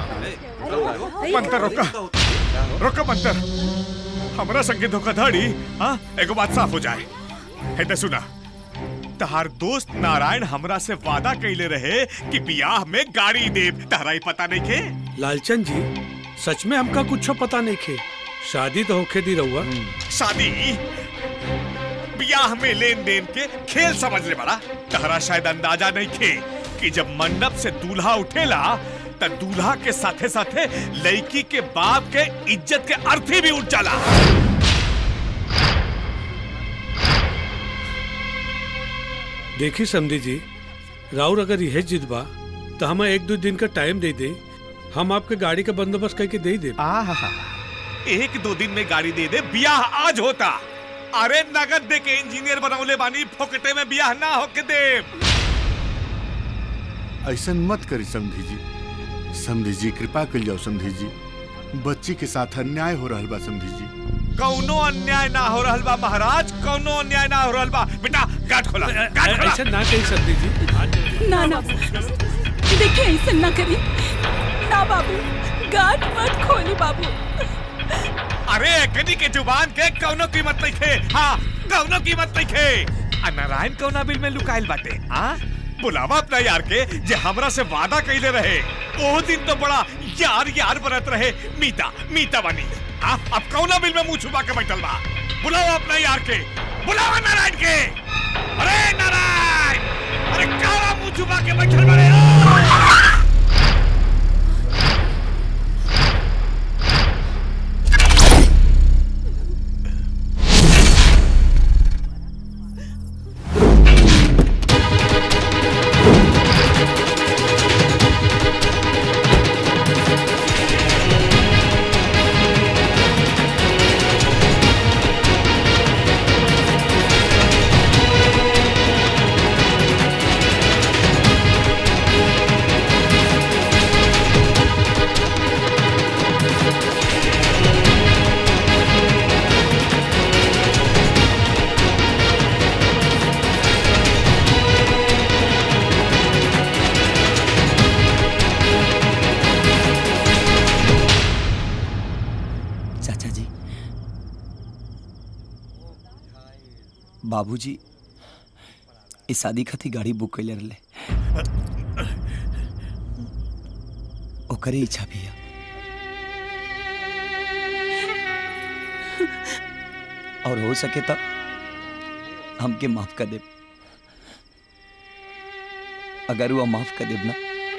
मंतर रोका रोका मंतर हमरा संगे धोखाधड़ी हाँ एगो बात साफ हो जाए है तो सुना तहार दोस्त नारायण हमरा से वादा कैले रहे कि बियाह में गाड़ी देव तहरा ही पता नहीं के लालचंद जी सच में हमका कुछ पता नहीं खे शादी तो होखे दी रहुआ शादी बियाह में लेन देन के खेल समझ ले बड़ा तहरा शायद अंदाजा नहीं खे कि जब मंडप से दूल्हा उठेला त दूल्हा के साथे साथे लड़की के बाप के इज्जत के अर्थी भी उठ जाला देखी समझी जी राउर अगर यह जिद बा तो हमें एक दो दिन का टाइम दे दे हम आपके गाड़ी का बंदोबस्त करके दे दे एक दो दिन में गाड़ी दे दे बियाह आज होता अरे नगद दे के इंजीनियर बनौले बानी फोकटे में बियाह ना होके दे ऐसा मत करी समधी जी समधी जी कृपा कर जाओ समधी जी बच्ची के साथ अन्याय हो रहा बा समधी जी कौनो अन्याय ना हो रहल बा महाराज कौनो अन्याय ना हो रहल बा बेटा गाठ खोला गाठ खोला ऐसा ना कही समझी जी ना ना देखिए ऐसा ना करी ना बाबू गाठ मत खोली बाबू अरे एकनी के जुबान के कौनो कीमत नहीं खे हाँ कौनो कीमत नहीं खे आ नारायण कौना बिल में लुकाइल बाटे हाँ बुलावा अपना यार के जे हमरा से वादा कैले रहे ओ दिन तो बड़ा यार यार बनत रहे मीता मीता बनी हाँ अब कौना बिल में मुंह छुपा के बैठल बा बुलाओ अपना यार के बुलावा नारायण के अरे नारायण अरे काला मुंह छुपा के बैठल बड़े चाचा जी बाबूजी इस शादी खातिर गाड़ी बुक कैले रहे ओकरे इच्छा भी है और हो सके तो हमके माफ कर दे अगर वो माफ कर देब ना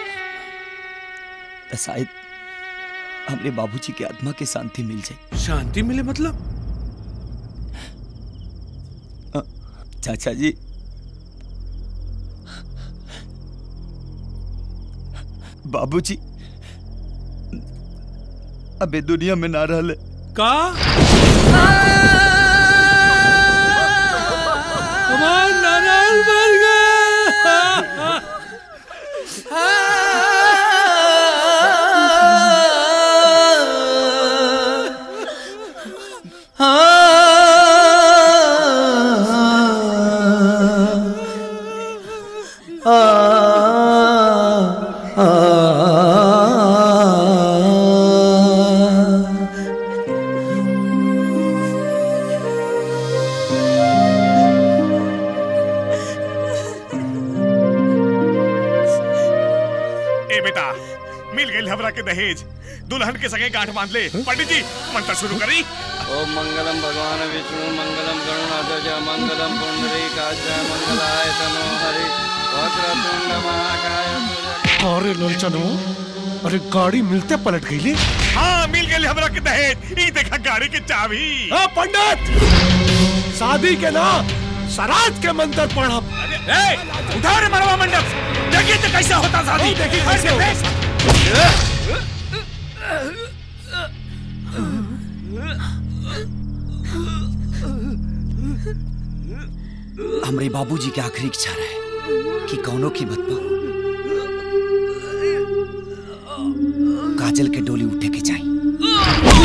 तो शायद हमरे बाबूजी के आत्मा के शांति मिल जाए शांति मिले मतलब चाचा जी बाबूजी अबे दुनिया में ना रहले का हमार नारायण मर गया आ के दहेज दुल्हन के सगे गांठ बांध ले पंडित जी मंत्र शुरू करी ओम मंगलम भगवान विष्णु मंगलम गरुणाध्वज मंगलम पुंडरीकाच मंगलाय तनो हरि वक्रतुंड महाकाय अरे लोलचनो अरे गाड़ी मिलते पलट गई ले हाँ मिल गई हमरा के दहेज ई देखा गाड़ी के चाबी ए, पंडित शादी के ना सराज के मंत्र पढ़ब ए, उठाओ रे मरवा मंडप देखिए तो कैसा होता शादी देखिए कैसे होता। हमरे बाबूजी के आखिरी इच्छा रहे कि कौनो की मत पाओ काजल के डोली उठे के चाहिए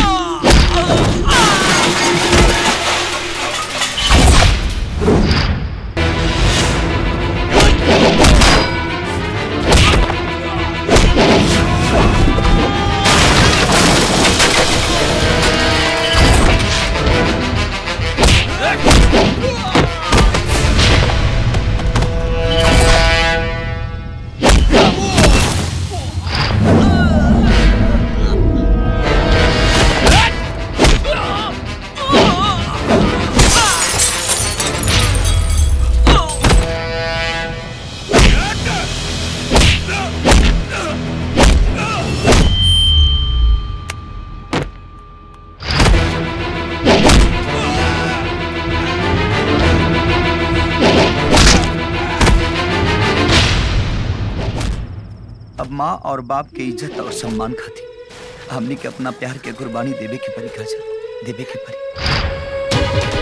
अब माँ और बाप के इज्जत और सम्मान खाती हमने के अपना प्यार के कुर्बानी देवे के परी काजल देवे के परी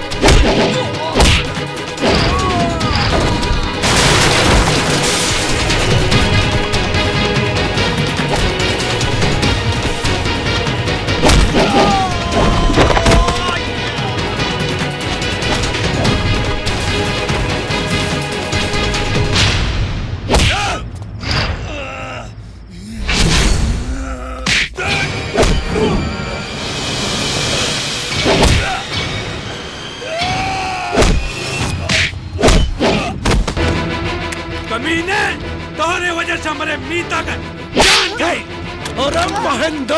कमीने तोहरे वजह से हमारे मीता का जान गई अरे महेंद्र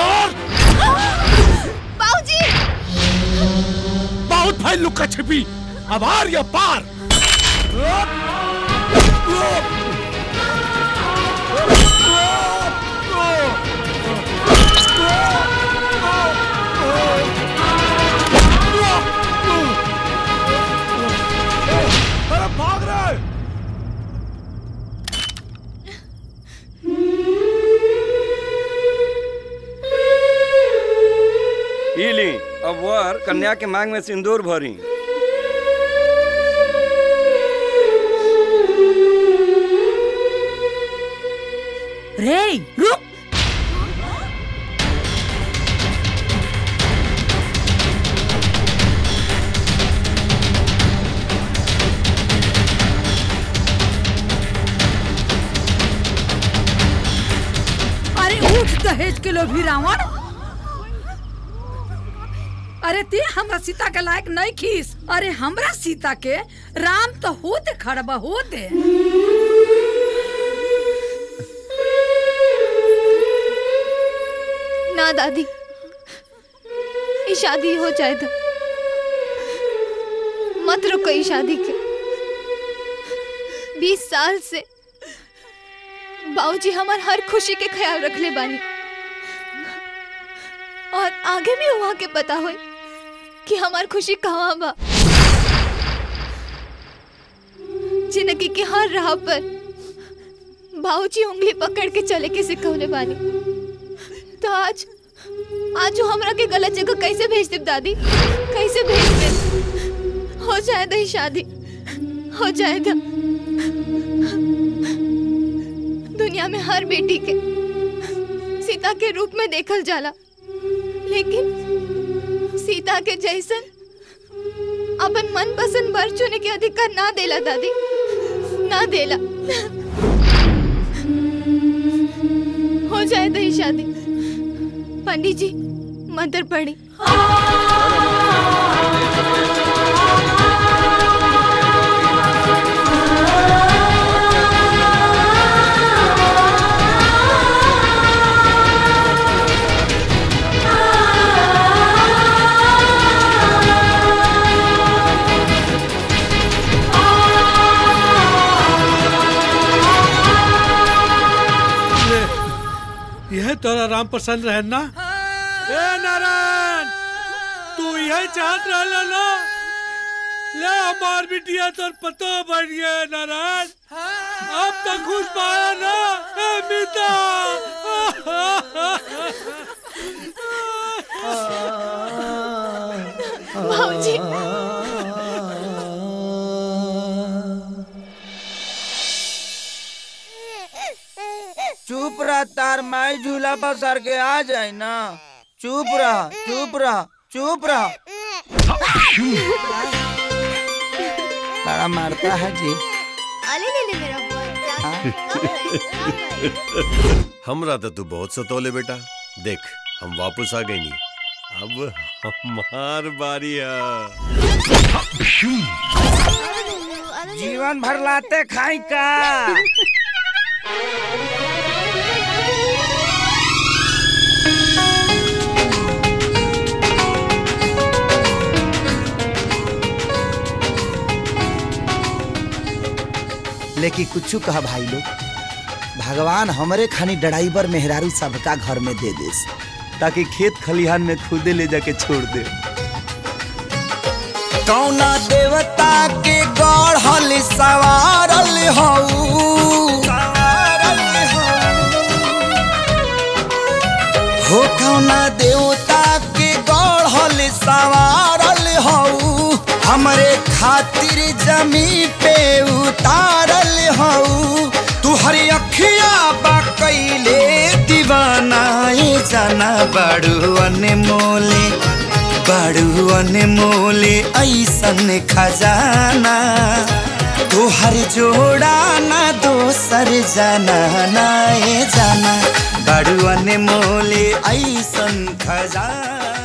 बाबूजी बहुत भाई लुका छिपी अब आर या पार अरे भाग रहे ई ली अब वर कन्या के मांग में सिंदूर भरी रे रुक अरे उठ दहेज के लोभी रावण अरे ते हमरा सीता के लायक नहीं खीस अरे हमरा सीता के राम तो होते खड़बा होते ना दादी ये शादी हो जाए तो मत रुको ये शादी के बीस साल से बाबूजी हमार हर खुशी के ख्याल रख ले बानी और आगे भी वहाँ के पता हो कि हमार खुशी कहाँ बा जिंदगी के हर राह पर बाबूजी उंगली पकड़ के चले के सिखौले बानी तो आज आज वो हमरा के गलत जगह कैसे भेज दे दादी कैसे भेज दे हो जाए दही शादी हो जाए दा दुनिया में हर बेटी के सीता के रूप में देखल जाला लेकिन सीता के जैसन अपन मन पसंद वर चुने के अधिकार ना देला दादी ना देला हो जाए दही शादी पंडित जी मंत्र पढ़ी राम प्रसन्न रहे ना ए नारायण तू यही चाहत रहला ना ले हमार बिटिया तोर पतो बढ़ गया नारायण अब तक खुश पाया ना ए मीता भाऊजी चुप रह तार माई झूला पर सर के आ जाए ना चुप रह चुप रह चुप रह बड़ा मारता है जी अले ले ले मेरा हमरा तो तू बहुत सतोले बेटा देख हम वापस आ गए नहीं अब हमार बारी है जीवन भर लाते खाई का लेकिन कुछ कहा भाई लोग भगवान हमरे खानी ड्राइवर मेहरारू सबका घर में दे दे ताकि खेत खलिहान में खुदे ले जाके छोड़ दे कौना देवता के गढ़ल सवारल हऊ हो कौना देवता के गढ़ल सवारल हऊ हमरे खातिर जमी पे उतारल हऊ तू हरी अखिया बा कैले दीवानाए जाना बड़ू अनमोले बड़ू अनमोले ऐसन खजाना तोहर जोड़ा ना दोसर जाना नाए जाना बड़ू अनमोले ऐसन खजाना